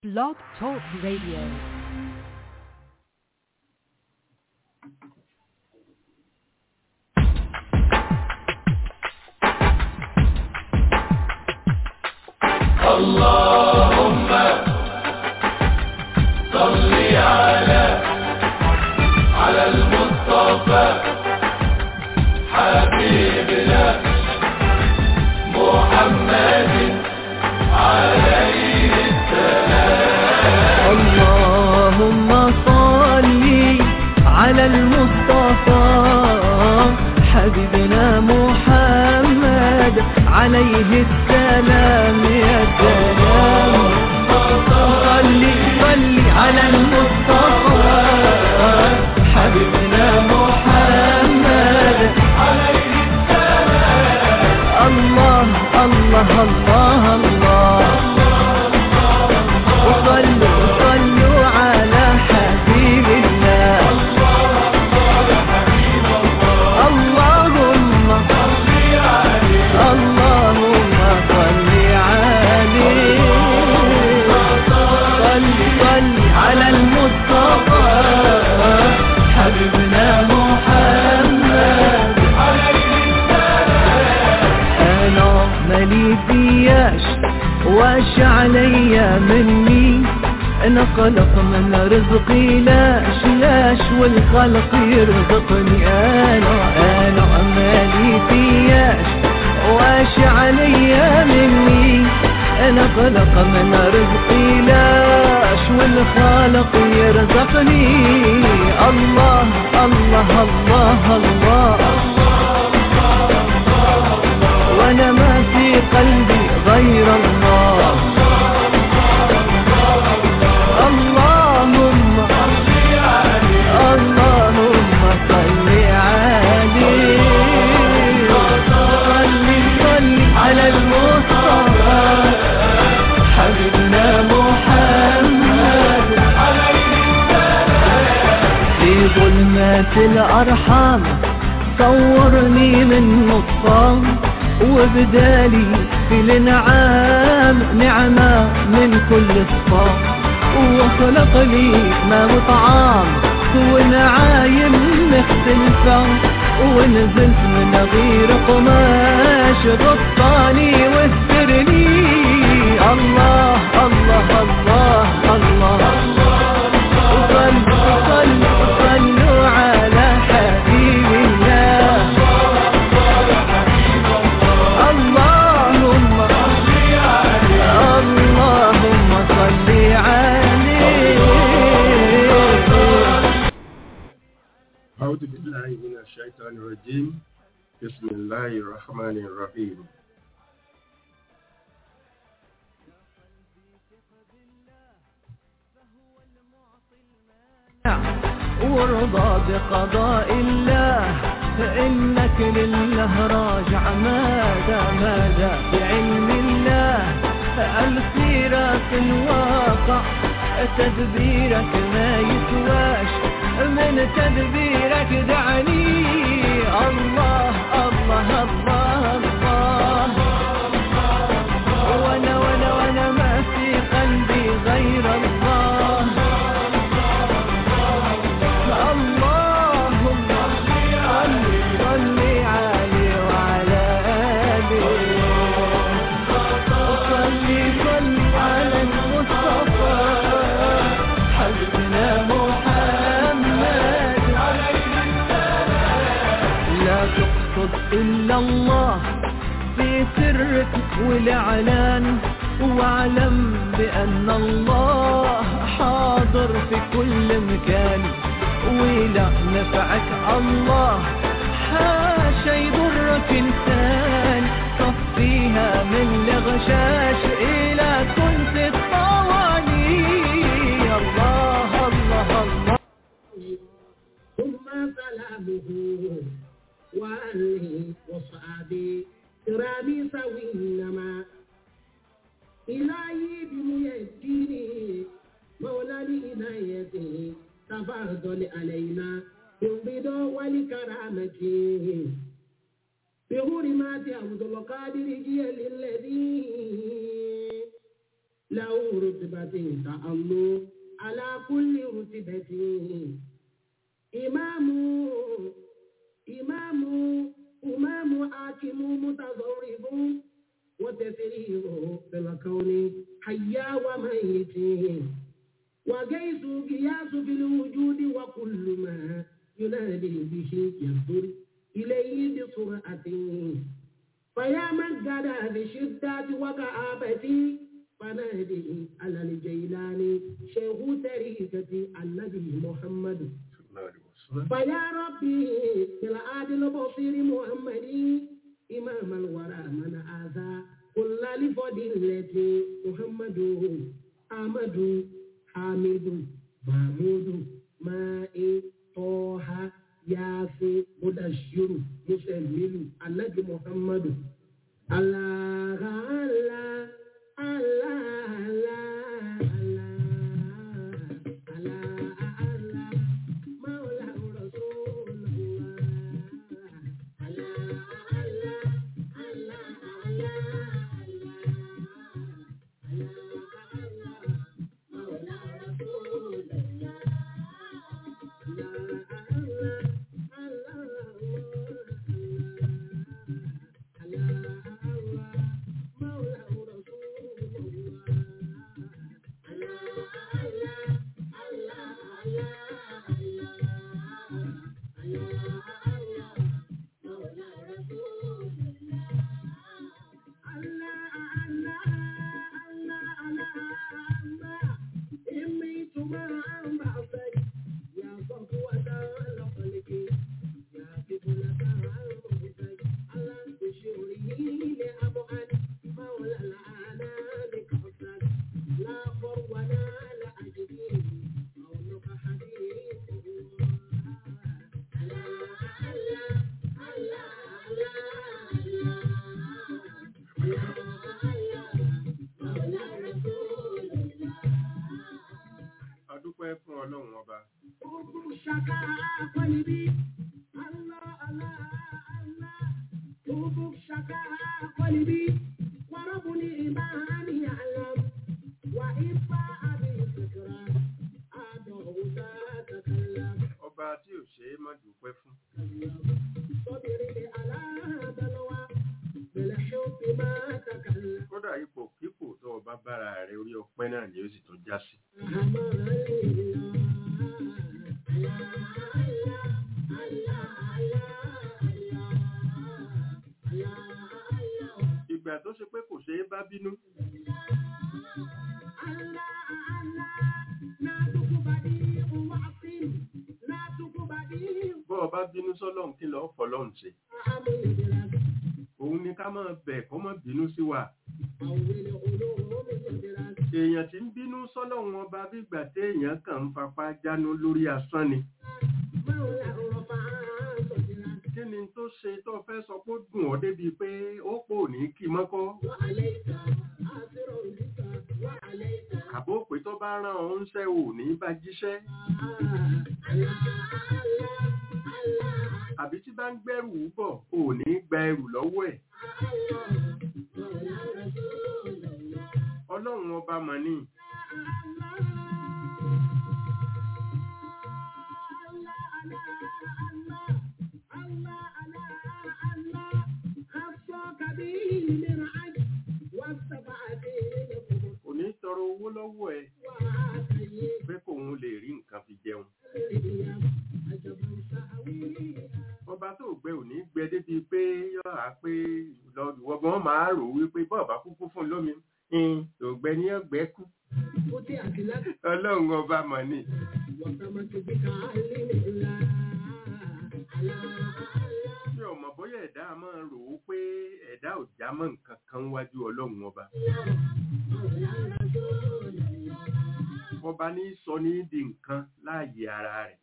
Blog Talk Radio. اللهم صل على على المصطفى حبيبنا محمد عليه اللهم صل على المصطفى حبيبنا محمد عليه السلام يا سلام صل صل على المصطفى حبيبنا محمد عليه السلام الله الله الله الله وصلوا صلوا على حبيب الله اللهم اللهم صل عليه صل صل على المصطفى حبيبنا محمد انا مالي فياش واش عليا مني انا خلق من رزقي لاش لاش والخلق يرزقني انا انا مالي فياش واش عليا مني انا خلق من رزقي لاش والخالق يرزقني الله الله الله, الله وانا ما في قلبي غير الله اللهم اللهم صل عليه صل صل على المصطفى حبيبنا محمد في ظلمات الأرحام صورني من نطفان وبدالي في الانعام نعمة من كل صفام وخلق لي ما وطعام ونعايم مختلفة ونزلت من غير قماش غطاني واسترني الله الله الله الله, صلوا صلوا صلوا على حبيب الله اللهم اللهم صل عليه أعوذ بالله من الشيطان الرجيم بسم الله الرحمن الرحيم وارضى بقضاء الله فإنك لله راجع ماذا ماذا بعلم الله السيرة في الواقع تدبيرك ما يسواش من تدبيرك دعني الله الله الله الله وانا وانا وانا ما في قلبي غير الله اللهم صل صل عليه وعلى آله صل صل على المصطفى حبيبنا محمد لا تقصد إلا الله في سرك والإعلان واعلم بأن الله حاضر في كل مكان ولا نفعك الله حاشا يضرك إنسان صفيها من الغشاش إلى كنت الطواني الله الله الله ثم سلامه وآله وصحبه كرامي سوينما إلهي بميديني مولى لإنايته تفضل علينا بالرضا والكرامة بحرمات عبد القادر جيل الذي له رتبة تأمل على كل رتبة إمام إمام إمام حاكم متضرب وتسريره في الكون حيا وميت وجيس قياس في الوجود وكل ما ينادي به يصدر إليه بسرعة فيا من قد بشدة وكآبة فنادي على الجيلان شيخ طريقة النبي محمد فيا ربي في العادل البصير محمد إمام الورى من آذى كل لفضيلة محمد أحمد حامد محمود ماء طه ياسين مدشر مسلم النبي محمد الله الله الله الله الله الله الله مولى رسول الله الله الله الله الله مولى رسول الله adúpẹ́ fún ọlọ́run ọba Shaka Kwalibi, Allah, Allah, Allah, Tubu Shaka Kwalibi, Warabuni Imani Alam, Wa Ifa Abi Fikra, Ado Uda Takallam, ọba tí ò ṣe é má dúpẹ́ fún Sabiri ala Balwa, Bilhubi ma Takallam, kódà ipò kíkò tó ọba bára rẹ orí ọpẹ́ náà ni ó sì tún já sí ìgbà tó ṣe pé kò ṣe é bá bínú bọ́ ọba bínú sọ́lọ́run kí lọ́ọ́ fọlọ́run ṣe òun ni ká máa bẹ̀ kó má bínú sí wa èèyàn tí ń bínú sọ́lọ́run ọba bígbà téèyàn kàn ń fapá jánu lórí asán ni kí ni tó ṣe tó fẹ́ sọ pé ó dùn ọ́ débi pé ó pò ní kí mọ́kọ́ àbó pé tó bá rán ọ ń ṣẹ́ ò ní bá jíṣẹ́ àbí tí bá ń gbẹ́rù bọ̀ ò ní gba ẹrù lọ́wọ́ ẹ̀ ọlọ́run ọba mọ̀ ni kò ní tọrọ owó lọ́wọ́ ẹ pé kóun lè rí nǹkan fi jẹun ọba tó gbẹ ò ní gbẹ débi pé yọ á pé lọ́gbọ̀n máa rò wípé bọ́ọ̀bá kúkú fún lómi tó gbẹ ní ọgbẹ́ kú ọlọ́run ọba mọ̀ ni mi ò mọ̀ bóyá ẹ̀dá a máa rò ó pé ẹ̀dá ò já mọ́ nǹkan kan wájú ọlọ́run ọba ọba ní sọ ní di nǹkan láàyè ara rẹ̀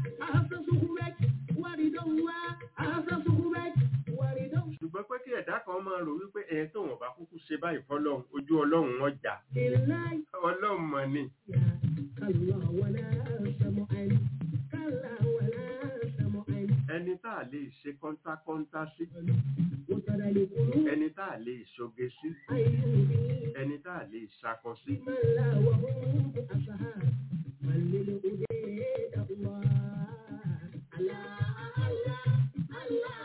ṣùgbọ́n pé kí ẹ̀dá kan máa rò wípé ẹ̀ tó wọ́n bá kúkú ṣe báyìí fọlọ́run ojú ọlọ́run wọn jà ọlọ́run mọ̀ ni ẹni ẹni tá a lè ṣe kọ́ńtákọ́ńtá sí وترى القلوب ẹni tá a lè ṣoge sí أيوبي ẹni tá a lè ṣakọ sí من لا وهم أصحاب من للهديد الله الله الله الله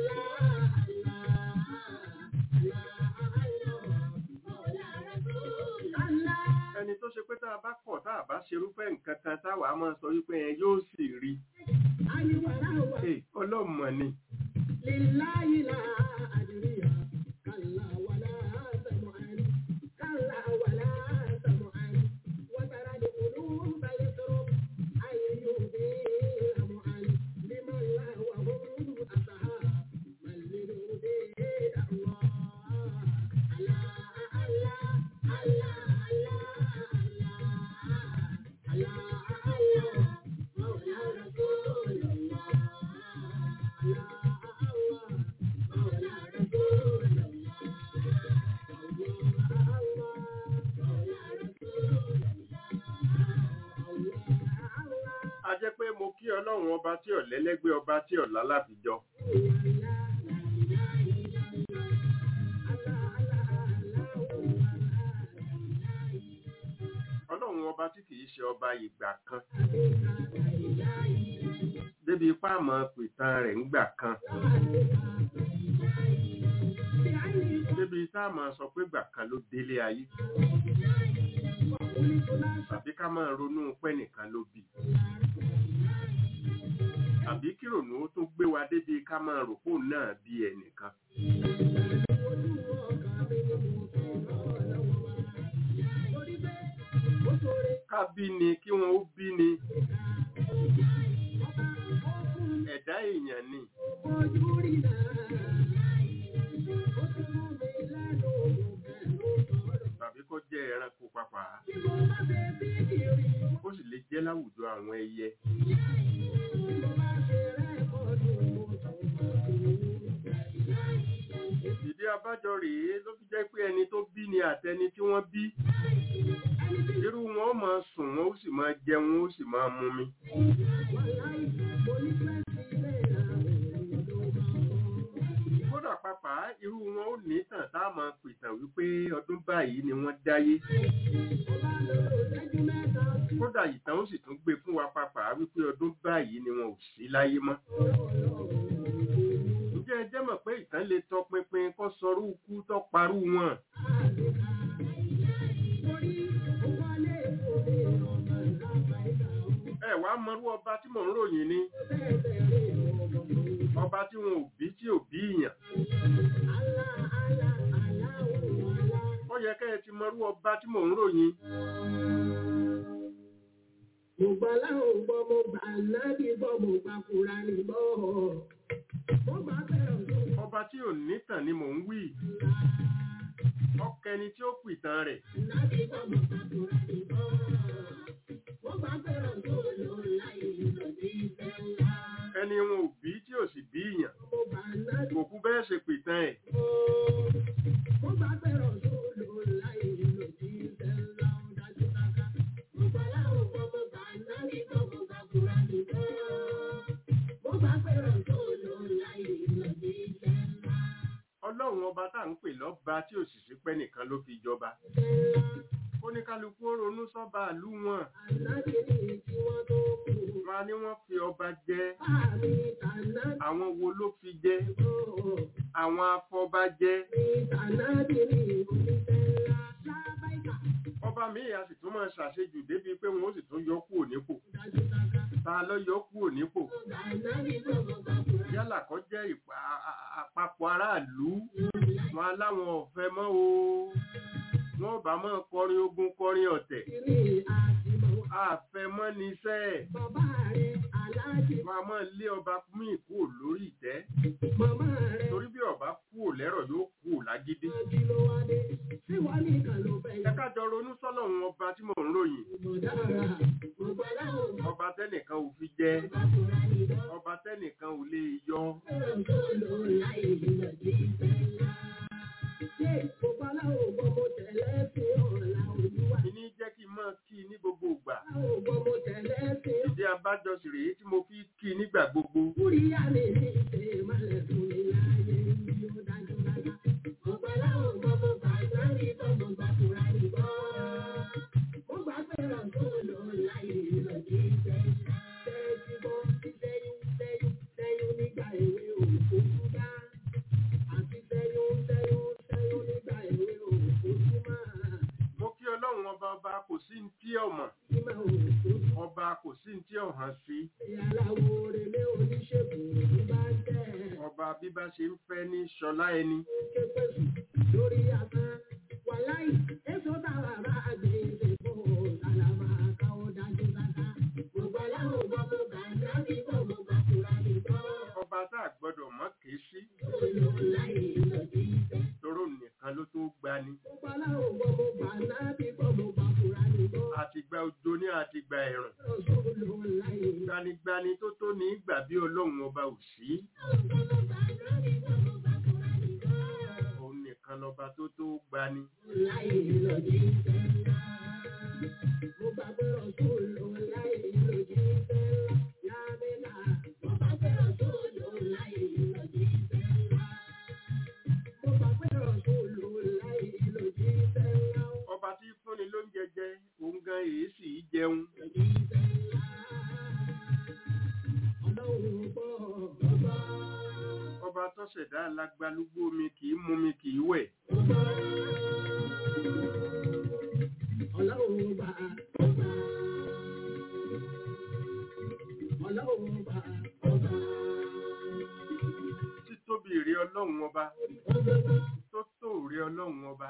ẹni tó ṣe pé tá a bá kọ̀ tá a bá ṣerúfẹ́ nǹkan kan táwa máa sọ wípé ẹ yóò sì rí Ẹ, ọlọ́mọ ni لله لا أدري كلا ولا سمعا كلا ولا سمعا وترى القلوب يضرب أيوب لمعا لمن لا وهم أصحاب من للهديد الله الله الله الله الله الله الله مولى رسول الله a jẹ́ pé mo kí ọlọ́run ọba tí ọ̀lẹ́lẹ́gbẹ́ ọba tí ọ̀lá láfijọ́ ọlọ́run ọba tí kìí ṣe ọba ìgbà kan débi ipá àmọ́ pìtàn rẹ̀ ńgbà kan débi tá a máa sọ pé gbà kan ló délé ayé tàbí ká máa ronú pẹ́ nìkan ló bí tàbí kí rònú ó tún gbé wa débi ká máa rò pò náà bí ẹnìkan ká bí ni kí wọn ó bí ni ẹ̀dá èèyàn ni tàbí kó jẹ́ ẹranko pàpà ó sì lè jẹ́ láwùjọ àwọn ẹyẹ ìdí abájọ rèé ló fi jẹ́ pé ẹni tó bí ni àtẹni tí wọ́n bí irú wọn ó máa sùn wọn ó sì máa jẹun ó sì máa mumi kódà pàpà irú wọn ó ní tàn tá a máa pìtàn wípé ọdún báyìí ni wọ́n dáyé kódà ìtàn ó sì tún gbé fún wa pàpà wípé ọdún báyìí ni wọn ò sí láyé mọ́ ǹjẹ́ ẹ jẹ́ mọ̀ pé ìtàn lè tọpinpin kó sọrú ikú tó parú wọn ẹ wá mọrú ọba tí mò ń ròyìn ni ọba tí wọn ò bí tí ò bí ìyàn ó yẹ kẹ́ ẹ ti mọrú ọba tí mò ń ròyìn Mo gbà láwọn gbọ́, mo gbà nábì gbọ́, mo gbà Kùránì gbọ́. Mo gbà fẹ́ràn tó ọba tí ò nítàn ni mò ń wí ọkẹni tí ó pìtàn rẹ̀ nábì gbọ́, mo gbà Kùránì gbọ́. Mo gbà fẹ́ràn tó lò láyé lòdì ìfẹ́ ńlá. ẹni wọn ò bí tí ò sì bí ìyàn Mo gbà nábì kò kú bẹ́ẹ̀ ṣe pìtàn ẹ̀ gbọ́. Mo gbà fẹ́ràn tó lò láyé lòdì ìfẹ́ ńlá. Ó dájú káká. Mo gbà láwọn gbọ́, mo gbà nábì gbọ́, mo gbà Kùránì gbọ́. Mo gbà fẹ́ràn tó lò láyé lòdì ìfẹ́ ńlá. ọlọ́run ọba tá à ń pè lọ́ba tí ò sì sí pẹ́ nìkan ló fi jọba oníkálukú ó ronú sọ́ba ìlú wọn wọn á ní wọ́n fi ọba jẹ àwọn wo ló fi jẹ àwọn afọbajẹ ọba míì a sì tún máa ṣàṣejù débi pé wọn ó sì tún yọ kúrò nípò ta ló yọ kúrò nípò yálà kó jẹ́ ìpa- a- a- àpapọ̀ aráàlú wọn aláwọn ọ̀fẹ́ mọ́ o wọn bá máa kọrin ogun kọrin ọ̀tẹ̀ àfẹ́mọ́ níṣẹ́ wọn a máa lé ọba míì kúrò lórí ìtẹ́ torí bí ọba kúrò lẹ́rọ̀ yóò kúrò lágídí ẹ ká jọ ronú sọ́lọ́run ọba tí mò ń ròyìn ọba tẹ́nìkan ò fi jẹ ọba tẹ́nìkan ò lè yọ ìní jẹ́ kí n máa kí ní gbogbo ìgbà Àwọn ògbọ́n mo tẹ̀lé sí ọ. ìdí abájọ sì rèé tí mo fi kí i nígbà gbogbo Kúríyá mi ní ṣe ìmọ̀lẹ̀ fún mi láàyè yìí ó dájú dájú. Mo gbà láwọn ògbọ́n mo gbà ìgbàlè tó mo gbà fúra nìbọn. Mo gbà pé ọ̀tún ló láyé lọ́jọ́ ìfẹ́. Tẹ́tí bọ́ sẹ́yìn sẹ́yìn sẹ́yìn nígbà èwe òkú dá. Àti sẹ́yìn sẹ́yìn sẹ́yìn nígbà èwe òkú máa. mo kí ọlọ́run ọba ọba kò sí ní tí ọmọ Ìmọ̀ òkú ọba kò sí ní tí ọ̀hàn sí ìyàláwo relé oníṣègùn ló bá tẹ̀. ọba bí bá ṣe ń fẹ́ ní ṣọlá ẹni képesu lórí asán wàláì èso táwa bá gbé ìdìbò sálámà káwọ́ dájú dáká. gbogbo aláwọ̀ gbọ́ mo gbà ń dábì bọ̀ mo gbà kúra nìkan. ọba tá a gbọ́dọ̀ mọ̀ ké sí olú láì lòdì ìfẹ́. toró nìkan ló tó gbani gbogbo aláwọ̀ gbọ́ mo gbà ń dábì bọ̀ mo gbà kúra nìkan. àtìgbà òjò ní àtìgbà ẹ̀rùn olú láì lòdì gbanigbani tó tó ní ìgbà bí ọlọ́run ọba ò sí òun nìkan lọba tó tó gbani láì lòdì ìfẹ́ ńlá. mo gbàgbé ọ̀tún lò láì lòdì ìfẹ́ ńlá. yábẹ́lá mo gbàgbé ọ̀tún lò láì lòdì ìfẹ́ ńlá. mo gbàgbé ọ̀tún lò láì lòdì ìfẹ́ ńlá. ọba tí fúnni ló ń jẹjẹ òun gan èyí sì í jẹun lòdì ìfẹ́ ńlá. ọlọ́run gbọ́ ọgbọ́ ọba tó ṣẹ̀dá alágbálúgbó mi kì í mú mi kì í wẹ̀ ọgbọ́. ọlọ́run gbà ọgbà. ọlọ́run gbà ọgbà. títóbi rí ọlọ́run ọba tó tó rí ọlọ́run ọba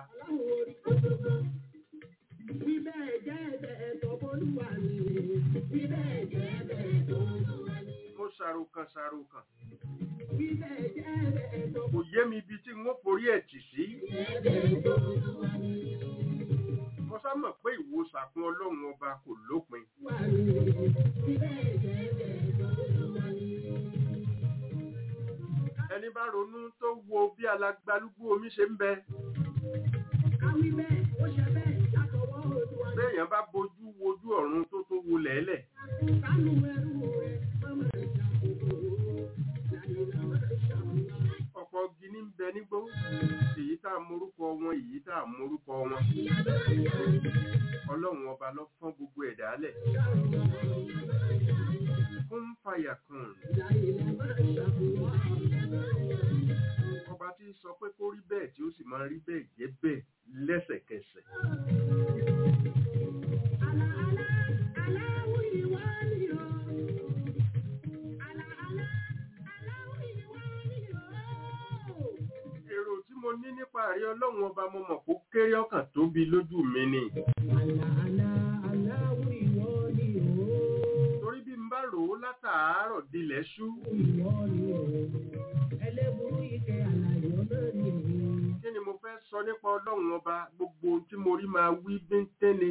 Bíbẹ̀ jẹ́ ẹ̀bẹ̀ tó bólúwa ni. Bíbẹ̀ jẹ́ ẹ̀bẹ̀ tó bólúwa ni. mo ṣàròkàn ṣàròkàn Bíbẹ̀ jẹ́ ẹ̀bẹ̀ tó kò yé mi ibi tí n ó forí ẹ̀ tì sí ẹ̀bẹ̀ tó bólúwa ni. mo sá mọ̀ pé ìwo sàkún ọlọ́run ọba kò lópin Wà ní. Bíbẹ̀ jẹ́ ẹ̀bẹ̀ tó bólúwa ni. ẹni bá ronú tó wo bí alágbálúgbó omi ṣe ń bẹ Káwí bẹ́ẹ̀, ó ṣe bẹ́ẹ̀ látọwọ́ Olúwa ni. béèyàn bá bojú wojú ọ̀run tó tó wo lẹ́lẹ̀ Kánú ẹrú rẹ̀, mọ́mọ́ ìṣàkóso. Láyé máa ṣàmúlá. ọ̀pọ̀ gini ń bẹ nígbó èyí tá a morúkọ wọn èyí tá a morúkọ wọn ọlọ́run ọba ló fọ́n gbogbo ẹ̀dá lẹ̀ kún fàyà kùn Láyé máa ṣàmúlá. ọba tí sọ pé kó rí bẹ́ẹ̀ tí ó sì máa rí bẹ́ẹ̀ jẹ́ bẹ́ẹ̀ lẹ́sẹ̀kẹsẹ̀ Àlà àlà aláwọ̀ ìwà ni o. Àlà àlà aláwọ̀ ìwà ni o. èrò tí mo ní nípa àrí ọlọ́run ọba mo mọ̀ kó kéré ọkàn tóbi lójú mi ni Àlà àlà aláwọ̀ ìwà ni o. torí bí n bá rò ó látàárọ̀ dilẹ̀ ṣú Ìwà ni o. Ẹlẹ́burú ike àlà ìwọ náà ni o. kí ni mo fẹ́ sọ nípa ọlọ́run ọba gbogbo ohun tí mo rí máa wí bíntín ni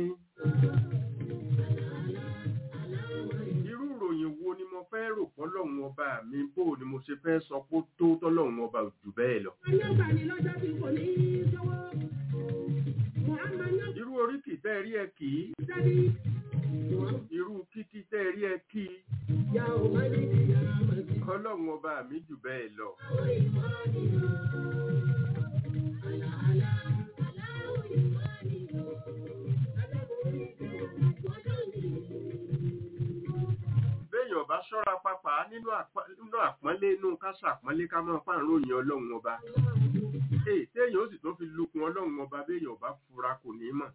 irú ìròyìn wo ni mo fẹ́ rò fọ́lọ́run ọba mi bó ni mo ṣe fẹ́ sọ pé ó tó tọ́lọ́run ọba ò jù bẹ́ẹ̀ lọ Ayọ́gbà ni lọ́jọ́ tí kò ní í sọ́wọ́. Mùhàmmad náà irú oríkì tẹ́ ẹ rí ẹ kì í sẹ́bi. irú kíkí tẹ́ ẹ rí ẹ kí i Yà ò má ní ìyá màdì. ọlọ́run ọba mi jù bẹ́ẹ̀ lọ Àwọn ìwà ni o. Àlà àlà aláwọ̀ ìwà ni o. Ẹlẹ́burú ike àlà ìwọ náà ni o. béèyàn bá ṣọ́ra pápá nínú àpá- nínú àpọ́nlé inú ká ṣàpọ́nlé ká máa fáàrùn òyìn ọlọ́run ọba èyí téèyàn ó sì tó fi lukun ọlọ́run ọba béèyàn bá fura kò ní mọ̀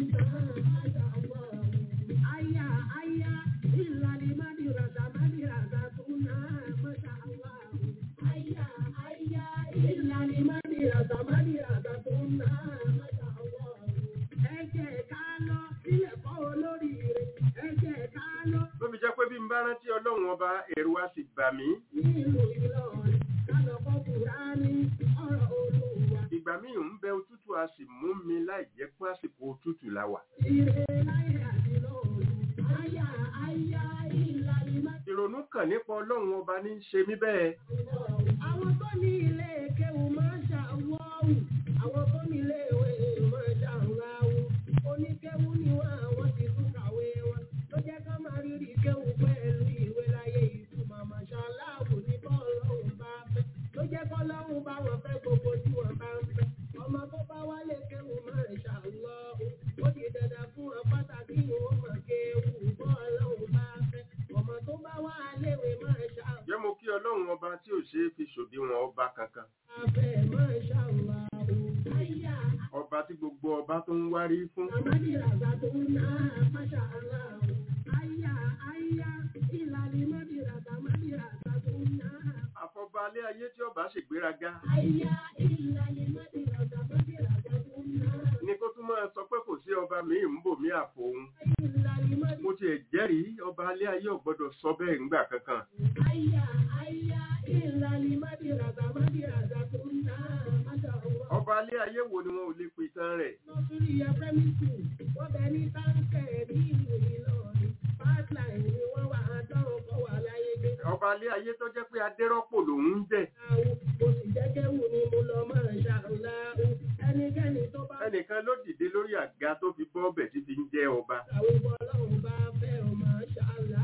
Aya, aya, ìlàlí mádìràdà mádìràdà tó náà mọ́ṣá Allah. Aya, aya, ìlàlí mádìràdà mádìràdà tó náà mọ́ṣá Allah. Ẹ jẹ́ ká lọ sílẹ̀ kọ́ olóríire. Ẹ jẹ́ ká lọ ló fi jẹ́ pé bí n bá rántí ọlọ́run ọba ẹ̀rù á sì bà mí nílùú Ìlọrin. Ká lọ kọ́ Kùránì ọ̀rọ̀ Olúwa. ìgbà míì ń bẹ òtútù á sì mú mi láì jẹ́ pé àsìkò òtútù la wà Ire láyé àti lọ́run. Aya, aya, ìlàlí mádìràdà. ìrònú kàn nípa ọlọ́run ọba ní í ṣe mí bẹ́ẹ̀ Àwọn tó ní ilé kéwù máa ń ṣàwọ́wù. Àwọn tó ní ilé ìwé máa ń ṣàwọ́wù. Oníkéwù ni wọ́n àwọn ti tún kà kéwù pẹ̀lú ìwé láyé ìtumọ̀ màṣáláàbù ní bọ́ọ̀lọ́hùn bá fẹ́. Ló jẹ́ kọ́lọ́hùn bá wọn fẹ́ gbogbo tí wọ́n bá ń fẹ́. Ọmọ tó bá wálé kéwù máa ń ṣàlọ́. Ó di dandan fún wọn pàtàkì ìwọ̀n mọ̀ kéwù bọ́ọ̀lọ́hùn bá fẹ́. Ọmọ tó bá wá léwe máa ṣàlọ́. jẹ́ mo kí ọlọ́run ọba tí ò ṣeé fi ṣòdiwọ̀n ọba kankan Afẹ́ máa ṣàlọ́. Àyà ọba tí gbogbo ọba tó ń wárí fún àmàdí ràzà tó ń ná máṣá àlọ́. Àyà àyà ìlànà mọ́dí ràzà mọ́dí ràzà tó ń ná. afọbalẹ̀ ayé tí ọba ṣègbéraga Àyà ìlànà mọ́dí ràzà mọ́dí ràzà tó ń ná. ní kó tún máa sọ pé kò sí ọba míì ń bò mí àfòun Ìlànà mọ́dí mo tiẹ̀ jẹ́rìí ọba alẹ́ ayé ò gbọ́dọ̀ sọ bẹ́ẹ̀ ńgbà kankan àyà àyà ìlànà mọ́dí ràzà mọ́dí ràzà tó ń ná. Máṣá Allah. ọba alẹ́ ayé wo ni wọn ò lè pe tán rẹ̀ Nọ́sírí ẹ̀fẹ́mí sùn, wọ́n bẹ ní táǹkẹ̀ ní ìlú Ìlọrin. Pipeline ni wọ́n wà á dán ọkọ̀ wà láyé gbé. ọba alẹ́ ayé tó jẹ́ pé adérọ́pò lòun ń jẹ́ Àwọn mo sì jẹ́jẹ́ wù ni mo lọ máa ṣàlá. Ẹnikẹ́ni tó bá ẹnìkan ló dìde lórí àga tó fi bọ́ ọbẹ̀ tí fi ń jẹ́ ọba àwọn ọlọ́run bá fẹ́ ọ máa ṣàlá.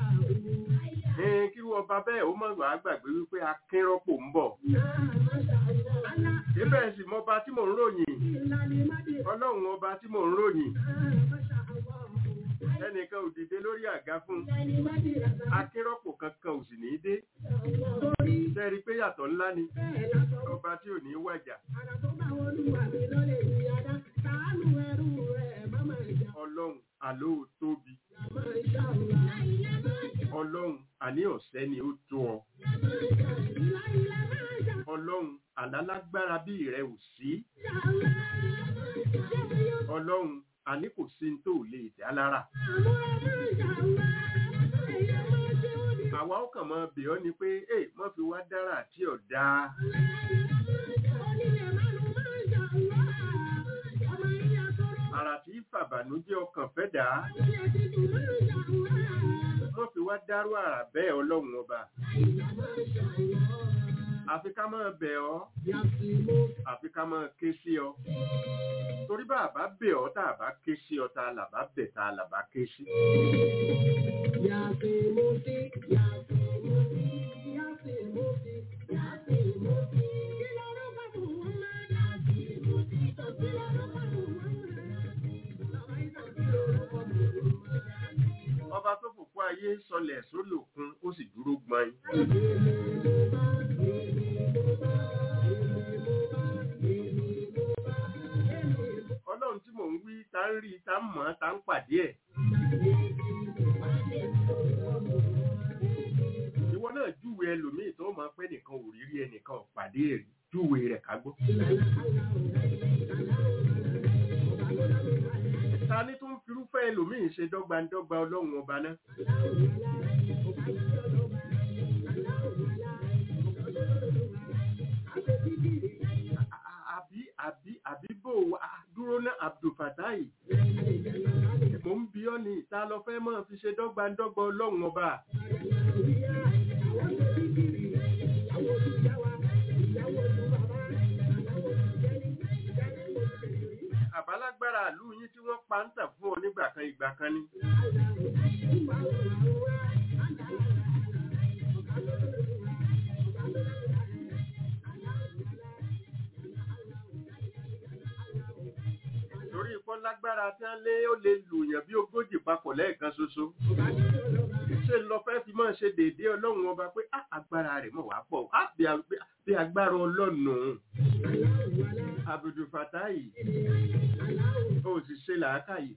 ẹn kírú ọba bẹ́ẹ̀ ó mọ̀ wá gbàgbé wípé akínrọ́pò ń bọ̀ Náà máa ṣàlá. ibẹ̀ sì mọ ọba tí mò ń ròyìn Ìlànà Mádì ọlọ́run ọba tí mò ń ròyìn náà máa ṣàlá. ẹnìkan ò dìde lórí àga fún Ìlànà Mádì ràdà akínrọ́pò kankan ò sì ní í dé torí sẹ́rí pé yàtọ̀ ńlá ni bẹ́ẹ̀ látọ̀ ọba tí ò ní í wàjà Àrà tó bá wọn lùwà mí lọ́lẹ̀ ìyáda, sàánú ẹrú rẹ̀ má máa jà, ọlọ́run àló ò tóbi là máa ṣàlá. ọlọ́run àní ọ̀sẹ́ ni ó tó ọ Ìlà ìlà máa jà, ọlọ́run àlálágbára bí rẹ ò sí ṣàlá. Ṣé yóò ọlọ́run àní kò sí ní tó lè dá lára àmọ́ ẹ máa ṣàlá? Ẹyẹ máa ṣe ó ní àwa ó kàn mọ bẹ̀ ọ́ ni pé ẹ mọ́ fi wá dára tí ò dáa onílẹ̀ márùn-ún máa ṣàlá. Ọmọ ìyá sọ̀rọ̀, àrà tí fàbànújẹ́ ọkàn fẹ́ dà á onílẹ̀ títù máa ṣàlá. mọ́ fi wá dárú àrà bẹ́ẹ̀ ọlọ́run ọba Ìlà máa ṣàlá. àfi ká máa bẹ̀ ọ́ Yàtì mo àfi ká máa ké sí ọ torí bá a bá bẹ̀ ọ́ tá a bá ké sí ọ tá a là bá bẹ̀ tá a là bá ké sí. Yàtì mo sí, yàtì mo sí, yàtì mo sí, yàtì mo sí. Kí lorúkọ Muhammad? Yàtì mo sí, kí lorúkọ Muhammad? Bàbá ìtàn kí lorúkọ Muhammad? ọba tó fòfó ayé sọlẹ̀ sórí òkun ó sì dúró gbọ́n ọlọ́run tí mò ń wí tá ń rí tá ń mọ̀ ọ́ tá ń pàdé ẹ̀ ìwọ náà júwe ẹlòmíì tó máa pẹ́ nìkan ò rí rí ẹnìkan ò pàdé ẹ̀ rí júwe rẹ̀ ká gbọ́. ta ni tó ń firúfẹ́ ẹlòmíì ṣe dọ́gbandọ́gba ọlọ́run ọba náà àbí àbí àbí bò wá dúró ná abdulfatai mò ń bí ọ́ ní ìta lọ fẹ́ máa fi ṣe dọ́gbandọ́gba ọlọ́run ọba àbálágbára ìlú yín tí wọ́n pa ń tà fún ọ nígbà kan ìgbà kan ni torí ikọ́ lágbára tí wọ́n lé ó lè lùyàn bí ogójì papọ̀ lẹ́ẹ̀kan ṣoṣo ṣe lọ fẹ́ fi máa ṣe déédéé ọlọ́run ọba pé á agbára rẹ̀ mọ̀ wá pọ̀ á bí a- bí- bí agbára ọlọ́run Abdul Fatai ó sì ṣe làákàyè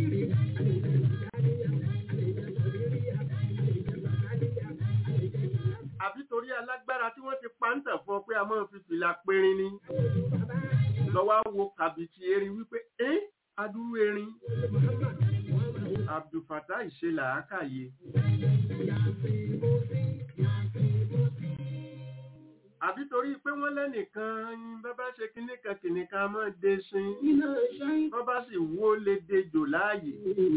àbí torí alágbára tí wọ́n ti pa ń tàn fún ọ pé a máa fi fìlà périn ni lọ́wọ́ á wo kàbìtì erin wípé ẹ́ adúrú erin Abdul Fatai ṣe làákàyè àbí torí pé wọ́n lẹ́nìkan bábá ṣe kinní kan kinní kan máa dé sin Iná ṣáì wọ́n bá sì wó lè dejò láàyè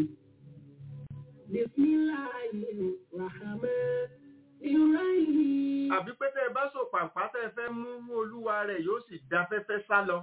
Bismillahirrahmanirrahim. àbí pé tẹ́ ẹ bá sọ pàǹpá tẹ́ ẹ fẹ́ mú olúwa rẹ̀ yóò sì da fẹ́fẹ́ sá lọ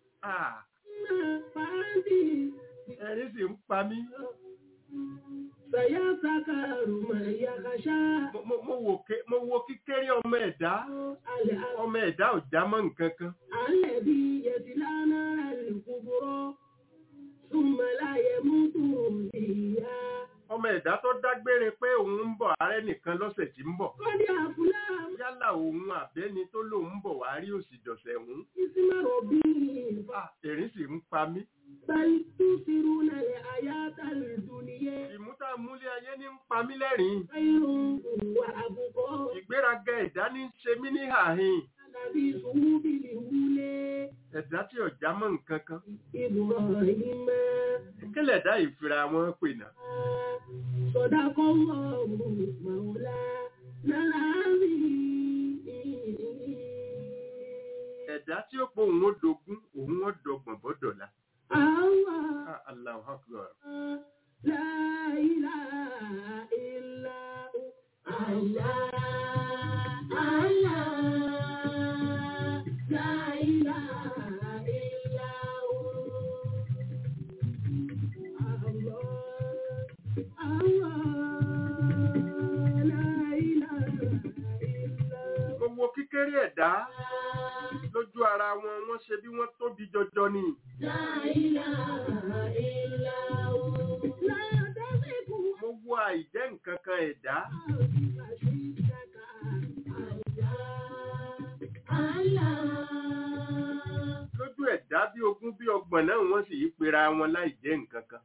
Ah, ẹ̀rín sì ń pa mí سيذكر من يخشى Mo- mo- mo wò ké- mo wo kíkéré ọmọ ẹ̀dá الأ- ọmọ ẹ̀dá ò já mọ́ nǹkan kan الذي يصلى نار الكبرى ثم لا يموت فيها ọmọ ẹ̀dá tó dágbére pé òun ń bọ̀ ààrẹ nìkan lọ́sẹ̀ tí ń bọ̀ قد أفلح yálà òun àbẹ́ni tó lòun ń bọ̀ wá rí òsì dọ̀sẹ̀ òun اسم ربه Ah, ẹ̀rín sì ń pa mí بل تؤثرون الحياة الدنيا ìmútàmúlé ayé ní ń pa mí lẹ́rìn خير وأبقى ìgbéraga ẹ̀dá ní ń ṣe mí ní àhín الذي صهوب الأولى ẹ̀dá tí ò já mọ́ nǹkan kan إبراهيم kílẹ̀ dá ìfira wọn pè náà صدق الله مولانا العظيم ẹ̀dá tí ó pọ̀ òun ó dogun òun ó dọgbọ̀n bọ́dọ̀la الله Ah, Allahu Akbar. لا إله إلا هو الله الله لا إله إلا هو الله الله لا إله إلا هو gbogbo kíkéré ẹ̀dá lójú ara wọn wọ́n ṣe bí wọ́n tóbi jọjọ ni لا إله إلا هو لا تزغ mo wo àìjẹ́ nǹkan kan ẹ̀dá lójú ẹ̀dá bí ogún bí ọgbọ̀n náà wọ́n sì yí pera wọn láì jẹ́ nǹkan kan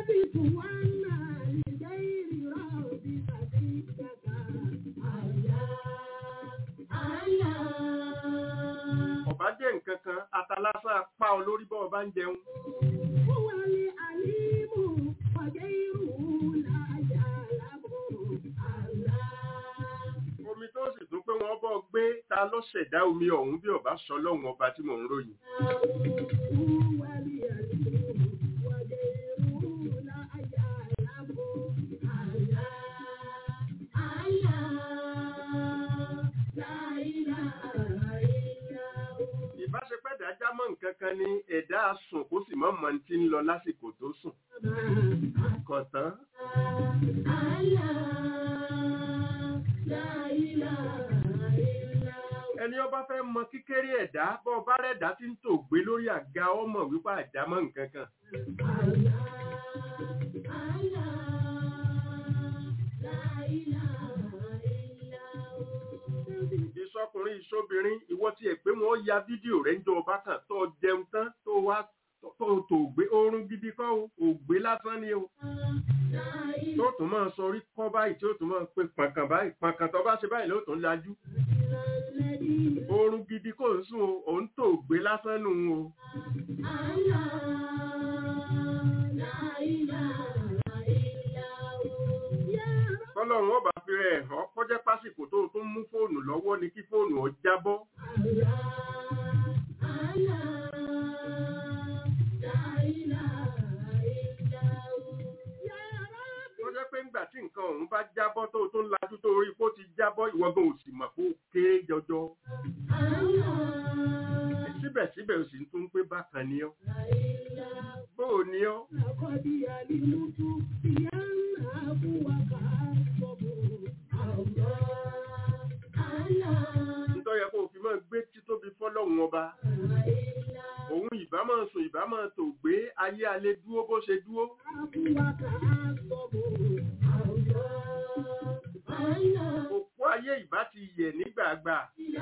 ọ̀bá jẹ́ nǹkan kan atalásán apá ọ lórí bọ́ ọba ń jẹun omi tó sì tún pé wọ́n bọ́ gbé ta ló ṣẹ̀dá omi ọ̀hún bí ọba sọ lọ́hùn ọba tí mò ń ròyìn ìbáṣepẹ́ dájá mọ́ nǹkan kan ni ẹ̀dá sùn kó sì mọ́ mọ́ ti ń lọ lásìkò tó sùn kọ̀tán ẹni ọba fẹ́ mọ kíkéré ẹ̀dá bọ́ ọba rẹ̀dá tí ń tò gbé lórí àga ọmọ wípé àjámọ́ nǹkan kan ìsọkùnrin ìsọbìnrin ìwọ tí ẹ pé wọn ya fídíò rẹ ń jọ ọba kan tó jẹun tán tó wá tó tó gbé oorun gidi kọ́ o ògbé lásán ni o tó tún máa sọ orí kọ́ báyìí tí ó tún máa pe pàkàn báyìí pàkàn tó bá ṣe báyìí ló tún lajú oorun gidi kò ń sùn o òun tó gbé lásán nù o tọ́lọ́run ọba fi rẹ̀ hàn kọjá pásìkò tó tún mú fóònù lọ́wọ́ ni kí fóònù ọ jábọ́ tó jẹ́ pé ńgbà tí nǹkan ọ̀hún bá jábọ́ tó tún lajú tó rí kó ti jábọ́ ìwọ́gbọ̀n ò sì mọ̀ kó kéré jọjọ síbẹ̀síbẹ̀ ò sì tún pé bákan ni ọ́ bóò ni ọ́ nítorí ẹ kó o fi máa gbé títóbi fọ́lọ́hun ọba òun ìbá máa sùn ìbá máa tò gbé ayé alẹ́ dúró bó ṣe dúró òpó ayé ìbá ti yẹ̀ nígbàgbà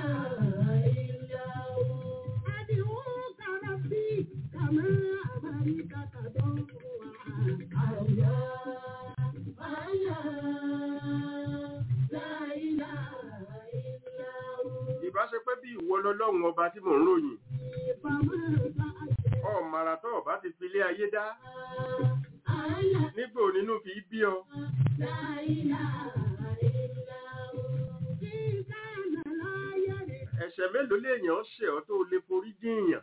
ìbá ṣe pé bí ìwọ lọ́lọ́run ọba tí mò ń ròyìn ọ̀màrà tó ọba ti fi ilé ayé dá nígbò nínú fi bí ọ ẹ̀ṣẹ̀ mélòó léèyàn ṣẹ̀ ọ́ tó lè forí jìyàn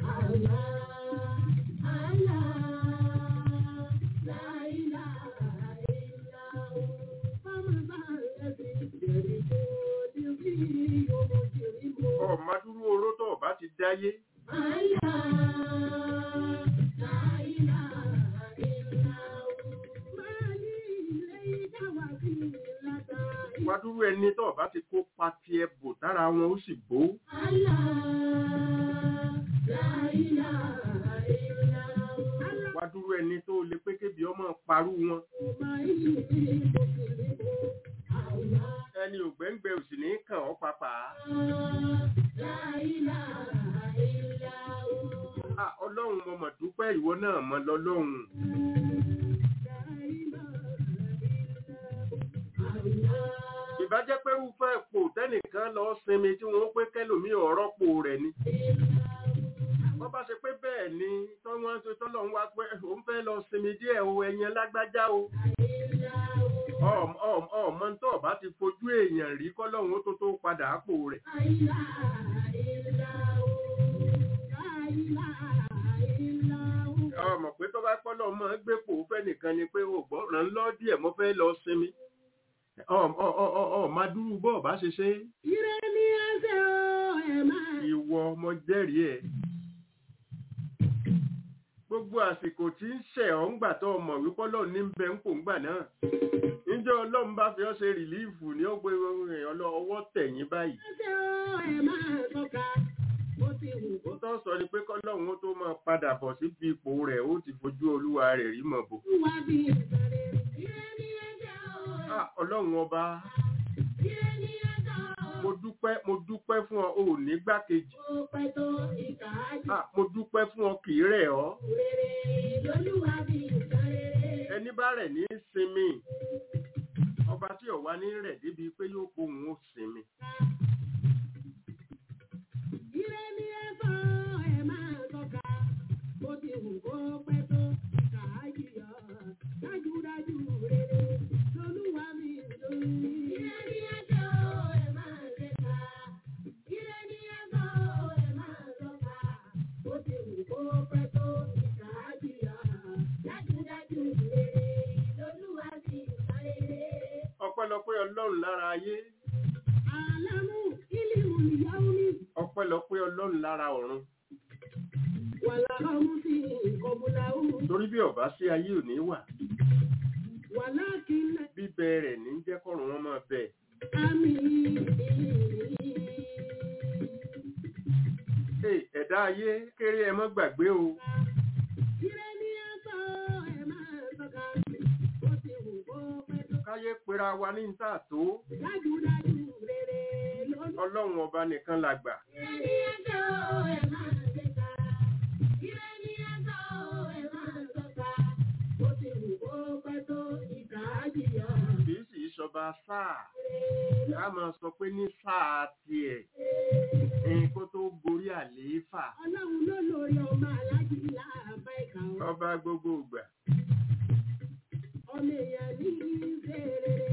ọ̀màdúró oró tó ọba ti dáyé wádúró ẹni tó bá ti kó pa tiẹ̀ bò tára wọn ó sì bó wádúró ẹni tó lè pé kébi ọmọ parú wọn ẹni ògbẹ́ngbẹ́ òsì ní kàn ọ́ papà Ah, ọlọ́run mo mọ̀ dúpẹ́ ìwọ náà mọ lọ́lọ́run ìbájẹ́ pé rúfẹ́ pò tẹ́nìkan lọ sinmi tí wọ́n pé kẹ́lòmí ọ̀rọ̀ pò rẹ̀ ni wọ́n bá ṣe pé bẹ́ẹ̀ ni tọ́wọ́n tó tọ́lọ́run wá pé òun fẹ́ lọ sinmi díẹ̀ o ẹ̀yẹn lágbájá o ọmọ tó bá ti fojú èèyàn rí kọ́lọ́run ó tó tó padà àpò rẹ̀ ọmọ pé tó bá pọ́lọ́ mọ́ gbé pò fẹ́ nìkan ni pé o gbọ́ ràn lọ́ díẹ̀ mo fẹ́ lọ sinmi ọmọ dúró bọ́ọ̀ bá ṣe ṣe Ire ni ẹsẹ̀ o, ẹ̀ máa ìwọ ọmọ jẹ́rìí ẹ̀ gbogbo àsìkò tí ń ṣẹ̀ ọ́ ń gbà tó ọmọ wípé ọlọ́run ní bẹ ń pò ń gbà náà níjọ́ ọlọ́run bá fi ọ́ ṣe rìlíìfù ní ó gbé ọwọ́ tẹ̀yìn báyìí ẹsẹ̀ o, ẹ̀ máa tọ́ka. Bó ti wù kó ó tọ́ sọ ni pé kọ́lọ́run ó tó máa padà bọ̀ síbi ipò rẹ̀ ó ti fojú olúwa rẹ̀ rí mọ̀ bò wá bí ìsàrè. Ire ni ẹsẹ̀ o, Ah, ọlọ́run ọba ire ni ẹsẹ̀ o. mo dúpẹ́ mo dúpẹ́ fún ọ ò ní gbákejì Ó pẹ́ tó ìkà ájì. Ah, mo dúpẹ́ fún ọ kì í rẹ̀ ọ́ Rere lolúwa bí ìsàrè. ẹni bá rẹ̀ ní sinmi ọba tí ọ̀wá ní rẹ̀ débi pé yóò pohùn ó sinmi Ire ni ẹsẹ̀ o, ẹ̀ máa tọ́ka. Bó ti wù kó pẹ́ tó ìkà ájì yọ. Dájúdájú rere lolúwa bí ìsàrè. Ire ni ẹsẹ̀ o, ẹ̀ máa tẹ́ka. Ire ni ẹsẹ̀ o, ẹ̀ máa tọ́ka. Bó ti wù kó pẹ́ tó ìkà ájì yọ. Dájúdájú rere lolúwa bí ìsàrè. ọpẹ́lọpẹ́ ọlọ́run lára ayé Àlámù ìlímù ìyáwó ní ọpẹ́lọpẹ́ ọlọ́run lára ọ̀run wàlá ọmú sí ìkọbùláwù. torí bí ọba sí ayé ò ní wà Wàlá kìnnà bíbẹ rẹ̀ ní jẹ́ kọ́run wọn máa bẹ̀ àmì Hey, ẹ̀dá ayé kéré ẹ mọ́ gbàgbé o Ire ní ẹ̀sọ́ ẹ̀ máa tọ́ka. Ó ti wù kó pẹ́ tó. káyé pera wa ní níta tó Dájúdájú rere lónìí. ọlọ́run ọba nìkan la gbà Ire ní ẹ̀sọ́ ẹ̀ máa tẹ́ka. Ire ní ẹ̀sọ́ ẹ̀ máa tọ́ka. Ó ti wù kó pẹ́ tó ìkà ájìyọ. kì í sì í ṣọba sáà ká máa sọ pé ní sáà tiẹ̀ ẹ̀yin kó tó gorí àlééfà Ọlọ́run ló lórí ọmọ aláàjì láàbá ìkà ọ̀. ọba gbogbo ìgbà Ọmọ èèyàn ní ìṣe rere.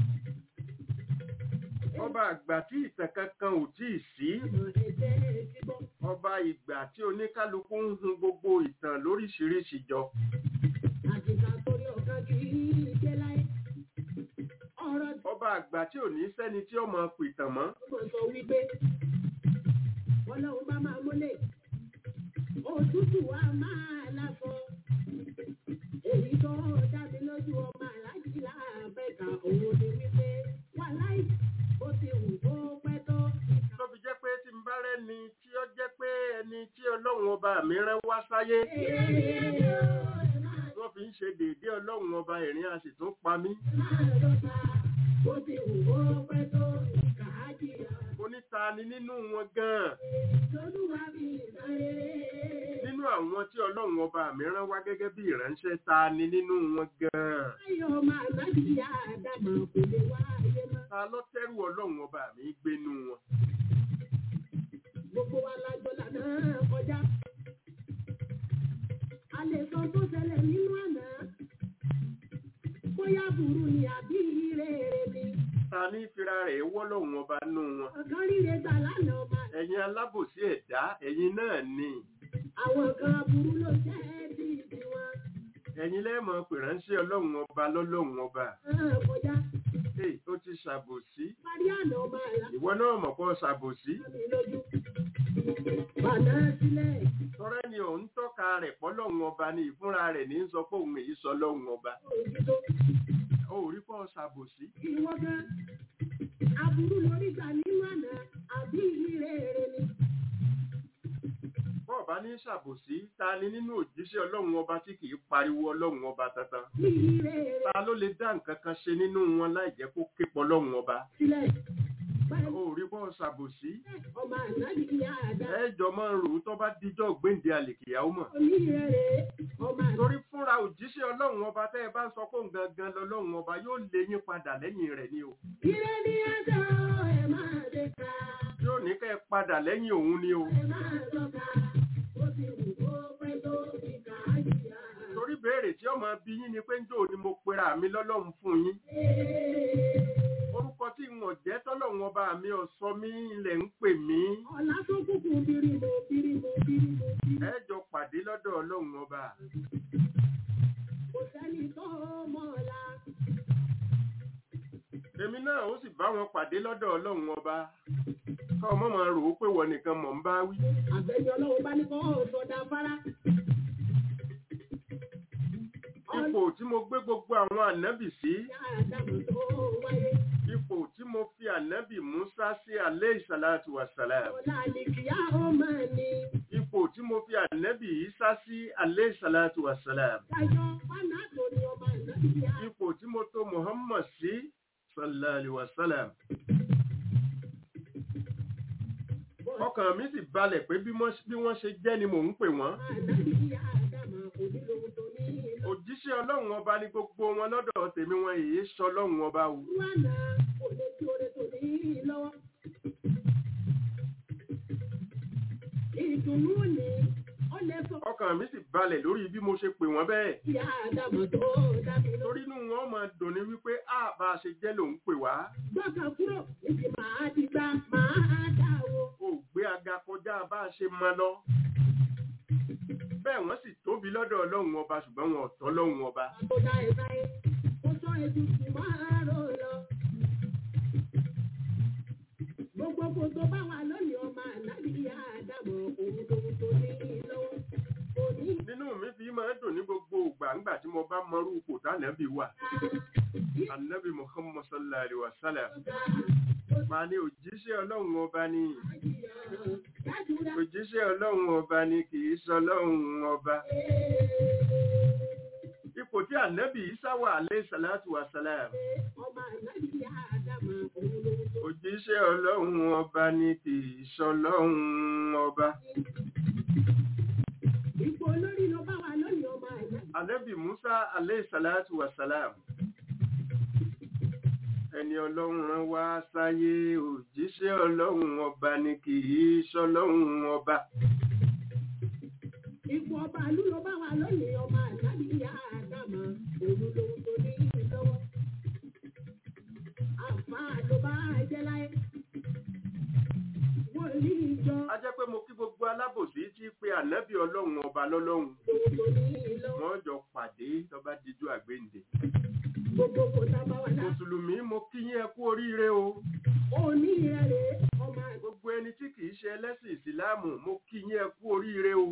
ọba àgbà tí ìtàn kankan ò tí ì sí Ọmọ ẹ̀jẹ̀ ti bọ́. ọba ìgbà tí oníkálukú ń hun gbogbo ìtàn lóríṣiríṣi jọ Àjìká torí ọ̀gá kì í ṣe láyé. Ọ̀rọ̀ tí ọba àgbà tí ò ní sẹ́ni tí ó máa pìtàn mọ́ mo sọ wípé Ọlọ́run bá máa múlẹ̀. Òtútù wa máa láfọ. Èyí tó dábí lójú ọmọ aláàjì láàbá ìkà òun ni wípé wà láì bó ti wù kó pẹ́ tó ìkà. tó fi jẹ́ pé tí n bá rẹ́ni tí ó jẹ́ pé ẹni tí ọlọ́run ọba mi rán wá sáyé wọ́n fi ń ṣe déédéé ọlọ́run ọba ìrìn a sì tún pa mí Bó ti wù kó pẹ́ tó ìkà á jìyà. oníta ni nínú wọn gan-an Lolúwa bí ìsáré. nínú àwọn tí ọlọ́run ọba mi rán wá gẹ́gẹ́ bí ìránṣẹ́ ta ni nínú wọn gan-an Ayọ̀ máa lábìyá àdàmà kò lè wá ayé mọ́. ta ló tẹ́rù ọlọ́run ọba mi gbénú wọn Gbogbo wa la jọ lànà kọjá. A lè sọ tó ṣẹlẹ̀ nínú àná. Bóyá burú ni àbí rere ni. ta ní fira rẹ̀ wọ́ lọ́run ọba nú wọn Ọ̀kan ríre gbà lánàá ọba. ẹ̀yin alábòsí ẹ̀dá ẹ̀yin náà ni Àwọn kan burú ló jẹ́ bí tiwọn. ẹ̀yin lẹ́ẹ̀mọ̀ pè ránṣẹ́ ọlọ́run ọba lọ́lọ́run ọba Náà kọjá. Hey, ó ti ṣàbòsí Parí àná ọba àlá. ìwọ náà mọ̀ pọ̀ ṣàbòsí mi lójú. Bàdá sílẹ̀, tọ́rẹ́ ni òun tọ́ka rẹ̀ pọ́lọ́run ọba ni ìfúnra rẹ̀ ní sọ pé òun èyí sọ lọ́run ọba òjìtó, ó rí pọ̀ ṣàbòsí ìwọ gan, Aburú lórí gbà nínú àná àbí ìrere ni. bọ́ọ̀ bá ní ṣàbòsí ta ni nínú òjíṣẹ́ ọlọ́run ọba tí kì í pariwo ọlọ́run ọba tantan Bí ìrere ta ló lè dá nǹkan kan ṣe nínú wọn láì jẹ́ kó képọ̀ ọlọ́run ọba sílẹ̀. Báyìí ó rí bọ́ọ̀ ṣàbòsí ọmọ ànábì ìyá àdá. ẹjọ́ máa ń rò ó tó bá díjọ́ gbéǹde àlèkìyàwó mọ̀ Onírere ọmọ àná. torí fúnra òjíṣẹ́ ọlọ́run ọba tẹ́ ẹ bá ń sọ pé òun gangan lọ́lọ́run ọba yóò lé yín padà lẹ́yìn rẹ̀ ni o Ire ní ẹjọ́ ẹ̀ máa dé ká. yóò ní kẹ́ ẹ padà lẹ́yìn òun ni o Ẹ máa tọ́ka. Ó ti wù kó pẹ́ tó ìkà á jìyà. torí béèrè tí ọmọ bí yín ni pé njó ni mo pera mi lọ́lọ́run fún yín orúkọ tí n ò jẹ́ tọ́lọ́run ọba mi ọ̀sọ́ mi ilẹ̀ ń pè mí Ọ̀la tó kúkú bírímù bírímù bírímù bírímù. ẹ jọ pàdé lọ́dọ̀ ọlọ́run ọba Kò sẹ́ni tó mọ̀ ọ̀la. èmi náà ó sì bá wọn pàdé lọ́dọ̀ ọlọ́run ọba kọ́ ọmọ máa rò ó pé wọ́n nìkan mọ̀ ń bá wí Àbẹ̀yẹ ọlọ́run bá ní kọ́ ọ̀sọ̀dà afárá. ipò tí mo gbé gbogbo àwọn ànábì sí Ìyá àdàmú tó wáyé. ipò tí mo fi ànábì Musa sí alẹ́ ìsàlátù wàsálàm Ọ̀la àlìkìyà ó máa ní. ipò tí mo fi ànábì Isa sí alẹ́ ìsàlátù wàsálàm Dájọ́ fánà tó ní ọba ìnáyà. ipò tí mo tó Muhammad sí sallallahu alaihi wasallam ọkàn mi sì balẹ̀ pé bí wọ́n bí wọ́n ṣe jẹ́ ni mò ń pè wọ́n Àdáyé àdàmú onílòun tó ní ìlọ. òjíṣẹ́ ọlọ́run ọba ní gbogbo wọn lọ́dọ̀ tèmi wọn èyí sọ ọlọ́run ọba o Wánà kò lè tí oore tó ní lọ́wọ́. Ìdùnnú ni ó lè sọ ọkàn mi sì balẹ̀ lórí bí mo ṣe pè wọ́n bẹ́ẹ̀ ìyá àdàmú tó dábì lọ. torí inú wọn máa dùn ní wípé a bá a ṣe jẹ́ lòun pè wá Gbọ́kàn kúrò, èsì máa ti gbá, máa dà o. ò gbé aga kọjá bá a ṣe mọ lọ bẹ́ẹ̀ wọ́n sì tóbi lọ́dọ̀ ọlọ́run ọba ṣùgbọ́n wọn ò tọ́ lọ́run ọba Tó dá ẹ báyé, ó sọ ètùtù máa rò lọ. Gbogbo kò tó bá wà lónìí ọmọ ànábì ìyá àdàmú òun lòun tó ní lọ́wọ́. Kò ní nínú mi fi máa ń dùn ní gbogbo ìgbà ńgbà tí mo bá mọrú ipò tánàbí wà anabi muhammad sallallahu alaihi wa sallam máa ní òjíṣẹ́ ọlọ́run ọba ní òjíṣẹ́ ọlọ́run ọba ní kì í sọ ọlọ́run ọba ipò tí anabi isa wà alayhi salatu wa salam ọmọ ànábì ìyá àdàmú òun lòun tó òjíṣẹ́ ọlọ́run ọba ní kì í sọ ọlọ́run ọba Ipò olórí ló bá wà lónìí ọmọ ànábì. anabi musa alayhi salatu wa salam ẹni ọlọ́run rán wá sáyé òjíṣẹ́ ọlọ́run ọba ní kì í sọ ọlọ́run ọba Ipò ọba àlú ló bá wà lónìí ọmọ ànábì ìyá àdàmú òun lòun tó ní lọ́wọ́. Àǹfààní ló bá jẹ́ láyé. Wòlíì ìjọ a jẹ́ pé mo kí gbogbo alábòsí tí pé ànábì ọlọ́run ọba lọ́lọ́run òun tó ní lọ́wọ́. wọ́n jọ pàdé tó bá dijú àgbéǹde Gbogbo kò tá a bá wà lá. mùsùlùmí mo kí yín ẹ kú oríire o Òní rẹ̀ ọmọ àgbà. gbogbo ẹni tí kìí ṣe ẹlẹ́sìn ìsìláàmù mo kí yín ẹ kú oríire o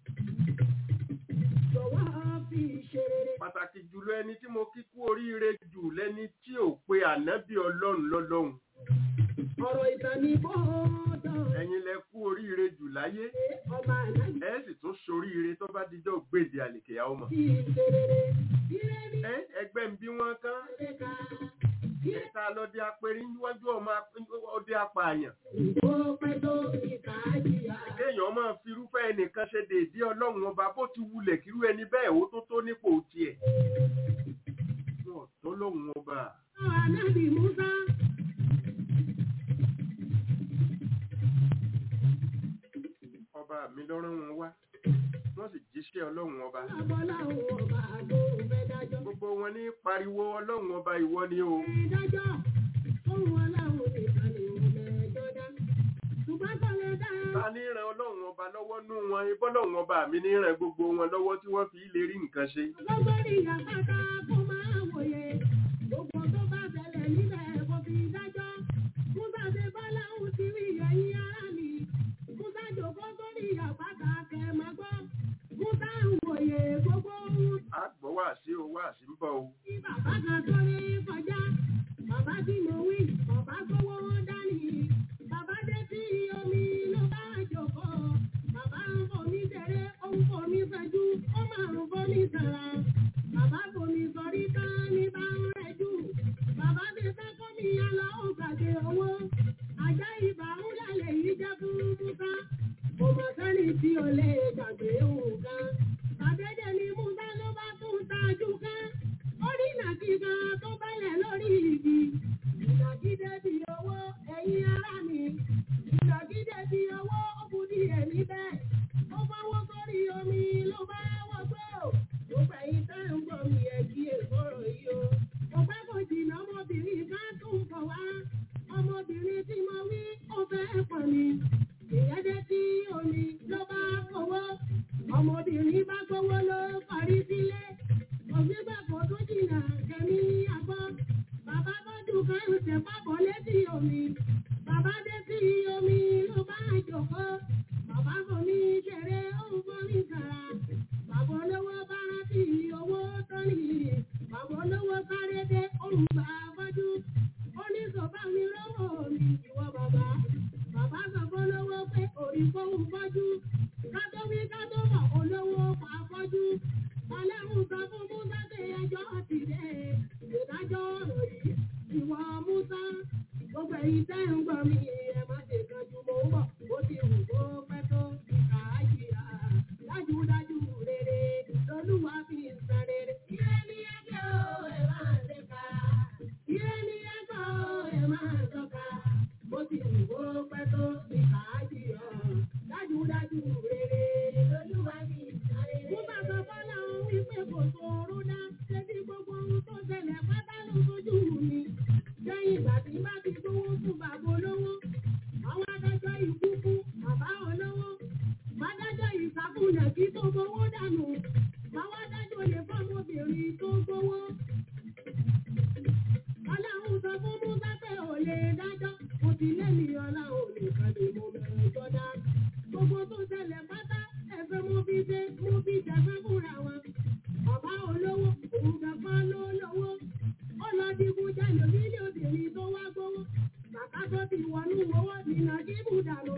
Jọ̀wọ́ fi ṣe rere. pàtàkì jùlọ ẹni tí mo kí kú oríire jù lẹ́ni tí ò pe ànábì ọlọ́run lọ́lọ́run Ọ̀rọ̀ ìtàn ní bọ́ọ̀dọ̀ ẹ̀yin lẹ kú oríire jù láyé ọmọ ànábì ẹ sì tún soríire tó bá dijọ́ gbèdé àlèkèyà ọmọ fi ṣe rere. Ire ní ẹ ẹgbẹ́ ń bí wọ́n kán ẹ̀ka. ẹ̀ka lọ́dẹ apẹ̀rí níwájú ọmọ ap- ọdẹ apààyàn Ìgbó pẹ́ tó ìkà jìyà. kéèyàn máa fi irúfẹ́ ẹnìkan ṣe dèédé ọlọ́run ọba bó ti wulẹ̀ kírú ẹni bẹ́ẹ̀ ó tó tó nípò tiẹ̀ wọn ò tó lóhun ọba Àwọn ànábì Musa. ọba mi lọ́rùn wọn wá wọ́n sì jíṣẹ́ ọlọ́run ọba Abọ́lá òun ọba àgbo fẹ́ dájọ́. gbogbo wọn ní pariwo ọlọ́run ọba ìwọ ni o Ìdájọ́ ohun aláwọ̀ nìkan ni mo mẹ́jọ dá. Ṣùgbọ́n kò lè dá. ta ní ran ọlọ́run ọba lọ́wọ́ nú wọn ibọ́lọ́run ọba mi ní ran gbogbo wọn lọ́wọ́ tí wọ́n fi lè rí nǹkan ṣe Lọ́gbọ́n ìyàpátá kó máa wòye. Gbogbo tó bá ṣẹlẹ̀ níbẹ̀ kò fi dájọ́. Musa ṣe bọ́lá òun ti rí ẹ̀yìn ara mi. Musa jòkó sórí ìyàpátá kẹ̀ máa gbọ́. Musa ń wòye gbogbo ohun á gbọ́ wá sí o wá sí ń bọ̀ o tí bàbá kan tó rí kọjá. Bàbá tí mo wí, bàbá sówó kan tó bẹ́lẹ̀ lórí igi. Ìnàgídé bí owó ẹ̀yin ará mi. Ìnàgídé bí owó ó bu ní ẹ̀mí bẹ́ẹ̀. Ó fọwọ́ sórí omi ló bá wọgbó. Mo gbẹ̀yìn tẹ́ ń gbọ́ mi ẹ̀ kí èkóró yìí o. Mo pẹ́ kò jìnnà ọmọbìnrin kan tún bọ̀ wá. Ọmọbìnrin tí mo wí ó fẹ́ pọ̀ mi. Ìyẹn dé tí omi ló bá fowó. Ọmọbìnrin bá gbowó ló parí sílé. Ògbígbà kò tún jìnnà kẹ́mi ní àgbọ̀. Bàbá tọ́jú kan ń tẹ̀ pápọ̀ létí omi. Bàbá dé sí omi ló bá jòkó. Bàbá fún mi ṣeré ó ń fún mi kàrà. Bàbá olówó bá rántí owó tó ní. Bàbá olówó sáré dé olùgbà fọ́jú. Ó ní sọ̀bá mi lọ́wọ́ mi ìwọ bàbá. Bàbá sọ fún olówó pé òrì fóun fọ́jú. Ká tó wí ká tó bọ̀ olówó pa fọ́jú. Ọlẹ́run sọ fún Musa pé ẹjọ́ ti dé. Ìdájọ́ ọ̀rọ̀ yìí ìwọ Musa. Gbogbo èyí tẹ́ ń gbọ́ mi ẹ má ṣe kan ju mo ń bọ̀. Ó ti wù kó pẹ́ tó ìkà àjìyà. Dájúdájú rere lolúwa fi ń san rere. Ire ni ẹjọ́ ẹ máa ṣe ká. Ire ni ẹjọ́ ẹ máa tọ́ka. Ó ti wù kó pẹ́ tó ìkà àjìyà. Dájúdájú rere lolúwa fi ń san rere. Musa sọ fọ́lá òun wípé kò sòrò dá. Ṣé bí gbogbo ohun tó ṣẹlẹ̀ pátá ló sojú mi? Lẹ́yìn ìgbà tí bá ti gbówó fún bàbá olówó, àwọn adájọ́ ikú fún bàbá olówó. Bádájọ́ ìsàkúnlẹ̀ kí tó gbowó dànù. Àwọn adájọ́ lè fọ́mọbìnrin tó gbowó. Ọlọ́run sọ fún Musa pé ò lè dájọ́. Mo ti lẹ́mìí ọlọ́run nìkan ni mo bẹ̀rẹ̀ gbọ́dá. Gbogbo tó ṣẹlẹ̀ pátá ẹ̀fẹ̀ mo fi ṣe mo fi jẹ̀fẹ́ fúnra wọn. Bàbá olówó òun gbẹ̀fọ́ ló lówó. Ó lọ digun jalè nílé obìnrin tó wá gbówó. Bàbá tó ti wọnú owó nínà kíbù dànù.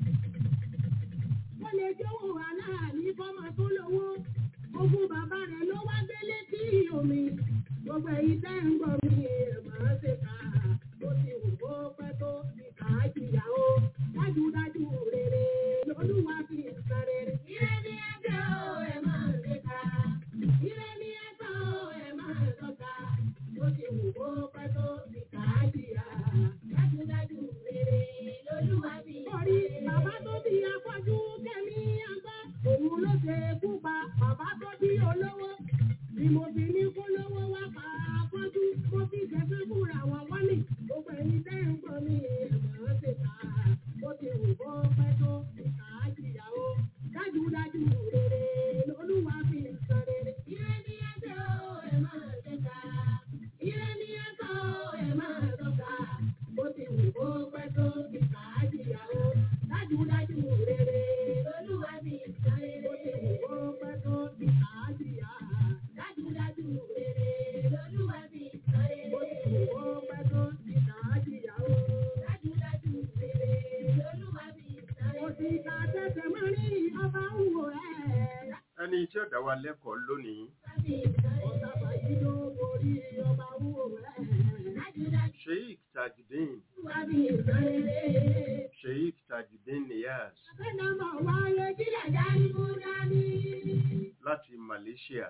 Ó lè jówó aláàní fọ́mọ tó lówó. Ogún bàbá rẹ̀ ló wá gbélé sí omi. Gbogbo èyí tẹ́ ń gbọ́ mi ẹ̀ máa ṣe ká. Ó ti wù kó pẹ́ tó ìkà á jìyà o. Dájúdájú rere lolúwa fi ń san rere. Ire ni ẹjọ́ ẹ máa ṣe ká. Ire ni ẹjọ́ ẹ máa tọ́ka. Ó ti wù kó pẹ́ tó ìkà á jìyà. Dájúdájú rere lolúwa fi ń san rere. Orí bàbá tó bí afọ́jú kẹ́mi àgbá. Òun ló ṣe kú pa bàbá tó bí olówó. Bí mo fi ní kó lówó wá pa afọ́jú. Mo fi jẹ́fẹ́ fúnra wọn wọ́n ní. Gbogbo ẹ̀yin tẹ́ ń gbọ́ mi ẹ̀mọ́ ṣe ká. Ó ti wù kó pẹ́ tó ìkà á jìyà o. Dájúdájú rere lolúwa fi ń san rere. Ire ni ẹjọ́ ẹ máa ṣe ká. Ire ni ẹjọ́ ẹ máa tọ́ka. Ó ti wù kó pẹ́ tó ìkà á jìyà o. Dájúdájú rere lolúwa fi ń san rere. Ó ti wù kó pẹ́ tó ìkà á jìyà. Dájúdájú rere lolúwa fi ń san rere. Ó ti wù kó pẹ́ tó ìkà á jìyà o. Dájúdájú rere lolúwa fi ń san rere. Òṣìkà tẹ̀sẹ̀ mọ́ ní ọba ń wò ẹ́. ẹni tí ó dá wa lẹ́kọ̀ọ́ lónìí Ọ̀sàbà yìí ló borí ọba ń wò ẹ́. Dájúdájú sheikh tajudeen wá bí ìsan rere. sheikh tajudeen niyaz Àfẹ́nàmọ̀ wáyé kílẹ̀ dání mú dání. láti malaysia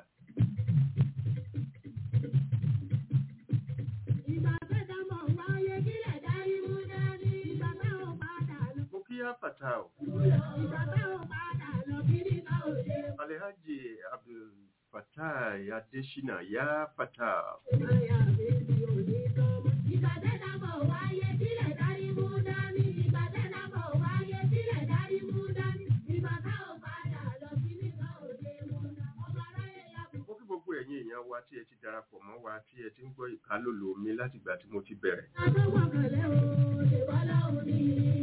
Ìgbà àfẹ́nàmọ̀ wáyé kílẹ̀ dání mú dání. Ìgbà táwọn padà lọ. mo kí á fatah Ìgbà táwọn padà lọ kí ní ká ò ṣe. alhaji abdul fatah adesina ya fatah Máyà mi ti ò ní tọ́mọ. Ìgbà àfẹ́nàmọ̀ wáyé kílẹ̀ dání mú dání. Ìgbà àfẹ́nàmọ̀ wáyé kílẹ̀ dání mú dání. Ìgbà táwọn padà lọ kí ní ká ò ṣe mú dání. Ọba aráyé yá mo kí gbogbo ẹ̀yin èèyàn wa tí ẹ ti darapọ̀ mọ́ wa tí ẹ ti ń gbọ́ ìkálòlò mi láti ìgbà tí mo ti bẹ̀rẹ̀ Agbọ́gbọ̀kànlẹ́ o, ṣèbọ́lá òní.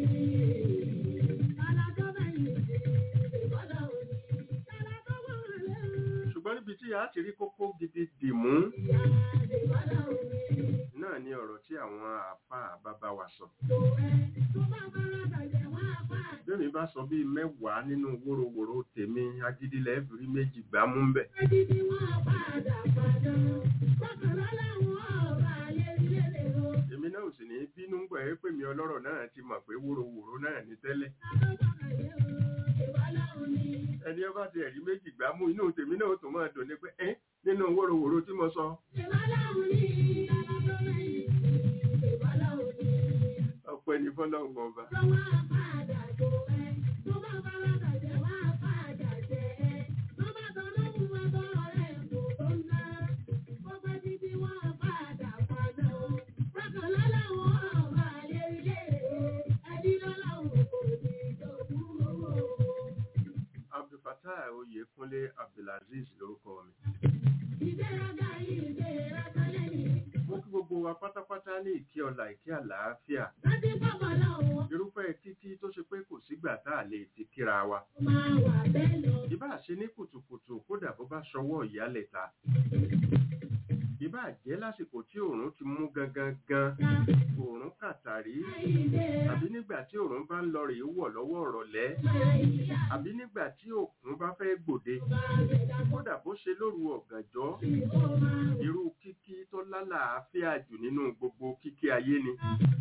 Alájọ́bẹ̀yìn ṣe, ṣèbọ́lá òní. Alájọ́gbọ̀kànlẹ́ o, ṣùgbọ́n níbi tí a ti rí kókó gidi dì mú ìyá ṣèbọ́lá òní. náà ni ọ̀rọ̀ tí àwọn àáfàá bàbá wa sọ Tó ẹ tó bá bára bàjẹ́ wá bá. bẹ́ẹ̀ni bá sọ bíi mẹ́wàá nínú wóróworó tèmi agídílẹ̀ ẹ̀fìrí méjì gbámú ń bẹ̀ Ẹbí tí wọ́n padà padà. Bọ́kànlá làwọn ọba ayé ilé lè ro. èmi náà ò sì ní bínú gbọ̀ ẹ́ pé mi ọlọ́rọ̀ náà ti mọ̀ pé wóróworó náà ní tẹ́lẹ̀ Agbọ́gbọ̀kànlẹ́ o, ẹni ọba ti ẹ̀rí méjì gbá mú inú tèmi náà ó tún máa dùn ní pé ẹ́ nínú wóróworó tí mo sọ ọpẹ́ ní fọlọ́run ọba abdulfatah oyèkúnlé abdulaziz lórúkọ mi mo kí gbogbo wa pátápátá ní ìkí ọlà ìkí àlàáfíà irúfẹ́ kíkí tó ṣe pé kò sígbà tá a lè ti kíra wa ìbá ṣe ní kùtùkùtù kódà bó bá ṣọwọ́ ìyálẹ̀ ta ìbá jẹ́ lásìkò tí òòrùn ti mú gangan gan òòrùn kàtàrí àbí nígbà tí òòrùn bá ń lọ rèé wọ̀ lọ́wọ́ ọ̀rọ̀lẹ́ àbí nígbà tí òkun bá fẹ́ gbòde kódà bó ṣe lóru ọ̀gànjọ́ irú kíkí tó lálàáfíà jù nínú gbogbo kíkí ayé ni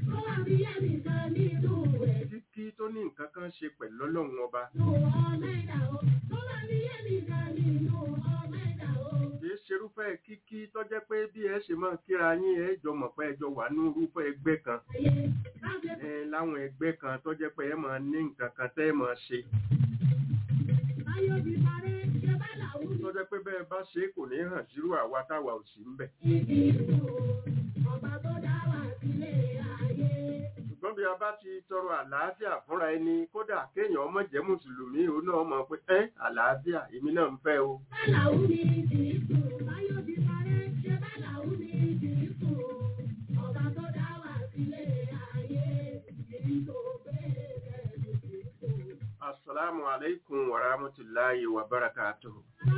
kíkí tó ní nǹkan kan ṣe pẹ̀lú ọlọ́run ọba kìí ṣerúfẹ́ kíkí tó jẹ́ pé bí ẹ ṣe máa kíra yín ẹ jọ mọ̀ pé ẹ jọ wà ní irúfẹ́ ẹgbẹ́ kan ẹ láwọn ẹgbẹ́ kan tó jẹ́ pé ẹ máa ní nǹkan kan tẹ́ ẹ máa ṣe tó jẹ́ pé bẹ́ẹ̀ bá ṣe é kò ní hàn sírú àwa táwa ò sí ń bẹ̀. ṣùgbọ́n bí a bá ti tọrọ àlàáfíà fúnra ẹni kódà kéèyàn ọmọ jẹ́ mùsùlùmí òun náà mọ̀ pé ẹ́ àlàáfíà èmi náà ń fẹ́ o. Assalamu alaikum wa rahmatullahi wa barakatuhu.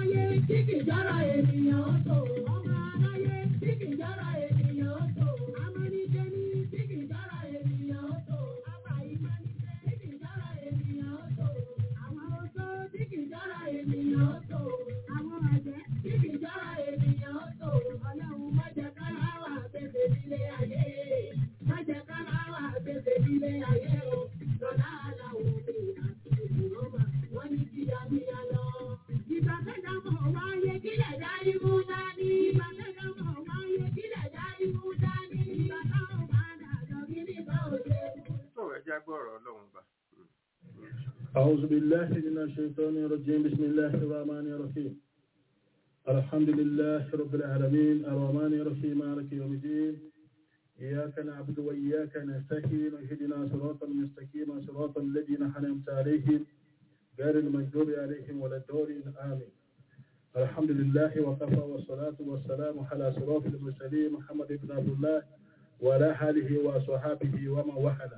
Sọ̀rọ̀ ẹja gbọ́rọ̀ ọlọ́run bá. أعوذ بالله من الشيطان الرجيم بسم الله الرحمن الرحيم الحمد لله رب العالمين الرحمن الرحيم مالك يوم الدين إياك نعبد وإياك نستعين اهدنا صراطا مستقيما صراط الذين أنعمت عليهم غير المغضوب عليهم ولا الضالين آمين الحمد لله وكفى والصلاة والسلام على صراط المرسلين محمد بن عبد الله وعلى آله وصحابه ومن وحده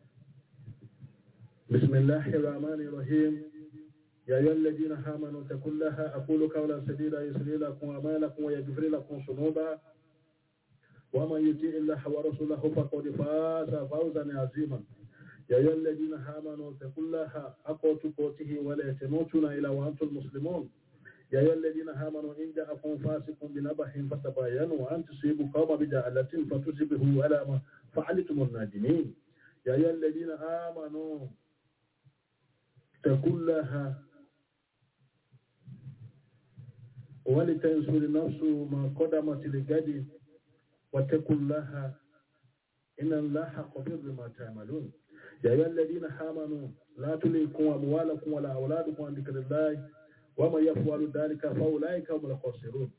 بسم الله الرحمن الرحيم يا أيها الذين آمنوا اتقوا الله أقول قولا سديدا يسري لكم أعمالكم ويغفر لكم ذنوبا ومن يطيع الله ورسوله فقد فاز فوزا عظيما يا أيها الذين آمنوا اتقوا الله حق تقاته ولا تموتن إلا وأنتم مسلمون يا أيها الذين آمنوا إن جاءكم فاسق بنبأ فتبينوا أن تصيبوا قوما بجهالة فتصبحوا على ما فعلتم النادمين يا أيها الذين آمنوا اتقوا الله ولتنصر نفس ما قدمت لغد واتقوا الله إن الله خبير بما تعملون يا أيها الذين آمنوا لا تليكم أموالكم ولا أولادكم عن ذكر الله ومن يفعل ذلك فأولئك هم الخاسرون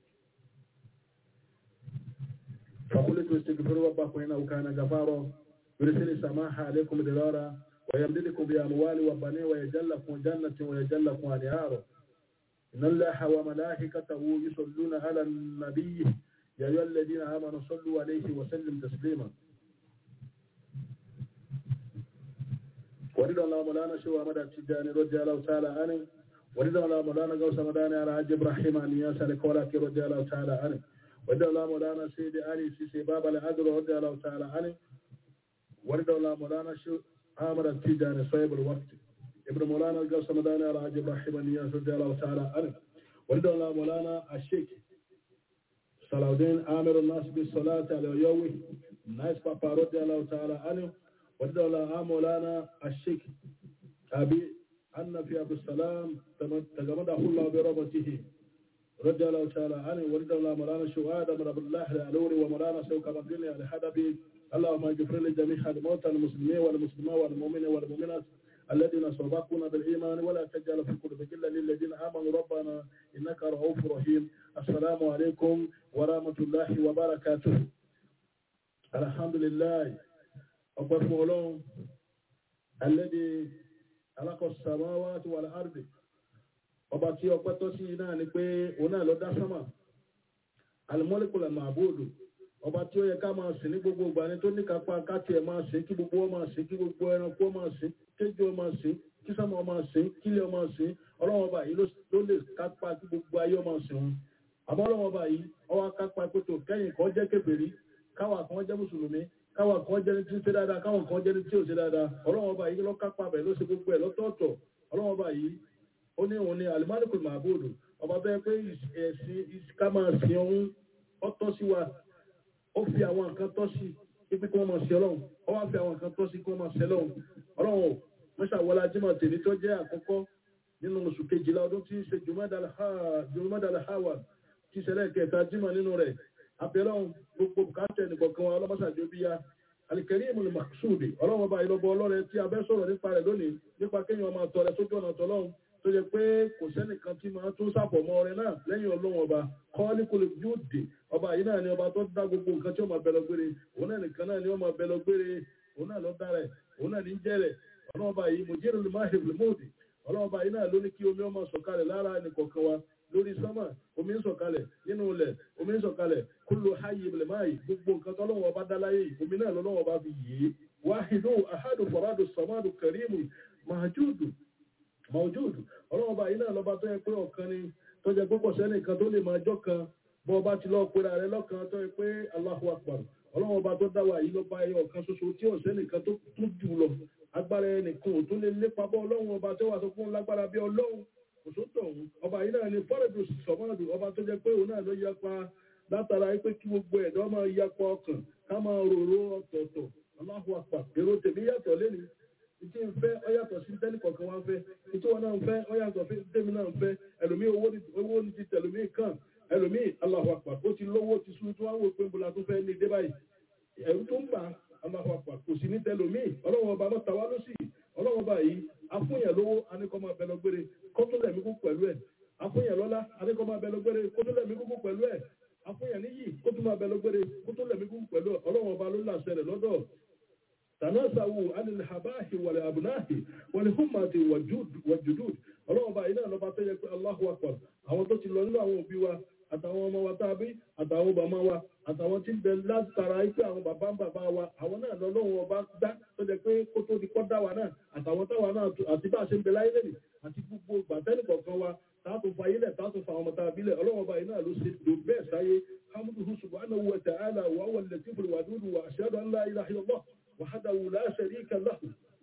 فقلت استغفروا ربكم إنه كان غفارا يرسل السماح عليكم درارا ويمددكم بأموال وبنين ويجعل لكم جنة ويجعل لكم أنهارا إن الله وملائكته يصلون على النبي يا أيها الذين آمنوا صلوا عليه وسلم تسليما ورد الله مولانا شو أحمد التجاني رضي الله تعالى عنه ورد الله مولانا غوث مداني على حج إبراهيم النياس الكولاكي رضي الله تعالى عنه ورد الله مولانا سيدي علي سيسي بابا العدل رضي الله تعالى عنه ورد الله مولانا شو أحمد التجاني صيب الوقت ابن مولانا غوث مداني على حج إبراهيم النياس رضي الله تعالى عنه ورد الله مولانا الشيخ صلاح الدين آمر الناس بالصلاة على يومه ناس بابا رضي الله تعالى عنه ورد الله مولانا الشيخ أبي أن في عبد السلام تجمده الله برحمته رضي الله تعالى عنه ورضي الله مولانا شهاد من عبد الله العلوري ومولانا سوق مدينة الحدبي اللهم اغفر لجميع الموتى المسلمين والمسلمات والمؤمنين والمؤمنات الذين سبقونا بالإيمان ولا تجعل في قلوبنا إلا للذين آمنوا ربنا إنك رؤوف رحيم السلام عليكم ورحمة الله وبركاته الحمد لله أكبر فولون الذي خلق السماوات والأرض ọba tí ọpẹ́ tọ́ sí náà ni pé òun náà ló dá sánmà alimọ́lẹ́kùlẹ̀ màbúùdù ọba tí ó yẹ ká máa sìn ní gbogbo ìgbà ni tó ní kápá káàtì ẹ̀ máa sìn kí gbogbo wọn máa sìn kí gbogbo ẹranko máa sìn kéjọ máa sìn kí sánmà máa sìn kílẹ̀ máa sìn ọlọ́wọ́n ọba yìí ló lè kápá kí gbogbo ayé máa sìn wọn àmọ́ ọlọ́wọ́n ọba yìí ọwọ́ kápá pẹ̀tọ̀ kẹ́yìn kan jẹ́ kèfèrí káwa kan jẹ́ mùsùlùmí káwa kan jẹ́ ní tí ń ṣe dáadáa káwa kan jẹ́ ní tí ò ṣe dáadáa ọlọ́wọ́n ọba yìí ló kápá bẹ̀ ló ṣe gbogbo ẹ̀ lọ́tọ̀ọ̀tọ̀ ọlọ́wọ́n ọba yìí ó ní òun ni alimalikul mahabudu ọba bẹ́ẹ̀ pé ẹ̀sìn ká máa sin ohun ó tọ́ sí wa ó fi àwọn nǹkan tọ́ sí ibi kí wọ́n máa sin ọlọ́run ó wá fi àwọn nǹkan tọ́ sí kí wọ́n máa sin ọlọ́run ọlọ́run ò mọ́ṣá wọlá jimá tèmi tó jẹ́ àkọ́kọ́ nínú oṣù kejìlá ọdún tí í ṣe jùmọ́dàlá hawa tí ìṣẹ̀lẹ̀ kẹta jimá nínú rẹ̀ abẹ́lọ́run gbogbo bùkátẹ̀ nìkọ̀kan wa ọlọ́mọṣàjò bíyá alikẹ́rìmù ni maksudi ọlọ́run ọba ìlọ́bọ ọlọ́rẹ̀ tí a bẹ́ sọ̀rọ̀ nípa rẹ̀ lónìí nípa kéèyàn máa tọrẹ sójú ọ̀nà tọ́lọ́run tó yẹ pé kò sẹ́nìkan tí máa tún sàpọ̀mọ́ ọrẹ náà lẹ́yìn ọlọ́run ọba kọ́ọ́lì kò lè yóò dé ọba yìí náà ni ọba tó dá gbogbo nǹkan tí ó máa bẹ lọ gbére òun náà nìkan náà ni ó máa bẹ lọ gbére òun náà ló dá rẹ̀ òun náà ní jẹ́ rẹ̀ ọlọ́run ọba yìí mo jẹ́rìí olùmọ̀ àhèbùlẹ̀ mọ́ọ̀dì ọlọ́run ọba yìí náà ló ní kí omi ọmọ sọ̀kalẹ̀ lára ẹnìkọ̀ọ̀kan wa lórí sánmà omi ń sọ̀kalẹ̀ nínú ilẹ̀ omi ń sọ̀kalẹ̀ kúlò háyé ìbìlẹ̀ máa yìí gbogbo nǹkan tó lọ́wọ́ ọba dá láyé yìí omi náà lọ́wọ́ ọba fi yìí wáhìdó àhádù fọ̀rádù sọ̀mádù kẹrìmù màjúùdù mọ̀júùdù ọlọ́wọ́ bá iná lọ́ba tó yẹ pé ọ̀kan ni tó jẹ púpọ̀ sẹ́nì kan tó lè máa jọ́ kan bọ́ ọba ti lọ́ọ́ pera rẹ lọ́kan tó yẹ pé Allahu Akbar ọlọ́wọ́ bá tó dá wa yìí lọ́ba ẹyọ ọ̀kan ṣoṣo tí ò sẹ́nì kan tó tún jù lọ agbára ẹnìkan ò tún lè lépa bọ́ ọlọ́run ọba tó wà tó fún lágbára bí ọlọ́run kò tó tọ̀ ọ̀hún ọba yìí náà ni fọ́rẹ̀dù sọ̀mọ́dù ọba tó jẹ pé òun náà ló yapa látara pé kí gbogbo ẹ̀dọ́ máa yapa ọkàn ká máa rorò ọ̀tọ̀ọ̀tọ̀ Allahu Akbar èrò tèmi yàtọ̀ lẹ́nu ìtí ń fẹ́ ọyàtọ̀ sí tẹ́lẹ̀ kọ̀ọ̀kan wá ń fẹ́ ìtí wọn náà ń fẹ́ ọyàtọ̀ sí tẹ́mi náà ń fẹ́ ẹlòmí owó ní ti tẹ̀lòmí kàn ẹlòmí Allahu Akbar ó ti lówó ti sún tí wọ́n wò pé nbola tó fẹ́ ní dé báyìí ẹ̀rú tó ń bà Allahu Akbar kò sí ní tẹ̀lòmí ọlọ́wọ́n ọba mọ́ta wá ló sì ọlọ́wọ́n ọba yìí afúnyàn lówó aníkọ́ máa bẹ lọ́gbére kó tó lẹ̀mí kú pẹ̀lú ẹ̀ afúnyàn lọ́lá aníkọ́ máa bẹ lọ́gbére kó tó lẹ̀mí kú pẹ̀lú ẹ̀ afúnyàn níyì kó tó máa bẹ lọ́gbére kó tó lẹ̀mí kú pẹ̀lú ẹ̀ ọlọ́wọ́n ọba ló làṣẹ rẹ̀ lọ́dọ̀ tanasawu anil habahi wal abnahi wal humati wajudud ọlọ́wọ́ bá iná lọ́ba tó yẹ pé Allahu akbar àwọn tó ti lọ nínú àwọn òbí wa àtàwọn ọmọ wa tàbí àtàwọn bàmá wa àtàwọn tí ń bẹ látara pé àwọn bàbá ń bàbá wa àwọn náà lọ́lọ́wọ́ ọba dá tó jẹ pé kó tó di kọ́ dá wa náà àtàwọn táwa náà àti bá a ṣe ń bẹ láyé lẹ́nìí àti gbogbo gbàtẹ́nì kọ̀ọ̀kan wa táàtò fa ilẹ̀ táàtò fa àwọn ọmọta abilẹ̀ ọlọ́wọ́ bá iná ló ṣe lò bẹ́ẹ̀ sáyé hamduhu subhanahu wa ta'ala wa huwa al-latiful wadud wa ashhadu an la ilaha illallah wàhádàwù láṣẹ̀rí ìkàlá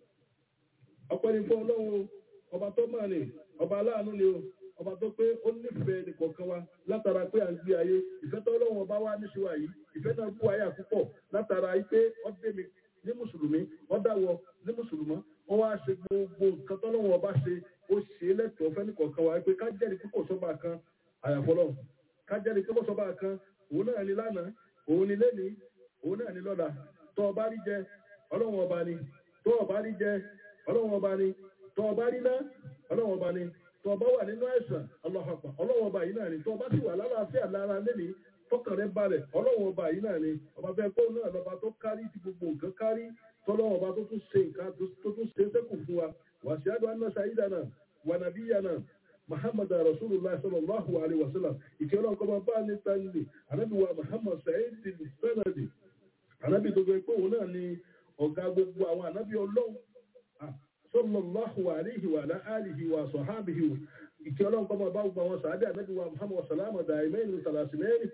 ọ̀pẹ́ni fún ọlọ́run ọba tó máa ní ọba aláàánú ni o ọba tó pé ó nífẹ̀ẹ́ nìkọ̀ọ̀kan wa látara pé à ń gbé ayé ìfẹ́ tó ọlọ́run ọba wa níṣẹ́wà yìí ìfẹ́ náà bú ayé àpúpọ̀ látara pé ó dé mi ní mùsùlùmí ó dáwọ ní mùsùlùmọ́ wọ́n wá ṣe gbogbo nǹkan tó ọlọ́run ọba ṣe ó ṣe é lẹ́tọ̀ọ́ fẹ́ nìkọ̀ọ̀kan wa pé ká jẹ́rìí púpọ̀ sọ́ba kan àyàfọ́lọ́ ká jẹ́rìí púpọ̀ sọ́ba kan òun náà ni lánàá òun ni lẹ́nìí òun náà ni lọ́la tó ọba rí jẹ ọlọ́run ọba ni tó ọba rí jẹ ọlọ́run ọba ni tó ọba rí ná ọlọ́run ọba ni tó ọba wà nínú àìsàn ọlọ́hàpà ọlọ́run ọba yìí náà ni tó ọba sì wà lálàáfíà lára lẹ́ni tọkàn rẹ balẹ̀ ọlọ́run ọba yìí náà ni ọba fẹ́ kó náà lọ́ba tó kárí ti gbogbo nǹkan kárí tọ́lọ́run ọba tó tún ṣe nǹkan tó tún ṣe sẹ́kù fún wa wàṣíádù anásá ìdáná wà nàbíyànà muhammad rasulullah sallallahu alaihi wasallam ìkẹ́ ọlọ́run kọ́ máa bá ní tánilì anábìwá muhammad sa'id bin sanadi anábì tó gbé pé òun náà ni ọ̀gá gbogbo àwọn ànábì ọlọ́run sallallahu alayhi wa alihi wa sahbihi ìkẹ́ ọlọ́run kọ́ máa bá gbogbo àwọn sàádé ànábì wa muhammad salama daimaini salasimeni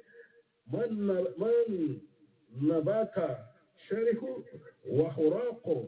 man nabata sharihu wa huraqo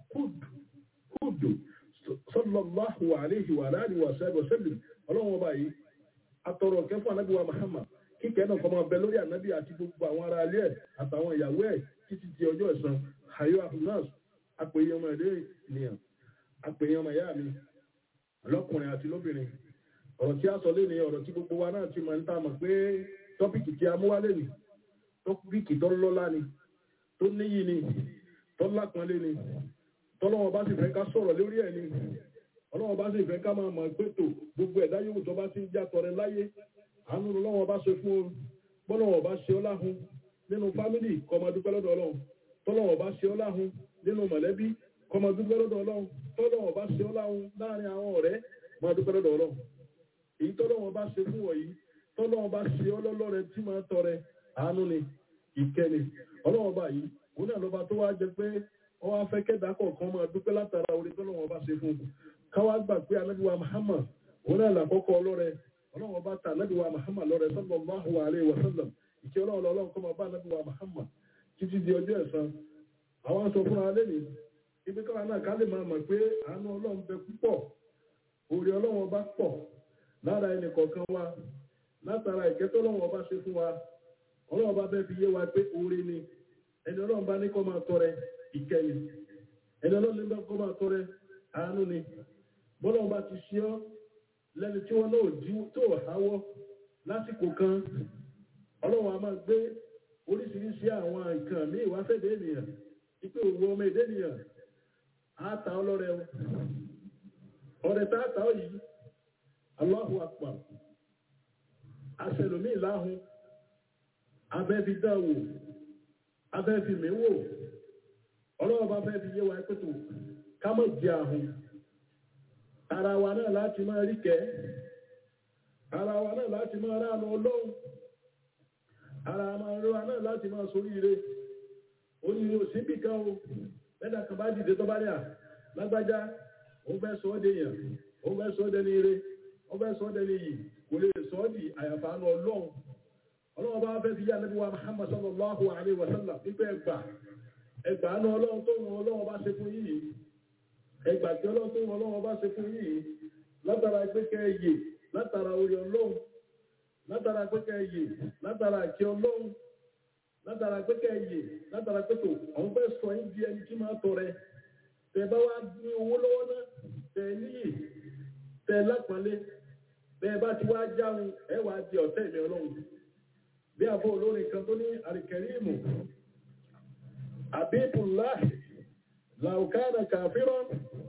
kudu sallallahu alayhi wa alihi wa sallam ọlọ́run ọba yìí atọrọ kẹfún ànábì wa muhammad kíkẹ́ náà kọ́ máa bẹ lórí ànábì àti gbogbo àwọn ará ilé ẹ̀ àtàwọn ìyàwó ẹ̀ títí di ọjọ́ ẹ̀san hayo ahunas apèyàn ọmọ ẹ̀dẹ́ ènìyàn apèyàn ọmọ ìyá mi lọ́kùnrin àti lóbìnrin ọ̀rọ̀ tí a sọ lé ní ọ̀rọ̀ tí gbogbo wa náà ti máa ń tà mọ̀ pé tọ́pìkì tí a mú wá lé ní tọ́pìkì tó lọ́lá ni tó níyì ni tó lápọ́nlé ni tọ́lọ́wọ́ bá sì fẹ́ ká sọ̀rọ̀ lórí ẹ̀ ni ọlọ́wọ́ bá sì fẹ́ ká máa mọ̀ pé tò gbogbo ẹ̀dá yòówù tó bá ti ń já tọrẹ láyé àánú lọ́wọ́ bá ṣe fún o bọ́lọ́wọ́ bá ṣe ọ́ láhùn nínú fámìlì kó máa dúpẹ́ lọ́dọ̀ ọlọ́run tọ́lọ́wọ́ bá ṣe ọ́ láhùn nínú mọ̀lẹ́bí kó máa dúpẹ́ lọ́dọ̀ ọlọ́run tọ́lọ́wọ́ bá ṣe ọ́ láhùn láàrin àwọn ọ̀rẹ́ máa dúpẹ́ lọ́dọ̀ ọlọ́run èyí tọ́lọ́wọ́ bá ṣe fún wọ̀nyí tọ́lọ́wọ́ bá ṣe ọ́ lọ́lọ́rẹ tí máa tọrẹ àánú ni ìkẹni ọlọ́wọ́ bá yìí òun náà lọ́ba tó wá jẹ pé wọ́n wá fẹ́ kẹ́dà kọ̀ọ̀kan máa dúpẹ́ látara orí tọ́lọ́wọ́ bá ṣe fún un káwá gbà pé anábíwá Muhammad òun náà làkọ́kọ́ ọlọ́rẹ ọlọ́wọ́ bá ta anábíwá Muhammad lọ́rẹ sallallahu alaihi wa sallam ìkẹ́ ọlọ́run ọlọ́run kọ́ máa bá anábíwá Muhammad títí di ọjọ́ ẹ̀san àwọn sọ fúnra lẹ́nu ibi káwa náà ká lè máa mọ̀ pé àánú ọlọ́run bẹ púpọ̀ orí ọlọ́run bá pọ̀ lára ẹnì kọ̀ọ̀kan wa látara ìkẹ́tọ́ ọlọ́run bá ṣe fún wa ọlọ́run bá fẹ́ fi yé wa pé oore ni ẹni ọlọ́run bá ní kó máa tọrẹ ìkẹyìn ẹni ọlọ́run ní kó máa tọrẹ àánú ni bọ́lọ́run bá ti ṣe ọ́ lẹ́ni tí wọ́n náà jí tó háwọ́ lásìkò kan ọlọ́run a máa gbé oríṣiríṣi àwọn nǹkan míì wá fẹ́ dé ènìyàn ipe òwò ọmọ èdè ènìyàn á ta ọlọ́rẹ ọ̀rẹ́ tá a ta ọ yìí Allahu akbar aṣẹlòmí láhùn abẹ́fi dáwò abẹ́fi mẹ́wò ọlọ́wọ́ bá fẹ́ fi yé wa pẹ́tò ká mọ̀ jẹ àhùn ara wa náà láti máa rí kẹ́ ara wa náà láti máa ránu ọlọ́run ara wa náà láti máa soríire oníire òsínbì kan o mẹ́ta kan bá dìde tó bá rí à lágbájá òun fẹ́ sọ ọ́ dèèyàn òun fẹ́ sọ ọ́ dẹni ire òun fẹ́ sọ ọ́ dẹni yìí kò lè sọ ọ́ di àyàfáànù ọlọ́run ọlọ́run bá fẹ́ fi yá nàbí wa Muhammad sallallahu alayhi wa sallam pípẹ́ ẹgbà ẹgbà ní ọlọ́run tó wọn ọlọ́run bá ṣe fún yìí ẹgbà tí ọlọ́run tó wọn ọlọ́run bá ṣe fún yìí látara pẹ́kẹ́ yè látara orí ọlọ́run látara pẹ́kẹ́ yè látara àkí ọlọ́run látara pẹ́kẹ́ yè látara pẹ́tò àwọn fẹ́ sọ yín di ẹni tí máa tọrẹ tẹ bá wá ní owó lọ́wọ́ náà tẹ níyì tẹ lápọ̀nlé bẹ́ẹ̀ bá ti wá jáun ẹ wàá di ọ̀tẹ̀ mi ọlọ́run bí àbọ̀ olórin kan tó ní àríkẹ̀rímù àbíbùláhì làùkánà kàfíràn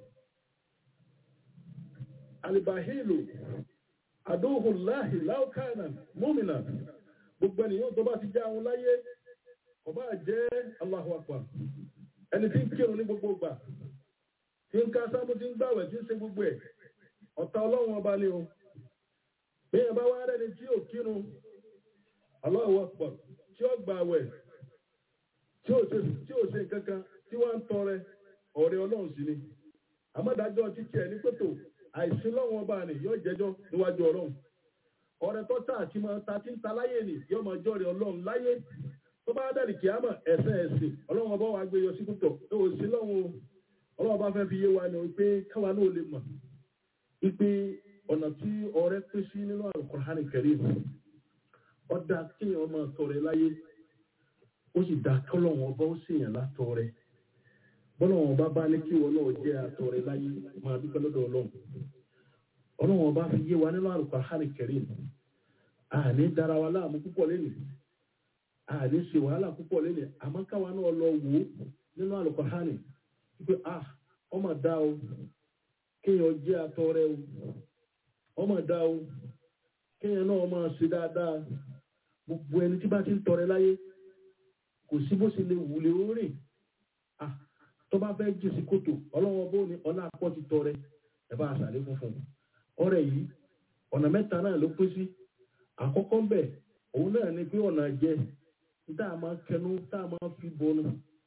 alìbàhílù àdóhùláhì láùkánà múmìnà gbogbo ènìyàn tó bá ti jáun láyé kò bá jẹ́ Allahu Akbar ẹni tí ń kírun ní gbogbo gbà tí ń ká sábó tí ń gbàwẹ̀ tí ń ṣe gbogbo ẹ̀ ọ̀tá ọlọ́run ọba ni o bí ẹ bá wá rẹ́ni tí ò kírun Allahu Akbar tí ó gbà wẹ̀ tí ó ṣe tí ó ṣe kankan tí wọ́n ń tọrẹ ọ̀rẹ́ ọlọ́run sí ni àmọ́dájọ́ títí ẹ̀ ní pẹ̀tò àìsí lọ́wọ́ ọba ni yóò jẹ́jọ́ níwájú ọlọ́run ọ̀rẹ́ tó tà àti máa ta tí ń ta láyé ni yóò máa jọ́rẹ̀ ọlọ́run láyé tó bá dàrí kìámà ẹ̀sẹ̀ ẹ̀sìn ọlọ́run ọba wa gbé yọ sí púpọ̀ tó ò sí lọ́wọ́ ọlọ́run ọba fẹ́ fi yé wa ni wípé káwa náà lè mọ̀ wípé ọ̀nà tí ọ̀rẹ́ pín sí nínú Al-Qur'an Karim ọ̀dà kéèyàn máa tọrẹ láyé ó sì dá kọ́lọ́wọ́n ọba ó sì yàn látọrẹ bọ́lọ́wọ́n ọba bá ní kí wọn náà jẹ́ àtọrẹ láyé máa dúpẹ́ lọ́dọ̀ ọlọ́run ọlọ́wọ́n ọba fi yé wa nínú Al-Qur'an Karim àní dára wa láàmú púpọ̀ lẹ́nu àní ṣe wàhálà púpọ̀ lẹ́nu àmọ́ káwa náà lọ wò ó nínú Al-Qur'an wípé ah ọmọ dá o kéèyàn jẹ́ àtọrẹ o ọmọ dá o kéèyàn náà máa ṣe dáadáa gbogbo ẹni tí bá ti ń tọrẹ láyé kò sí bó ṣe lè wùlé orin ah tó bá fẹ́ jù sí kòtò ọlọ́wọ́n bó ní ọlá àpọ̀ ti tọrẹ ẹ bá aṣàlẹ̀ funfun ọrẹ yìí ọ̀nà mẹ́ta náà ló pín sí àkọ́kọ́ ń bẹ̀ òun náà ni pé ọ̀nà jẹ tá a máa kẹnu tá a máa fi bọnu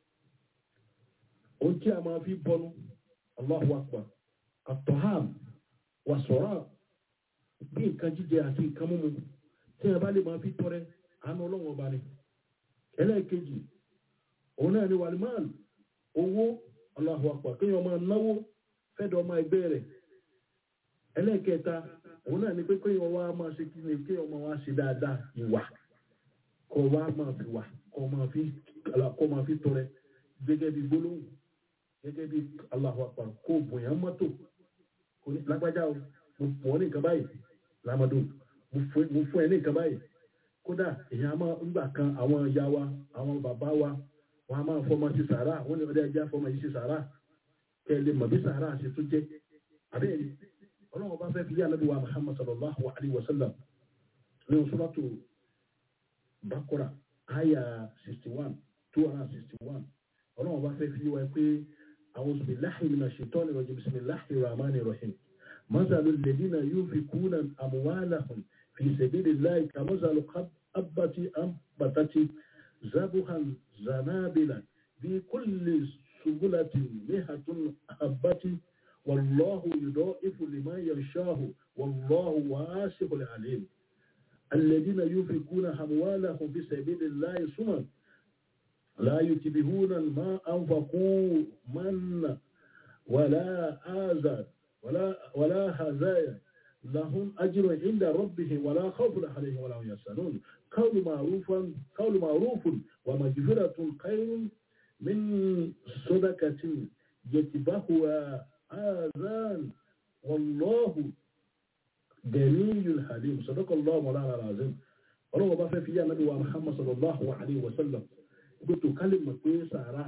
ohun tí a máa fi bọnu Allahu Akbar àtọ̀hám wàsọ̀rọ̀ bí nǹkan jíjẹ àti nǹkan mímu tí a bá lè máa fi tọrẹ àánú ọlọ́wọ́n ọba ni ẹlẹ́ẹ̀kejì òun náà ni wàlímán owó Allahu Akbar kéèyàn máa náwó fẹ́dọ̀ ọmọ ẹgbẹ́ rẹ̀ ẹlẹ́ẹ̀kẹta òun náà ni pé kéèyàn wá máa ṣe kí ni kéèyàn máa wá ṣe dáadáa ìwà kó wá máa fi wà kó máa fi kó máa fi tọrẹ gẹ́gẹ́ bí gbólóhùn gẹ́gẹ́ bí Allahu Akbar kó bòyàn mọ́tò kó kò ní lágbájá o mo fún ọ ní nǹkan báyìí lámọdún mo fún mo fún ẹ ní nǹkan báyìí kódà èèyàn máa ń gbà kan àwọn ìyá wa àwọn bàbá wa wọn a máa fọmọ sí sàárà wọn ní ọdẹ ẹja fọmọ yìí sí sàárà kẹ ẹ lè mọ bí sàárà ṣe tún jẹ àbẹ́ẹ̀ni ọlọ́run bá fẹ́ fi yá anábì wa muhammad sallallahu alayhi wa sallam ní suratu bakora aya sixty one two hundred and sixty one ọlọ́run bá fẹ́ fi wá pé a'udhu billahi minash shaitani rajim bismillahir rahmanir rahim masalu alladhina yunfikuna amwalahum fi sabilillahi kamasalu habbati anbatati zabuhan zanabila fi kulli subulatin mihatun habbati والله يضاعف لمن يشاء والله واسع عليم الذين ينفقون أموالهم في سبيل الله ثم لا يتبعون ما أنفقوا من ولا آذى ولا ولا هزايا لهم أجر عند ربهم ولا خوف عليهم ولا هم يحزنون قول معروفا قول معروف ومغفرة خير من صدقة يتبعها آذان والله جميل حليم صدق الله مولانا العظيم ọlọ́wọ́ bá fẹ́ fi yá nàbí wa muhammad sallallahu alayhi wa sallam gbẹ́tò kálí mọ̀ pé sàárà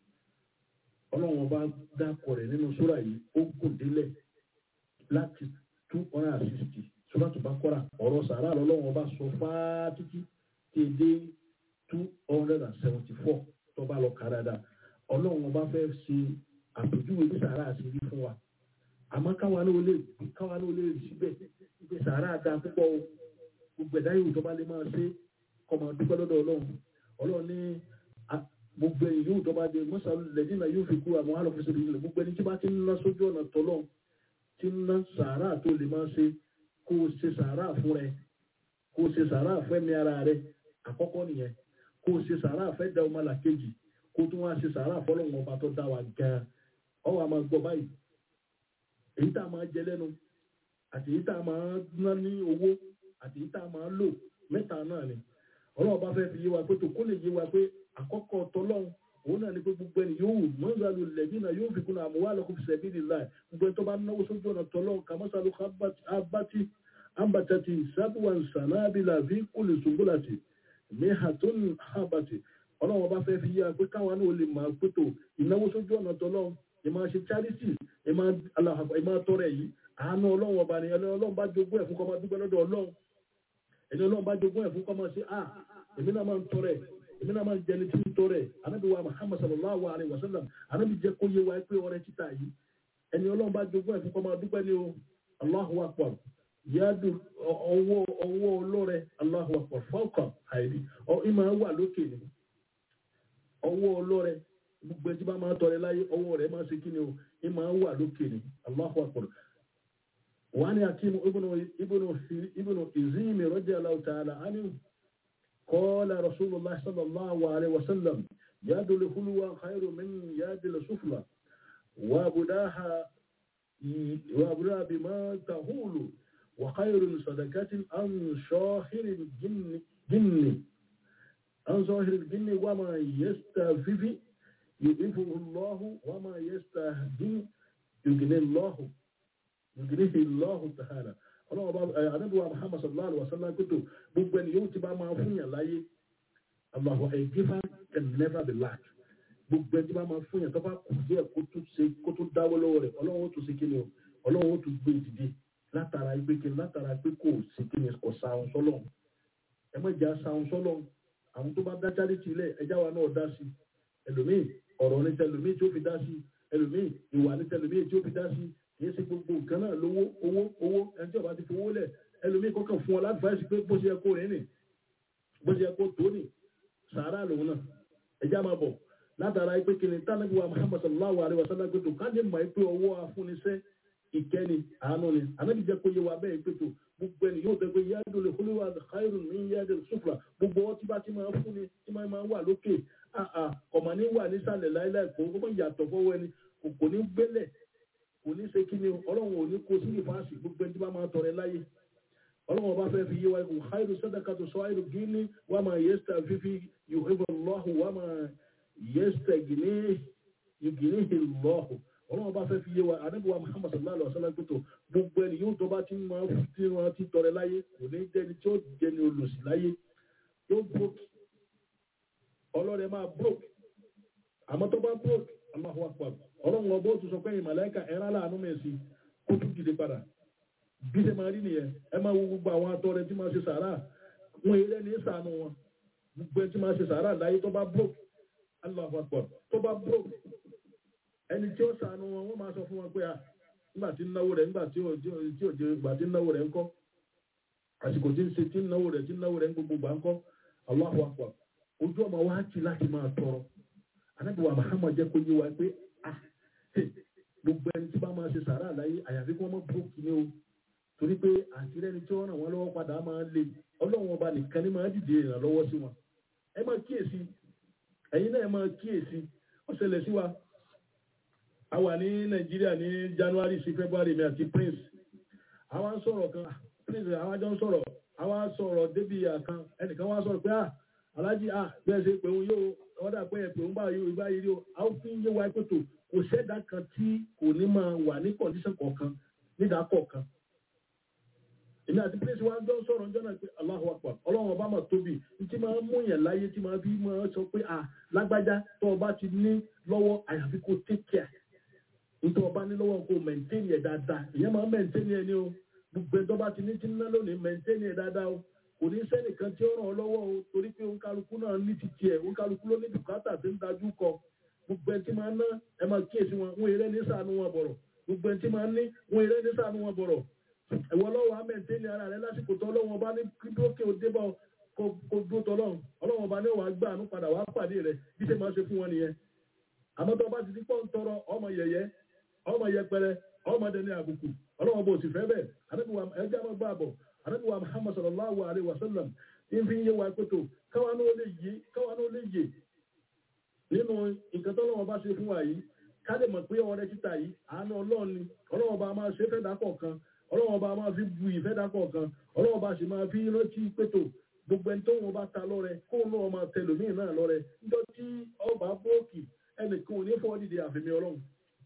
ọlọ́wọ́ bá dákọ̀ rẹ̀ nínú sóra yìí ó gùn délẹ̀ láti two hundred and sixty sóra tó bá kọ́ra ọ̀rọ̀ sàárà lọ́wọ́ bá sọ fáá títí tí e dé two hundred and seventy four tó bá lọ kà dáadáa ọlọ́wọ́ bá fẹ́ ṣe àpèjúwe bí sàárà àti rí fún wa àmọ́ káwa náà lè káwa náà lè rí síbẹ̀ pé sàárà da púpọ̀ o gbogbo ẹ̀dá yòówù tó bá lè máa ṣe kọ́ máa dúpẹ́ lọ́dọ̀ ọlọ́run ọlọ́run ní gbogbo ẹ̀yìn yòówù tó bá dé mọ́sá lẹ́dínà yóò fi kú àwọn alọ́fíìsì rẹ̀ nílẹ̀ gbogbo ẹni tí bá ti ń ná sójú ọ̀nà tọ́lọ́ ti ń ná sàárà tó lè máa ṣe kó o ṣe sàárà fún rẹ kó o ṣe sàárà fẹ́ mi ara rẹ àkọ́kọ́ nìyẹn kó o ṣe sàárà fẹ́ da ọmọ làkejì kó o tún wá ṣe sàárà fọlọ́run ọba tó dá wa gan-an ọwọ́ àmọ́ gbọ́ báyìí èyí tá a máa jẹ lẹ́nu àti èyí tá a máa ná ní owó àti èyí tá a máa lò mẹ́ta náà ni ọlọ́run bá fẹ́ fi yé wa pé tó kó lè yé wa pé àkọ́kọ́ tọ́lọ́run òun náà ni pé gbogbo ẹni yóò wù mọ́sálù lẹ́bí náà yóò fi kún àmọ́ wà lọ́kùn fìṣẹ́ bí nìlá gbogbo ẹni tó bá náwó sójú ọ̀nà tọ́lọ́run kàmọ́sálù abati ambatati sabuwan sanabila fi kúlù sùgbùlàtì mihatun habati ọlọ́run bá fẹ́ fi yé wa pé káwọn náà lè máa pé tó ìnáwó sójú ọ̀nà tọ́lọ́run ìmọ̀ ṣe charity ìmọ̀ tọrẹ yìí àánú ọlọ́run ọba ni ẹni ọlọ́run bá jogún ẹ̀ fún kọ́ máa dúpẹ́ lọ́dọ̀ ọlọ́run ẹni ọlọ́run bá jogún ẹ̀ fún kọ́ máa ṣe à èmi náà máa ń tọrẹ èmi náà máa ń jẹni tí ń tọrẹ anábì wa muhammad sallallahu alayhi wa sallam anábì jẹ́ kó yé wa pé ọrẹ títà yìí ẹni ọlọ́run bá jogún ẹ̀ fún kọ́ máa dúpẹ́ ní o allahu akbar yadu ọwọ́ ọwọ́ ọlọ́rẹ allahu akbar fọ́ọ̀kà àìrí ìmọ̀ wà lókè ni ọwọ́ ọlọ́rẹ gbogbo ẹtí bá máa tọrẹ láyé ọwọ́ rẹ̀ máa ṣe kí ni o ẹ máa wà lókè ni Allahu akbar wà ní akíní ibùnú ìzíìmì radiyallahu ta'ala anhu qala rasulullah sallallahu alayhi wa sallam yadul hulwa khairu min yadil sufla wa budaha wa budaha bima tahulu wa khairu sadaqatin an shahiril jinni an shahiril jinni wa ma yastafifi يضيفه الله وما يستهدي يغني الله يغنيه الله تعالى ọlọ́run bá àdébùwà muhammad sallallahu alaihi wa sallam kótó gbogbo ẹni yóò ti bá máa fún yàn láyé Allahu a giver can never be lack gbogbo ẹni tí bá máa fún yàn tó bá kù díẹ̀ kó tó ṣe kó tó dáwọ́ lọ́wọ́ rẹ̀ ọlọ́run ó tún ṣe kí ni o ọlọ́run ó tún gbé ìdìde látara pé kí látara pé kò sí kí ni kò sáwọn sọ́lọ̀ ẹ má jà sáwọn sọ́lọ̀ àwọn tó bá dá charity ilẹ̀ ẹjá wa náà dá sí ẹlòmíì ọ̀rọ̀ ní tẹlòmíì tí ó fi dá sí ẹlòmíì ìwà ní tẹlòmíì tí ó fi dá sí kìí ṣe gbogbo nǹkan náà lówó owó owó ẹni tí ọba ti fowó lẹ̀ ẹlòmíì kọ́kàn fún ọ láti fàáṣì pé bó ṣe yẹ kó rìn nì bó ṣe yẹ kó tó nì sàárà lòun náà ẹjá máa bọ̀ látara pé kìnìún tánàbí wa Muhammad sallallahu alaihi wa sallam gbẹdọ̀ ká lè mọ̀ pé ọwọ́ afúnisẹ́ ìkẹ́ni àánú ni ànábì jẹ́ kó yẹ wa bẹ́ẹ̀ pé tó gbogbo ẹni yóò tẹ́ pé yáàdùn lè kúlú wa khairun min yáàdùn sufla gbogbo ọtí bá ti máa fún ni tí máa máa wà lókè ọmọ ní wà nísàlẹ̀ láíláì kò kó yàtọ̀ fọwọ́ ẹni kò ní gbélẹ̀ kò ní ṣe kí ni ọlọ́run ò ní kó sí ìfàsì gbogbo ẹni tí bá máa tọrẹ láyé ọlọ́run ọba fẹ́ fi yé wa ikú khairu sadaqatu sọ́ọ́rù gíní wà máa yẹ́sítà fífi yuhibbu Allahu wà máa yẹ́sítà gíní gíní lọ́hù ọlọ́run bá fẹ́ fi yé wa anábìwá muhammad sallallahu alaihi wa sallam pẹ̀tọ̀ gbogbo ẹni yóò tó bá ti máa ń tí wọn ti tọrẹ láyé kò ní jẹ́ni tí ó jẹni olùsí láyé yóò broke ọlọ́rẹ̀ máa broke àmọ́ tó bá broke Allahu akbar ọlọ́run ọgbọ́ tó sọ pé ìmàlẹ́kà ẹ̀rá láàánú mẹ́sì kó tún dìde padà bí ṣe máa rí nìyẹn ẹ máa wo gbogbo àwọn atọrẹ tí máa ṣe sàárà wọn eré ní sàánú wọn gbogbo ẹni tí máa ṣe sàárà láyé tó bá broke Allahu akbar tó bá broke ẹni tí ó sàánú wọn wọ́n máa sọ fún wọn pé à nígbà tí ń náwó rẹ̀ nígbà tí ò tí ò tí ò jẹ ìgbà tí ń náwó rẹ̀ ń kọ́ àsìkò tí ń ṣe tí ń náwó rẹ̀ tí ń náwó rẹ̀ ń gbogbo gbà ń kọ́ Allahu akbar ojú ọmọ wa ti láti máa tọrọ anábìwá Muhammad jẹ́ kó yé wa pé ah gbogbo ẹni tí bá máa ṣe sàárà láyé àyàfi kí wọ́n mọ́ brókì ní o torí pé àtìrẹ́ni tí wọ́n ràn wọ́n lọ́wọ́ padà máa ń le ọlọ́run ọba nìkan ní máa dìde ìrànlọ́wọ́ sí wọn ẹ máa kíyèsí ẹ̀yin náà máa kíyèsí ó ṣẹlẹ̀ sí wa a wà ní nàìjíríà ní january sí february mi àti prince àwa ń sọ̀rọ̀ kan prince àwa jọ ń sọ̀rọ̀ àwa sọ̀rọ̀ débi àkan ẹnìkan wá sọ̀rọ̀ pé à alájí à bẹ́ẹ̀ ṣe pé òun yóò ọ̀dà pé ẹ̀ pé òun bá yóò ìgbà yìí o a ó fi ń yé wa pé tó kò sẹ́dá kan tí kò ní máa wà ní condition kọ̀ọ̀kan nídàá kọ̀ọ̀kan èmi àti prince wa jọ ń sọ̀rọ̀ jọ́nà pé Allahu Akbar ọlọ́run ọba mà tóbi tí máa ń mú yẹn láyé tí máa fi máa sọ pé à lágbájá tó ọba ti ní lọ́wọ́ àyàfi kó take care nítorí ọba ní lọ́wọ́ kó maintain yẹ dáadáa ìyẹn máa maintain yẹ ni o gbogbo ẹjọ́ bá ti ní tí ń ná lónìí maintain yẹ dáadáa o kò ní sẹ́nìkan tí ó ràn ọ́ lọ́wọ́ o torí pé òǹkálukú náà ní ti tiẹ̀ òǹkálukú ló ní bùkátà tí ń dájú kọ gbogbo ẹni tí máa ná ẹ máa kíyèsí wọn wọn eré ní sànú wọn bọ̀rọ̀ gbogbo ẹni tí máa ní wọn eré ní sànú wọn bọ̀rọ̀ ẹ̀wọ̀ lọ́wọ́ á maintain ara rẹ lásìkò tó ọlọ́wọ́n bá ní kí dókè ó dé bá ọ kó dúró tọ́lọ́run ọlọ́wọ́n bá ní wàá gbà àánú padà wàá pàdé rẹ bí ṣe máa ṣe fún wọn nìyẹn àmọ́ tó bá ti di pọ́ ń tọrọ ọmọ yẹ̀yẹ́ ọmọ yẹpẹrẹ ọmọdé ní àbùkù ọlọ́wọ́ bó sì fẹ́ bẹ́ẹ̀ anábìwá ẹjẹ́ àwọn gbà bọ̀ anábìwá muhammad sallallahu alayhi wa sallam ń fi yé wa pẹ̀tọ̀ káwa náà lè yé káwa náà lè yé nínú nǹkan tó lọ́wọ́ bá ṣe fún wa yìí ká lè mọ̀ pé ọrẹ títà yìí àánú ọlọ́run ni ọlọ́wọ́ bá máa ṣe fẹ́ dákọ̀ kan ọlọ́wọ́ bá máa fi bu ìfẹ́ dákọ̀ kan ọlọ́wọ́ bá sì máa fi rántí pẹ̀tọ̀ gbogbo ẹni tó wọn bá ta lọ́rẹ kó náà máa tẹlòmíì náà lọ́rẹ níjọ́ tí ọba bóòkì ẹnìkan ò ní fọ́ dìde àfẹ́mi ọlọ́run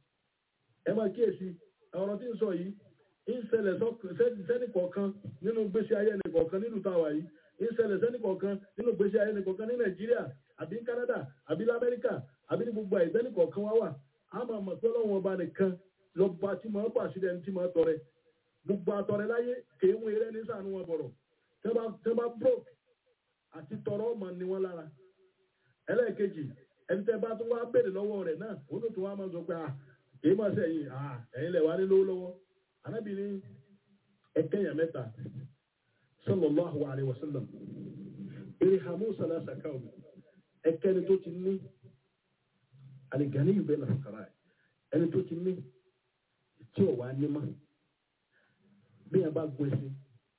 ẹ máa kíyèsí ọ̀rọ̀ tí ń sọ yìí ń ṣẹlẹ̀ sẹ́nì kọ̀ọ̀kan nínú gbèsè ayé ẹnì kọ̀ọ̀kan nínú tàwa yìí ń ṣẹlẹ̀ sẹ́nì kọ̀ọ̀kan nínú gbèsè ayé ẹnì kọ̀ọ̀kan ní nàìjíríà àbí ní canada àbí ní amẹ́ríkà àbí ní gbogbo àyè sẹ́nì kọ̀ọ̀kan wá wà á máa mọ̀ pé ọlọ́run ọba nìkan lọ́ba tí máa bà sí ẹni tí máa tọrẹ gbogbo àtọrẹ láyé kèé wọn eré ní sànú wọn bọ̀rọ̀ tẹ́ bá broke àti tọrọ ọmọ ni wọn lára ẹlẹ́ẹ̀kejì ẹni tẹ́ bá tún wá béèrè lọ́wọ́ rẹ̀ náà ó tún wá máa sọ pé ah èyí máa ṣe ẹ̀yìn àà ẹ̀yìn lẹ̀ wá ní lówó lọ́wọ́ anábìrin ẹ̀kẹ́yà mẹ́ta sallallahu alaihi wasallam irhamu salasa kaum ẹ̀kẹ́ni tó ti ní alìgàní yìí bẹ́ẹ̀ nàfàkàrà ẹni tó ti ní tí ò wá ní mọ́ bí yẹn bá gun ẹsẹ̀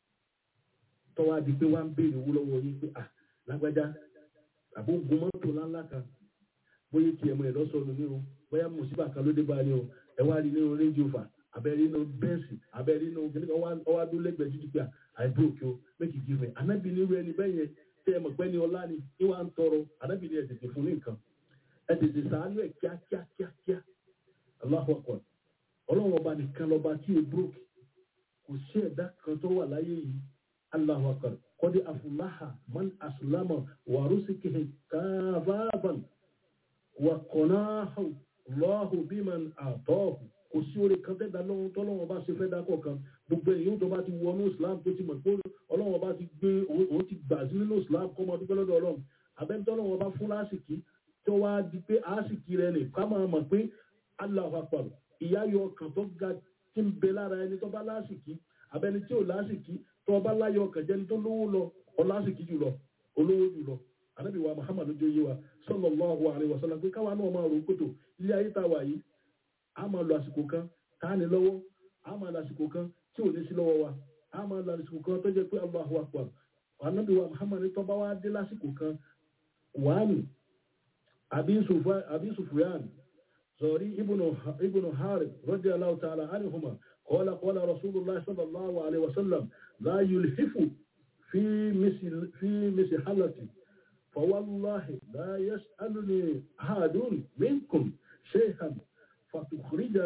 tọ́wọ́ adi pé wá ń béèrè owó lọ́wọ́ yín pé à lágbájá àbó gun mọ́tò ńláńlá kan bóyá tiẹ̀ mọ́ ẹ̀ lọ́sọ̀ọ́nù ní o bóyá mùsíbà kan ló dé bá ní o ẹ wá rí nínú rédíò fà abẹ́rí nínú bẹ́ẹ̀sì abẹ́rí nínú kìnìkan ọwá dún lẹ́gbẹ̀ẹ́ títí pé àìbí òkè o méjì jí rẹ̀ anábì nírú ẹni bẹ́ẹ̀ yẹn tẹ́ ẹ mọ̀ pé ní ọlá ni ní wàá ń tọrọ anábì ní ẹ tètè fún ní nǹkan ẹ tètè sàánú ẹ kíákíá kíákíá Allahu akbar ọlọ́run ọba nìkan lọ́ba tí e brókì kò sí ẹ̀dá kan tó wà láyé yìí Allahu akbar kọ́dé afúláhà man aslama wàrúsìkìhìn káfáfàn wà kọ̀náhù lọ́hù bí man àtọ́hù kò sí orí kan tẹ́gbà lọ́wọ́ tọ́lọ́wọ́ bá ṣe fẹ́ dákọ̀ kan gbogbo èyí tó bá ti wọnú islam tó ti mọ̀ pé ọlọ́wọ́ bá ti gbé òun ti gbà sí nínú islam kọ́ mọ́ dúpẹ́ lọ́dọ̀ ọlọ́run abẹ́ni tọ́lọ́wọ́ bá fún lásìkí tó wá di pé àásìkí rẹ̀ nì ká máa mọ̀ pé Allahu akbar ìyá yọ ọkàn tó ga tí ń bẹ lára ẹni tó bá lásìkí abẹ́ni tí ò lásìkí tó bá láyọ̀ ọkàn jẹ́ni tó lówó lọ ọ lásìkí jù lọ olówó jù lọ anabi wa muhammad ojú yé wa sallallahu alaihi wasallam pé káwa náà máa rò kótó ilé ayé tá a wà yìí a máa lo àsìkò kan tá a ní lọ́wọ́ a máa lo àsìkò kan tí ò ní sí lọ́wọ́ wa a máa lo àsìkò kan tó jẹ́ pé allahu akbar anabi wa muhammad tó bá wá dé lásìkò kan wàánu abi sufyan zori ibnu harib radiyallahu ta'ala anhuma qala qala rasulullah sallallahu alaihi wasallam la yulhifu fi misl fi mishalati فوالله لا يسألني أحد منكم شيئا فتخرج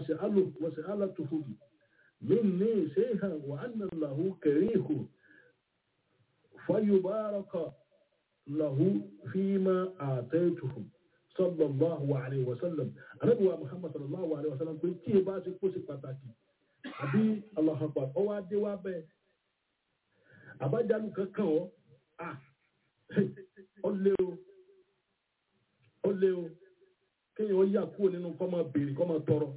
وسأله وسألته مني شيئا وأن له كريه فيبارك له فيما آتيته صلى الله عليه وسلم أنا محمد صلى الله عليه وسلم قلت كيف باسي كوسي pàtàkì àbí Allah akbar ọwọ́ adé wa bẹ́ẹ̀ àbájáde kankan ọ ah ọ lé o ó lé o kéèyàn yà kúrò nínú kọ́ máa béèrè kọ́ máa tọrọ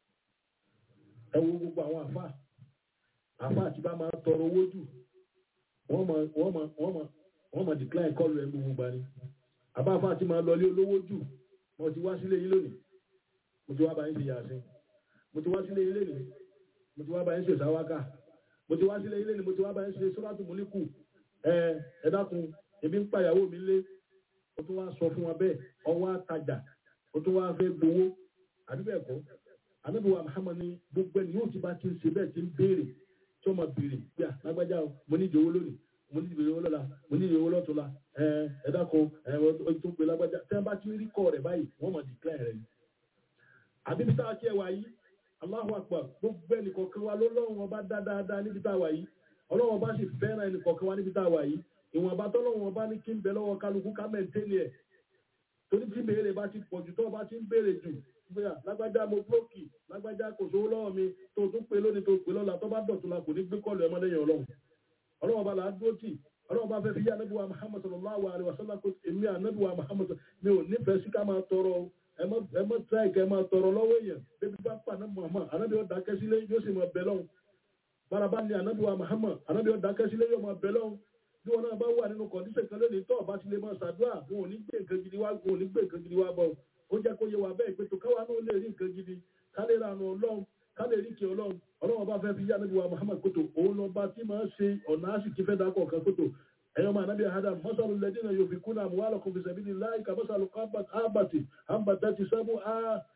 ẹ wo gbogbo àwọn àfa àfa àti bá máa tọrọ owó jù wọ́n máa wọ́n máa wọ́n máa wọ́n máa decline kọ́ọ̀lù ẹ̀ gbogbo gbani àbá àfa àti máa lọlé olówó jù mo ti wá sílé yín lónìí mo ti wá bá yín ṣe yàsín mo ti wá sílé yín lónìí mo ti wá bá yín ṣe sáwákà mo ti wá sílé yín lónìí mo ti wá bá yín ṣe sọ́dọ̀tù múlíkù ẹ ẹ dákun ebi ń pàyàwó mi lé ó tún wá sọ fún wa bẹ́ẹ̀ ọwọ́ àtajà ó tún wá fẹ́ gbowó àdúgbò ẹ̀kọ́ àdúgbò Muhammad ní gbogbo ẹni yóò ti bá ti ń ṣe bẹ́ẹ̀ ti ń béèrè tí ó máa béèrè bí i lágbájá o mo ní ìdíwó lónìí mo ní ìdíwó lọ́la mo ní ìdíwó lọ́tọ́la ẹ ẹ dákun ẹ ọ tó pe lágbájá tí wọ́n bá ti rí kọ́ rẹ̀ báyìí wọ́n máa declare rẹ̀ ni. àbíbi tá a kí ẹ wá yìí Allahu Akbar gbogbo ẹnì kọ̀ọ̀kan wa ló lọ́rùn ọba dá dáadáa níbi tá a wà yìí ọlọ́run ọba sì fẹ́ràn ẹnì kọ̀ọ̀kan wa níbi tá a wà yìí ìwọ̀nba tọ́lọ́run ọba ní kí ń bẹ lọ́wọ́ kálukú ká mẹ́ntẹ́nì ẹ̀ torí tí béèrè bá ti pọ̀jù tó bá ti ń béèrè jù bóyá lágbájá mo búlọ́ọ̀kì lágbájá kò sówó lọ́wọ́ mi tó tún pé lónìí tó pé lọ́la tó bá dọ̀tún la kò ní gbé kọ́ọ̀lù ẹmọdéyàn ọlọ́run ọlọ́run ọba là á dúró tì ọlọ́run bá fẹ́ fi yá anábìwá Muhammad sallallahu alaihi wasallam kó èmi anábìwá Muhammad mi ò nífẹ̀ẹ́ sí ká máa tọrọ o ẹ mọ́ tíráì kẹ́ máa tọrọ lọ́wọ́ èèyàn bébí bá pa anábì Muhammad anábì ó dákẹ́ sílé yóò sì máa bẹ lọ́hùn bárabá ní anábìwá Muhammad anábì ó dákẹ́ sílé yóò máa bẹ lọ́hùn bí wọn náà bá wà nínú kọ̀ndíṣẹ̀ kan lónìí tó ọba ti lè máa ṣàdúrà wọn ò ní gbé nǹkan gidi wá wọn ò ní gbé nǹkan gidi wá bọ̀ ó jẹ́ kó yé wa bẹ́ẹ̀ pé tó káwa náà lè rí nǹkan gidi ká lè ra àánú ọlọ́run ká lè rí kí ọlọ́run ọlọ́run ọba fẹ́ fi yá níbi wa Muhammad kótó òun lọ bá tí máa ṣe ọ̀nà àṣìkí fẹ́ dákọ̀ kan kótó ẹ̀yọ́ máa nábì àhádà mọ́sálù lẹ́dínà yóò fi kúnà àmúwálọ̀ kò fi sẹ̀bí ní láì ka mọ́sálù ábàtì ábàtà ti sábú á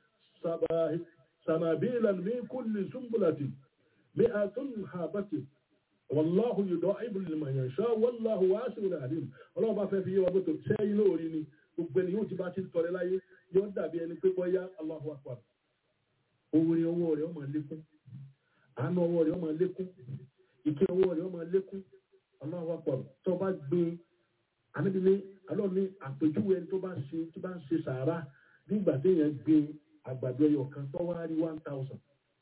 sànàbí ìlànà mi kúlì súnbùlàtì mi àtún àbàtì wàláhù yìí dọ́ ibùdó lè màyàn ṣá wàláhù wá sí ìrìn àdìm ọlọ́run bá fẹ́ fi yé wa gbọ́tò sẹ́yìn lórí ni gbogbo ẹni yóò ti bá ti tọrẹ láyé yóò dàbí ẹni pé bọ́yá Allahu akbar orin ọwọ́ rẹ̀ ó máa lékún àánú ọwọ́ rẹ̀ ó máa lékún ìké ọwọ́ rẹ̀ ó máa lékún Allahu akbar tó bá gbé anábìlẹ̀ alọ́ ní àpèjúwe ẹni tó bá ṣe tó bá ń ṣe sàárà nígbà téèyàn gbé àgbàdo ẹyọ kan tó wá rí one thousand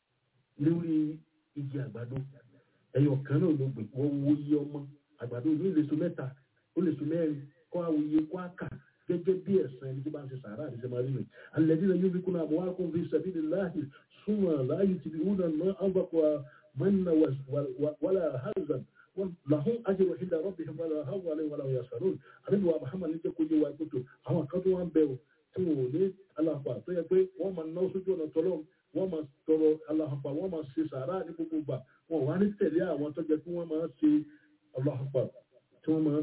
lórí igi àgbàdo ẹyọ kan náà ló gbé wọ́n wo iye ọmọ àgbàdo yìí lè so mẹ́ta ó lè so mẹ́rin kọ́ àwọn iye kọ́ àkà gẹ́gẹ́ bí ẹ̀sán ẹni tó bá ń ṣe sàárà àti sẹ́mọ́ rí mi alladhina yunfiquna amwalahum fi sabilillahi summa la yutbi'una ma anfaqu manna wala hazan lahum ajrun 'inda rabbihim wala khawfun 'alayhim wala hum yahzanun àbíbi wa Muhammad ní jẹ́ kó yé wa kótó àwọn kan tó wá ń bẹ̀rù tí wọn ò ní aláàpá tó yẹ pé wọ́n máa ná sójú ọ̀nà tọ́lọ́ wọ́n máa tọrọ aláàpá wọ́n máa ṣe sàárà ní gbogbo gbà wọn wá ní tẹ̀lé àwọn tó jẹ́ pé wọ́n máa ṣe aláàpá tí wọ́n máa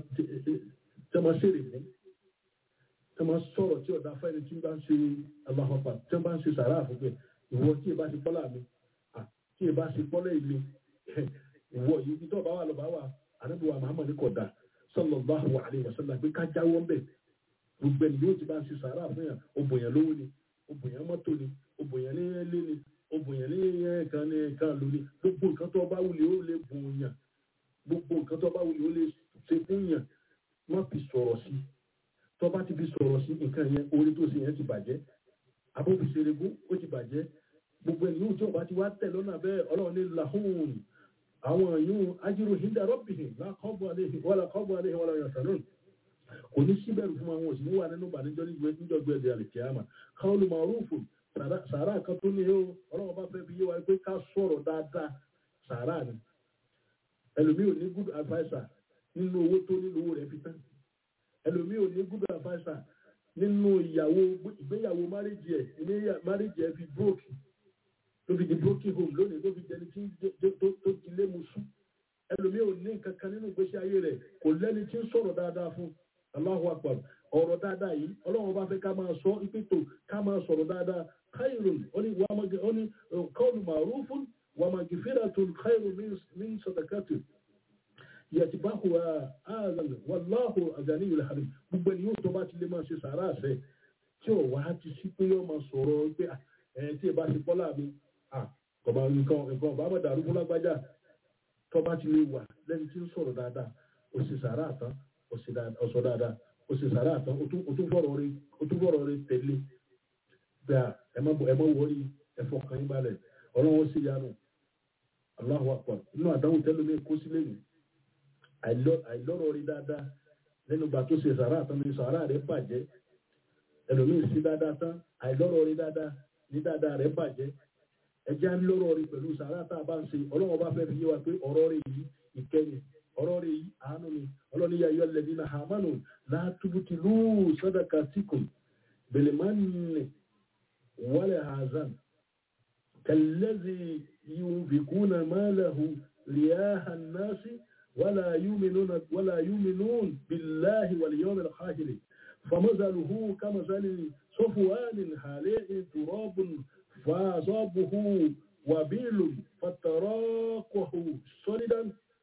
ṣèrè fún tí wọ́n sọ̀rọ̀ tí ọ̀dà fẹ́ni tí bá ń ṣe aláhọ́pà tí wọ́n bá ń ṣe sàrà àfúgbẹ́ ìwọ tí ìbá ṣe pọ́lá mi tí ìbá ṣe pọ́lá ilé ìwọ yìí bí tó bá wà lọ bá wà ànábìwà Muhammad kọ̀dà sallallahu alaihi wasallam pé ká jáwọ́ bẹ̀ gbogbo ẹni yóò ti bá ń ṣe sàrà fún yàn obìyàn lówó ni obìyàn mọ́tò ni obìyàn ní ilé ni obìyàn ní ẹ̀ẹ̀kan ní ẹ̀ẹ̀kan lórí gbogbo nǹkan tó bá wulẹ̀ ó lè bùn yàn gbogbo nǹkan tó bá wulẹ̀ ó lè ṣe fún yàn má fi sọ̀rọ̀ sí i tó bá ti fi sọ̀rọ̀ sí nǹkan yẹn orí tó ṣe yẹn ti bàjẹ́ abófiṣerégún ó ti bàjẹ́ gbogbo ẹni yóò tí ọba ti wá tẹ̀ lọ́nà bẹ́ẹ̀ ọlọ́run ní làhùn àwọn yóò ajírò hinda rọ́bìhìn lákọ́bọ̀ àléhìn wọ́n lákọ́bọ̀ àléhìn wọ́n láyọ̀ sàlọ́n kò ní síbẹ̀rù fún àwọn òsì níwà nínú ìbànújọ́ níjọ́gbé ẹ̀dẹ̀ àlìkíyàmà káwọn ló máa rúfù sàárà kan tó ní o ọlọ́run bá fẹ́ fi yé wa pé ká sọ̀rọ̀ dáadáa sàárà ni ẹlòmíì ò ní good adviser nínú owó tó nínú owó rẹ̀ fi tán ẹlòmíì ò ní good adviser nínú ìyàwó ìgbéyàwó marriage ẹ ní marriage ẹ fi broke ló fi di broken home lónìí ló fi jẹni tí tó ti lé mu sùn ẹlòmíì ò ní nǹkan kan nínú ìgbésí ayé rẹ̀ kò lẹ́ni tí ń sọ̀rọ̀ dáadáa fún Allahu Akbar ọ̀rọ̀ dáadáa yìí Ọlọ́run bá fẹ́ ká máa sọ ìpètò ká máa sọ̀rọ̀ dáadáa khairun ó ní qawlun ma'rufun wa maghfiratun khairun min sadaqatin yẹtìbáhù ààrùn wàláhù àjàní ìlú àrí gbogbo ẹni yóò tó bá ti lè máa ṣe sàárà àṣẹ tí ò wá ti sí pé yóò máa sọ̀rọ̀ pé ẹ̀ tí ì bá ṣe pọ́lá mi ah kọ̀ọ̀bá nǹkan nǹkan ọ̀bá mọ̀ dàrú fún lágbájá tọ́ba ti lè wà lẹ́ni tí ń sọ̀rọ̀ dáadáa ó sì sàrà àtàn ó sì dáadáa ó sọ dáadáa ó sì sàrà àtàn ó tún ó tún fọ̀rọ̀ rẹ̀ ó tún fọ̀rọ̀ rẹ̀ tẹ̀lé gbà ẹ má ẹ má wọrí ẹ fọkàn yín balẹ̀ ọlọ́run ó sì yánu Allahu akbar inú àdáhùn tẹ́lẹ̀ mi kó sílẹ̀ yìí àìlọ́rọ̀ rí dáadáa lẹ́nu gbà tó ṣe sàrà àtàn ní sàrà rẹ̀ bàjẹ́ ẹlòmíì sí dáadáa tán àìlọ́rọ̀ rí dáadáa ní dáadáa rẹ̀ bàjẹ́ ẹjẹ́ á lọ́rọ̀ rí pẹ̀lú sàrà tá a bá ń ṣe ọlọ́run bá fẹ́ fi yé wa pé ọ̀rọ̀ rẹ̀ yìí ìkẹyìn ọ̀rọ̀ rẹ̀ yìí àánú ni ọlọ́ni yà yọ lẹ́bí náà hàmánu látúbùtì lù sọ́dọ̀kà síkùn bèlèmánì wàlẹ̀ hazan kẹlẹ́zì yunfikuna málahu riyaha nasi wàlà yúminún bíláhi wàlíyọ́mẹ̀ lọ́kàhìrì فمثله كمثل صفوان حالئ تراب فأصابه وبيل فتراكه صلدا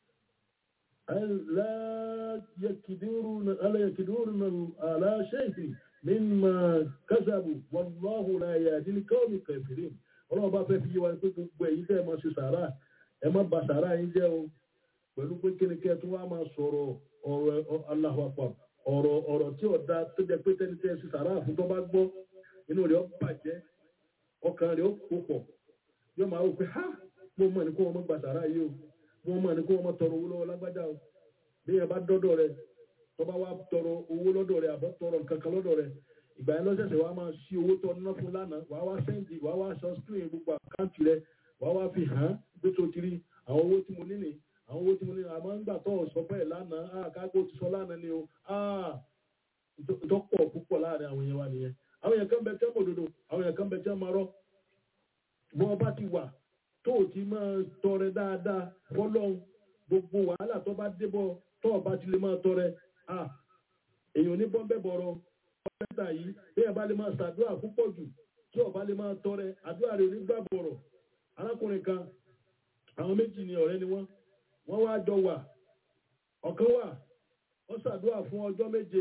ألا يكدرون ألا يكدرون على شيء مما كسبوا والله لا يهدي القوم الكافرين ọlọ́run bá fẹ́ fi yé wa pé gbogbo èyí tẹ́ ẹ máa ṣe sàárà ẹ má bà sàárà yín jẹ́ o pẹ̀lú pé kí ni kẹ́ ẹ tún wá máa sọ̀rọ̀ ọ̀rọ̀ Allahu Akbar ọ̀rọ̀ ọ̀rọ̀ tí ọ̀dà tó jẹ́ pé tẹ́ni tẹ́ ẹ ṣe sàárà fún tó bá gbọ́ inú rẹ̀ ó bàjẹ́ ọkàn rẹ̀ ó kó pọ̀ yóò máa wò pé ha mo mọ̀ ní kó wọn mọ̀ gbà sàárà yìí o mo mọ̀ ní kó wọn mọ̀ tọrọ owó lọ́wọ́ lágbájá o bí yẹn bá dọ́dọ̀ rẹ̀ tó bá wá tọrọ owó lọ́dọ̀ rẹ̀ àbọ̀ tọrọ nǹkan kan lọ́dọ̀ rẹ̀ ìgbà yẹn lọ́sẹ̀sẹ̀ wàá máa ṣí owó tó ná fún lánàá wàá wá sẹ́ǹdì wàá wá sọ screen gbogbo àkáǹtì rẹ̀ wàá wá fi hàn án pé tó ti rí àwọn owó tí mo ní nì àwọn owó tí mo ní nì àmọ́ ńgbà tó sọ bẹ́ẹ̀ lánàá ah kágbó ti sọ lánàá ni o ah ìtọ́pọ̀ púpọ̀ láàrin àwọn èèyàn wa nìyẹn àwọn èèyàn kan bẹ tẹ́ mòdodo àwọn èèyàn kan bẹ tẹ́ máa rọ́ bọ́n bá ti wà tó o ti máa tọrẹ dáadáa fọlọ́hún gbogbo wàhálà tó bá débọ̀ tó o bá ti lè máa tọrẹ ah èèyàn ní bọ́ńbẹ́ bọ̀rọ̀ pẹ́ẹ́tà yìí bí ẹ bá lè máa ṣàdúrà púpọ̀ jù tí o bá lè máa tọrẹ àdúrà rẹ̀ nígbà bọ̀rọ̀ arákùnrin kan àwọn méjì ni ọ̀rẹ́ ni wọ́n wọ́n wá jọ wà ọ̀kan wà wọ́n ṣàdúrà fún ọjọ́ méje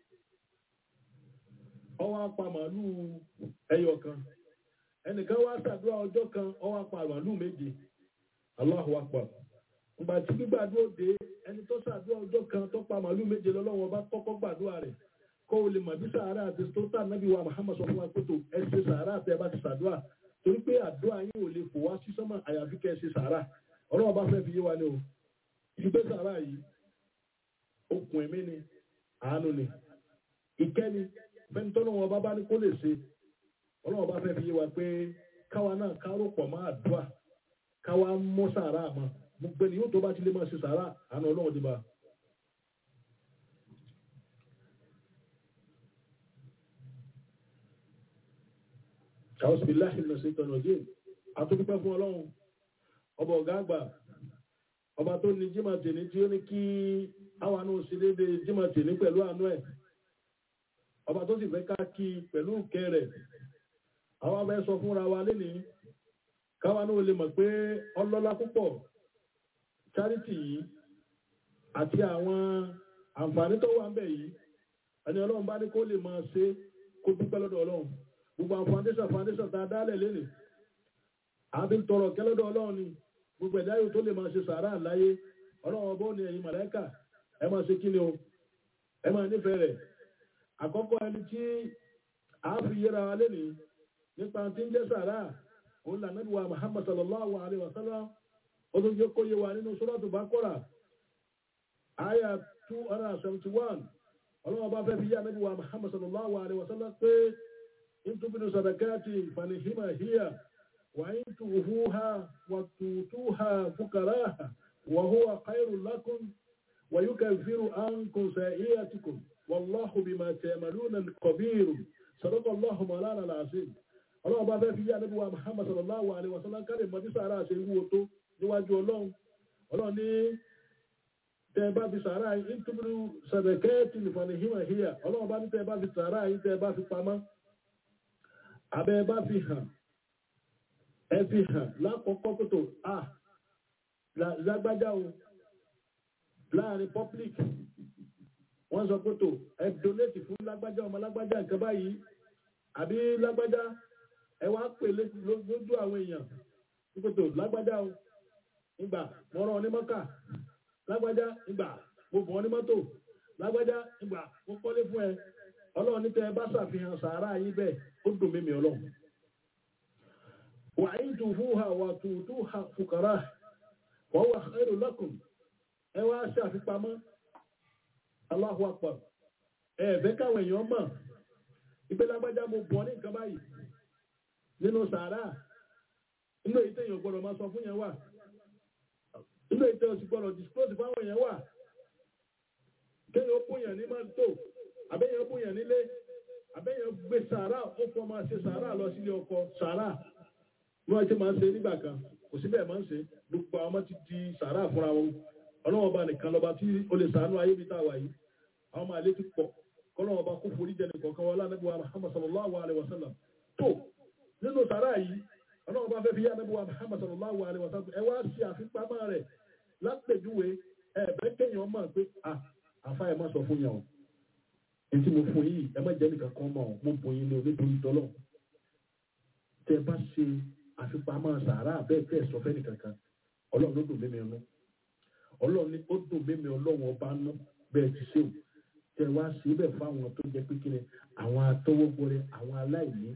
ọwọ́ apá màálù ẹyọ kan ẹnìkan wá ṣàdúrà ọjọ́ kan ọwọ́ apá màálù méje Allahu Akbar ìgbà tí gbígbàdúrà dé ẹni tó ṣàdúrà ọjọ́ kan tó pa màálù méje lọ́lọ́wọ́ bá kọ́kọ́ gbàdúrà rẹ̀ kó o lè mọ̀ bí sàárà àti tó tà nábì wa Muhammad sọ fún wa pé tó ẹ ṣe sàárà àti ẹ bá ti ṣàdúrà torí pé àdúrà yín ò lè fò wá sí sọ́mọ̀ àyàfi kẹ́ ẹ ṣe sàárà ọlọ́wọ́ bá fẹ́ fi yé wa ni o ìgbé sàárà yìí okùn ẹ̀mí ni àánú ni ìkẹ́ni fẹ́ni tọ́nà wọn bá bá ní kó lè ṣe ọlọ́wọ́ bá fẹ́ fi yé wa pé káwa náà kárò pọ̀ máa dùà káwa mọ́ sàárà mọ́ gbogbo ẹni yóò tó bá ti lè máa ṣe sàárà àánú ọlọ́wọ́ ti bá a. Àwọn bíláhì lọ sí ìtọ́nà òjì. Àtúndúpẹ́ fún ọlọ́run. Ọba ọ̀gá àgbà. Ọba tó ní jímọ̀ tèní tí ó ní kí àwọn àánú sí léde jímọ̀ tèní pẹ̀lú àánú ẹ̀. Ọba tó sì fẹ́ ká kí pẹ̀lú ìkẹ́ rẹ̀. Àwọn abẹ́ sọ fúnra wa lénìí. Káwa náà lè mọ̀ pé ọlọ́lá púpọ̀. Charity yìí àti àwọn àǹfààní tó wà ń bẹ̀ yìí. Ẹni ọlọ́run bá ní kó lè máa ṣe kó dúpẹ́ lọ́dọ̀ ọlọ́run gbogbo àwọn foundation foundation tá a dálẹ̀ lẹ́nìí àbí ń tọrọ kẹlọ́dọ̀ ọlọ́run ni gbogbo ẹ̀dá yóò tó lè máa ṣe sàárà láyé ọlọ́run ọbọ̀ ni ẹ̀yin màláíkà ẹ máa ṣe kíni o ẹ máa nífẹ̀ẹ́ rẹ̀ àkọ́kọ́ ẹni tí a fi yẹra wa lẹ́nìí nípa tí ń jẹ́ sàárà òun là nàbí wa Muhammad sallallahu alayhi wa sallam ó tún jẹ́ kó yé wa nínú Suratu Baqara àyà two hundred and seventy one ọlọ́run bá fẹ́ fi yá nàbí wa Muhammad sallallahu alayhi wa sallam pé إن تبدوا صدقات فنهما هي وإن تؤفوها وتؤتوها فقراها وهو خير لكم ويكفر عنكم سيئاتكم والله بما تعملون خبير صدق الله مولانا العظيم ọlọ́run bá fẹ́ fi yá níbi wa muhammad sallallahu alayhi wa sallam kárí mọ́ bí sàárà ṣe wúwo tó níwájú ọlọ́run ọlọ́run ní tẹ́ bá fi sàárà yìí ń túbúrú sàdẹ̀kẹ́ẹ̀tì nìfọ̀nìhìmọ̀ híyà ọlọ́run bá ní tẹ́ bá fi sàárà yìí tẹ́ bá fi pamọ́ abẹ́ bá fi hàn ẹ fi hàn lákọ̀ọ́kọ́ pẹ̀tò à lágbájá o láàrin public wọ́n sọ pẹ̀tò ẹ donate fún lágbájá ọmọ lágbájá nǹkan báyìí àbí lágbájá ẹ wá pè lójú àwọn èèyàn nípòtò lágbájá o ìgbà mo rán ọ ní mọ́kà lágbájá ìgbà mo bọ̀ ọ ní mọ́tò lágbájá ìgbà mo kọ́lé fún ẹ ọlọ́run nípa ẹ bá ṣàfihàn sàárà yín bẹ́ẹ̀ ó dùn mímí ọlọ́run wà á tù fún ha wà tù tù ha fùkàrà wọ́n wà ẹrù lọ́kùn ẹ wá ṣàfipamọ́ Allahu akbar ẹ ẹ̀fẹ́ káwọn èèyàn mọ̀ ìpè lágbájá mo bọ̀ ní nǹkan báyìí nínú sàárà inú èyí tẹ̀yìn gbọ́dọ̀ máa sọ fún yẹn wà inú èyí tẹ̀yìn gbọ́dọ̀ disclose fáwọn yẹn wà kéèyàn ó bóyàn ní máa tó àbẹ́yẹn ó bóyàn nílé àbẹ́yẹn gbé sàárà ó fọ́ máa ṣe sàárà lọ sílé ọkọ sàárà bí wọ́n ti máa ń ṣe nígbà kan kò sí bẹ́ẹ̀ máa ń ṣe gbogbo àwọn ọmọ ti di sàárà fúnra wọn ọlọ́wọ́n bá nìkan lọ́ba tí ó lè sàánú ayé bí táwa yìí àwọn ọmọ àlè ti pọ̀ kọ́lọ́wọ́n bá kó forí jẹ nìkan kan wọn lánàbí wa Muhammad sallallahu alayhi wa sallam tó nínú sàárà yìí ọlọ́wọ́n bá fẹ́ fi yá nàbí wa Muhammad sallallahu alayhi wa sallam ẹ wá ṣe àfipamọ́ rẹ̀ lápèjúwe ẹ bẹ́ẹ̀ kéèyàn mọ̀ pé à àfa ẹ má sọ fún yàn o ètí mo fún yìí ẹ má jẹ́ nìkan kan mọ̀ ọ́ mo bọ̀ yín ní onítorí tọ́lọ̀ tẹ bá ṣe àfipamọ́ sàárà bẹ́ẹ̀ bẹ́ẹ̀ sọ fẹ́ nìkan kan ọlọ́run ló dùn mímí ọ̀nà ọlọ́run ní ó dùn mímí ọlọ́run ọba ná bẹ́ẹ̀ ti ṣe o tẹ wá sí bẹ́ẹ̀ fáwọn tó jẹ́ pé kíni àwọn atọ́wọ́gbọ́rẹ àwọn aláìní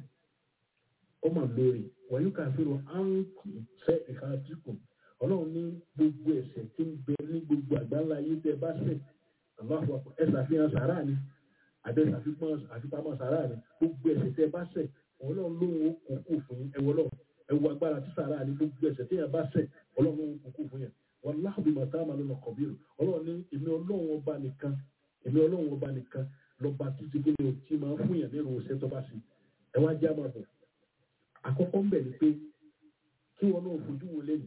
ó mà lórí wọ̀nyí kàfíró áńkù sẹ́ ìhàtìkù ọlọ́run ní gbogbo ẹ̀ṣẹ̀ tí ń bẹ ní gbogbo àgbáńlá yìí tẹ bá ṣẹ̀ àbáfọ ẹ ṣàfihàn sàárà ni àbẹ àfipamọ́ sàárà ni gbogbo ẹ̀ṣẹ̀ tẹ bá ṣẹ̀ ọlọ́run lóhun ó kún kù fún yín ẹwọ lọ ẹwọ agbára tí sàárà ni gbogbo ẹ̀ṣẹ̀ tí yẹn bá ṣẹ̀ ọlọ́run lóhun kún kù fún yẹn wọn láàbì màtá máa lọ kọ̀bírù ọlọ́run ní èmi ọlọ́run ọba nìkan èmi ọlọ́run ọba nìkan lọ́ba títí kí ni o ti máa fún yàn nínú iṣẹ́ tó bá ṣe ẹ wá já máa bọ̀ àkọ́kọ́ ń bẹ̀ ni pé kí wọn náà fojú wo lẹ́yìn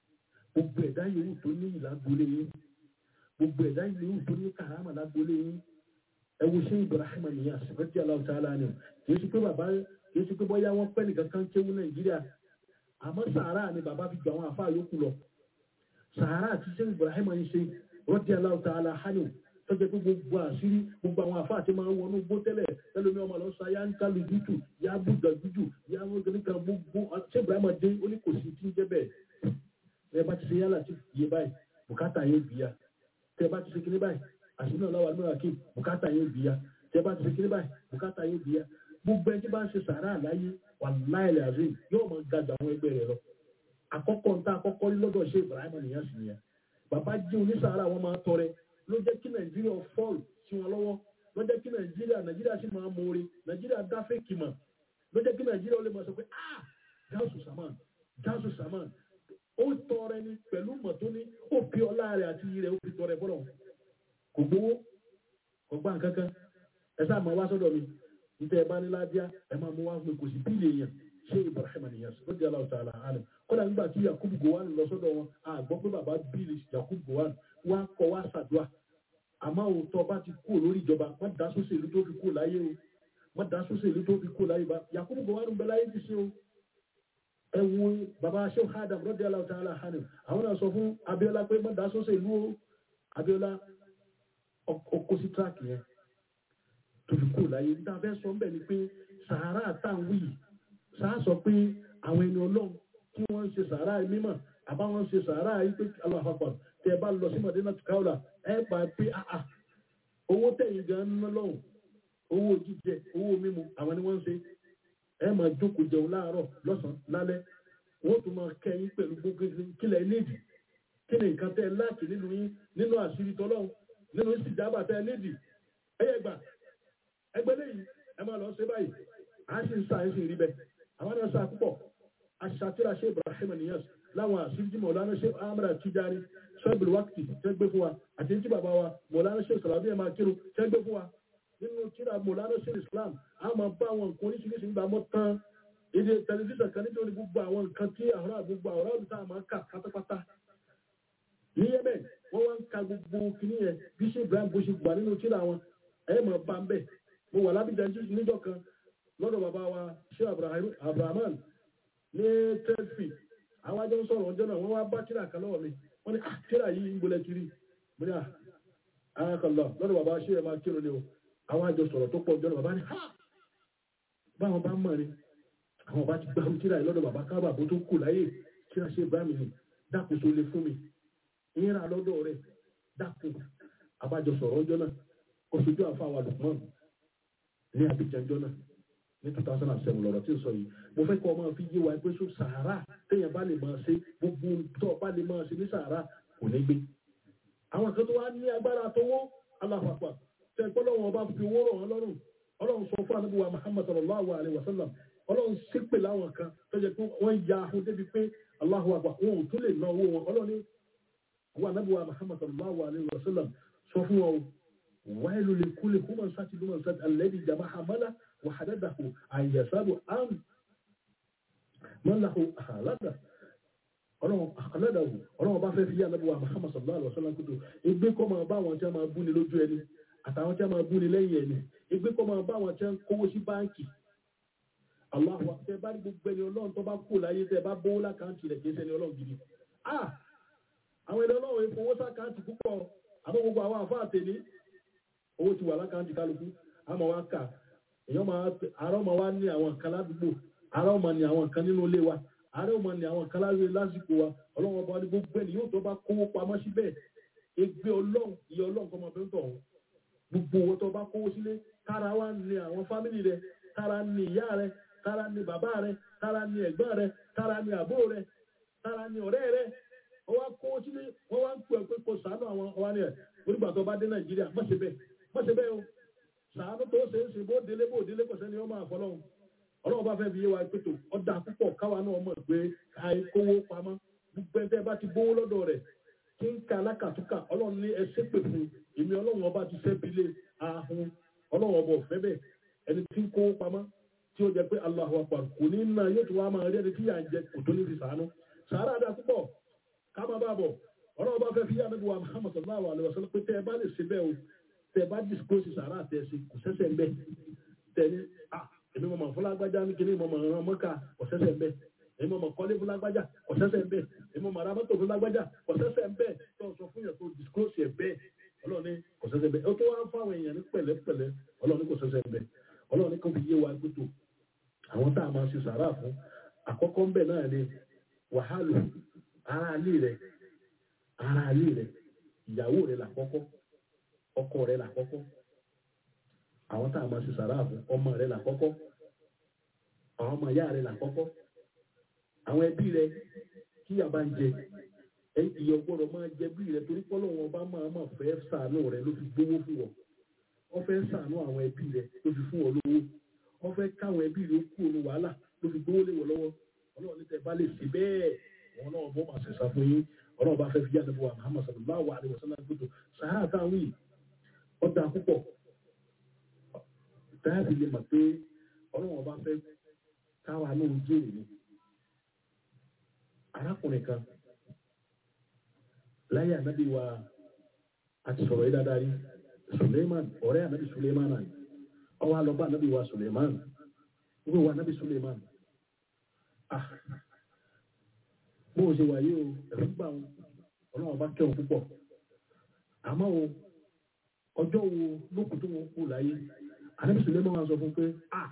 gbogbo ẹ̀dá yòówù tó ní ìlágbólé yín gbogbo ẹ̀dá yòówù tó ní kàrámà lágbólé yín ẹ wo ṣé Ibrahim nìyà sèpẹ́tì aláwọ̀ tá a lá ni o kì í ṣe pé bàbá kì í ṣe pé bọ́yá wọ́n pẹ́ nìkan kan kéwú Nàìjíríà àmọ́ sàárà ni bàbá fi ju àwọn àfáà yòókù lọ sàárà àti ṣé Ibrahim ń ṣe rọ́dí aláwọ̀ tá a lá hánì tọ́jú pé gbogbo àṣírí gbogbo àwọn àfáà tí máa ń wọnú gbó tẹ́lẹ̀ tẹ́lómi ọmọ lọ sọ ayá ń kálu jújù yá bùgà jújù yá wọ́n kan gbogbo ṣé Ibrahim dé ó ní kò sí tí ń jẹ́ bẹ́ẹ̀ tẹ́ bá ti ṣe yálà tí yé báyìí bùkátà yẹn bìíya tẹ́ bá ti ṣe kíní báyìí àṣírí náà láwà nínú àkè bùkátà yẹn bìíya tẹ́ bá ti ṣe kíní báyìí bùkátà yẹn bìíya gbogbo ẹni tí bá ń ṣe sàárà àláyé wà láìlẹ̀ àzín yóò máa ga jù àwọn ẹgbẹ́ rẹ̀ lọ àkọ́kọ́ ń tá àkọ́kọ́ rí lọ́dọ̀ ṣe Ibrahim nìyẹn sì nìyẹn bàbá jẹ́ onísàárà wọn máa tọrẹ ló jẹ́ kí Nàìjíríà fọ́ọ̀lù sí wọn lọ́wọ́ ló jẹ́ kí Nàìjíríà Nàìjíríà sì máa mọ̀ọ́re Nàìjíríà dáfẹ́ kìmọ̀ ló jẹ́ kí Nàìjíríà ó lè máa sọ pé ah gáàsù sàmán gáàsù sàmán ó tọrẹ ni pẹ̀lú mọ̀ tó ní ó fi ọlá rẹ̀ àti iyì rẹ̀ ó fi tọrẹ fọlọ́ kò gbowó kò gbà kankan ẹ sáà máa wá sọ́dọ̀ mi níta ẹ bá ní ládíá ẹ máa mú wá fún mi kò sí bíìlì èèyàn ṣé Ibrahim nìyẹn sọ lóde aláwọ tààlà àná kódà nígbà tí Yakub Gowon lọ sọ́dọ̀ wọn a gbọ́ pé bàbá bíìlì Yakub Gowon wá kọ wá ṣàdúrà àmọ́ òótọ́ bá ti kú lórí ìjọba má dá sóṣèlú tó fi kú láyé o má dá sóṣèlú tó fi kú láyé bá Yakub Gowon ń bẹ láyé ti ṣe o ẹwu baba sheu hadam rọdí aláwọ tààlà hànú àwọn náà sọ fún Abíọ́lá pé mọ dáa sọsẹ ìlú o Abíọ́lá ọkọ sí tíráàkì yẹn tó fi kú láyé níta fẹ́ sọ ń bẹ ni pé sàárà táwọn yìí sàá sọ pé àwọn ẹni Ọlọ́run tí wọ́n ń ṣe sàárà mímọ́ àbáwọn ń ṣe sàárà yìí pé aláfàpà tẹ bá lọ sí Madina tukaula ẹ bá pé àà owó tẹ̀yìn gan ń ná lọ́hùn owó jíjẹ owó mímu àwọn ni wọ́n ń ṣe ẹ máa jókòó jẹun láàárọ̀ lọ́sàn-án lálẹ́ wọ́n tún máa kẹ́yìn pẹ̀lú gbogbo kílẹ̀ nídìí kí ni nǹkan tẹ́ ẹ láti nínú yín nínú àṣírí tọ́lọ́hún nínú ìsìjábà tẹ́ ẹ nídìí ẹyẹ gbà ẹgbẹ́ lẹ́yìn ẹ máa lọ ṣe báyìí à ń sì ń sa ẹ̀sìn rí bẹ́ẹ̀ àwọn náà sa púpọ̀ aṣàtìrà ṣe Ibrahim Niyas láwọn àṣírí tí Mọ̀lánà ṣe Amara Tijani ṣọ́ọ̀bìlì wákìtì tẹ́ gbé fún wa àti tí bàbá wa Mọ̀lánà ṣe Sàlàbí ẹ̀ máa kírun tẹ́ gbé fún wa nínú tíra mọ̀lánà sí islam a máa bá àwọn nǹkan oríṣiríṣi nígbà mọ́ tán èdè tẹlifíṣàn kan nítorí gbogbo àwọn nǹkan tí àwọn àgbogbo àwọn ọ̀rọ̀ tá a máa kà pátápátá ní yemen wọ́n wá ń ka gbogbo kìíní yẹn bí ṣe ibrahim bó ṣe gbà nínú tíra wọn ẹ máa bá ń bẹ̀ mo wà lábìjà níjọ́ kan lọ́dọ̀ bàbá wa ṣé abrahaman ní tẹ́sí àwọn ajọ́ ń sọ̀rọ̀ ọjọ́ náà wọ́n wá bá tíra kan lọ́wọ́ mi wọ́n ní tíra yìí ń gbolẹ̀ kiri mo ní àkàlọ́ lọ́dọ̀ bàbá ṣé ẹ máa kírun ni o àwọn àjọ sọ̀rọ̀ tó pọ̀ jọ bàbá ní ha báwọn bá mọ̀ ni àwọn bá ti gbá tíra yìí lọ́dọ̀ bàbá kábà bó tó kù láyé kí a ṣe bá mi ni dákun tó lè fún mi ìyẹn rà lọ́dọ̀ rẹ̀ dákun abájọ sọ̀rọ̀ ọjọ́ náà oṣooju àfàwà lùpọ̀n ní abidjanjọ́ náà ní two thousand and seven lọ́rọ̀ tí ń sọ yìí mo fẹ́ kọ́ ọ máa fi yé wa pé so sàárà téèyàn bá lè máa ṣe gbogbo tó bá lè máa ṣe ní sàárà kò ní gbé àwọn kan tó wá ní agbára tówó aláfàpà tẹ gbọ́dọ̀ bá fi owó rọ̀ wọ́n lọ́rùn ọlọ́run sọ fún àdúgbò wa muhammad sallallahu alayhi wa sallam ọlọ́run ṣépè láwọn kan tó jẹ́ pé wọ́n ya ahun débi pé Allahu akbar wọn ò tún lè ná owó wọn ọlọ́run ní wa àdúgbò wa muhammad sallallahu alayhi wa sallam sọ fún wọn o wáìlú lè kú lè kúmọ̀ sáti lúmọ̀ sáti alẹ́bí jama hamala wà hàdádàkù àyàsáàbù àm mọ́láhù àhàládà ọlọ́run ọlọ́run bá fẹ́ fi yá àdúgbò wa muhammad sallallahu alayhi wa sallam kúndùn ìgbé kọ́ máa bá àwọn tí a máa bú ni lójú ẹni àtàwọn tí a máa bú ni lẹ́yìn ẹni ìgbé kọ́ máa bá àwọn tí a ń kówó sí báńkì aláwọ̀ tẹ bá rí gbogbo ẹni ọlọ́run tó bá kú láyé tẹ bá bówó lákàntì rẹ̀ kì í ṣẹni ọlọ́run gidi ah àwọn ẹni ọlọ́run ìfowó sákàntì púpọ̀ àmọ́ gbogbo àwọn àfáà tèmi owó ti wà lákàntì kálukú àmọ́ wa kà èèyàn máa àárọ̀ máa wá ní àwọn kan ládùúgbò àárọ̀ máa ní àwọn kan nínú ilé wa àárọ̀ máa ní àwọn kan láwé lásìkò wa ọlọ́run ọba ní gbogbo ẹni yóò tó bá kówó pamọ́ síbẹ̀ ègbé ọlọ́run iye ọlọ́run kọ́ máa fẹ́ tọ̀ ọ́ gbogbo owó tó bá kówó sílé kára wa ní àwọn fámìlì rẹ kára ní ìyá rẹ kára ní bàbá rẹ kára ní ẹ̀gbọ́n rẹ kára ní àbúrò rẹ kára ní ọ̀rẹ́ rẹ wọ́n wá kówó sílé wọ́n wá ń pè pé kò sàánú àwọn ọwá ní ẹ̀ onígbà tó bá dé nàìjíríà má ṣe bẹ́ẹ̀ má ṣe bẹ́ẹ̀ o sàánú tó ṣe é ṣe bó délé bó délé kò sẹ́ni ọmọ àfọlọ́hún ọlọ́run bá fẹ́ fi yé wa pé tó ọ̀dà púpọ̀ káwa náà mọ̀ pé àìkówó pamọ́ gbogbo ẹgbẹ́ bá ti gbówó lọ́dọ̀ rẹ̀ kí n ka alákàtúkà ọlọ́run ní ẹsẹ̀ pè fún èmi ọlọ́run ọba ti fẹ́ bilé ahun ọlọ́run ọba ọ̀fẹ́ bẹ́ẹ̀ ẹni tí ń kówó pamọ́ tí ó jẹ pé Allahu Akbar kò ní ná yóò tún wá máa rí ẹni tí yà ń jẹ kò tó ní fi sàánú sàárà dà púpọ̀ ká máa bá bọ̀ ọlọ́run bá fẹ́ fi yá níbi wa Muhammad sallallahu alayhi wa sallam pé tẹ́ ẹ bá lè ṣe bẹ́ẹ̀ o tẹ́ ẹ bá disclose sàárà tẹ́ ẹ ṣe kò sẹ́sẹ̀ ń bẹ́ tẹ́ ẹ ní à èmi mọ̀ fúlágbájá ní kíní mọ̀ mọ̀ mọ́ká kò sẹ́sẹ̀ ń bẹ́ èmi mọ̀ kọ́lé fúlágbájá kò sẹ́sẹ̀ ń bẹ́ èmi mọ̀ arámọ́tò fúlágbájá kò sẹ́sẹ̀ ń bẹ́ tó sọ fún yẹn tó disclose ẹ̀ bẹ́ẹ̀ ọlọ́run ní kò sẹ́sẹ̀ ń bẹ́ ó tó wá ń fáwọn èèyàn ní pẹ̀lẹ́pẹ̀lẹ́ ọlọ́run ní kò sẹ́sẹ̀ ń bẹ́ ọlọ́run ní kò fi yé wa gbótó àwọn tá a máa ṣe sàárà fún àkọ́kọ́ ń bẹ̀ náà ni wàhálù ara ilé rẹ̀ ara ilé rẹ̀ ìyàwó rẹ̀ làkọ́kọ́ ọkọ rẹ̀ làkọ́kọ́ àwọn tá a máa ṣe sàárà fún ọmọ rẹ̀ làkọ́kọ́ àwọn ọmọ ìyá rẹ̀ làkọ́kọ́ àwọn ẹbí rẹ̀ kí yàbá ń jẹ ìyẹ ọgbọ́dọ̀ máa jẹ bí rẹ̀ torí pọ́lọ́ wọn bá máa máa fẹ́ sàánú rẹ̀ ló fi gbówó fún wọn wọ́n fẹ́ sàánú àwọn ẹbí rẹ̀ ló fi fún wọn lówó wọ́n fẹ́ káwọn ẹbí rẹ̀ kú òun wàhálà ló fi gbówó lé wọn lọ́wọ́ ọlọ́run ní tẹ bá lè sí bẹ́ẹ̀ wọn náà bọ́ máa ṣẹ̀ṣà fún yín ọlọ́run bá fẹ́ fi yára fún wa Muhammad sallallahu alaihi wasallam gbọdọ sàárà táwọn yìí ọ̀dà púpọ̀ dáàbì lè mọ̀ pé ọlọ́run bá fẹ́ káwa náà ń jèrè ni arákùnrin kan láyé ànábì wa àti sọ̀rọ̀ yìí dáadáa rí Suleiman ọ̀rẹ́ ànábì Suleiman náà ọwọ́ alọ́ba ànábì wa Suleiman wíwọ wa ànábì Suleiman ah bó o ṣe wà yìí o ẹ̀rọ gbà wọn ọlọ́run bá kẹ́wọn púpọ̀ àmọ́ o ọjọ́ wo lókùn tó wọn kú láyé ànábì Suleiman wa sọ fún pé ah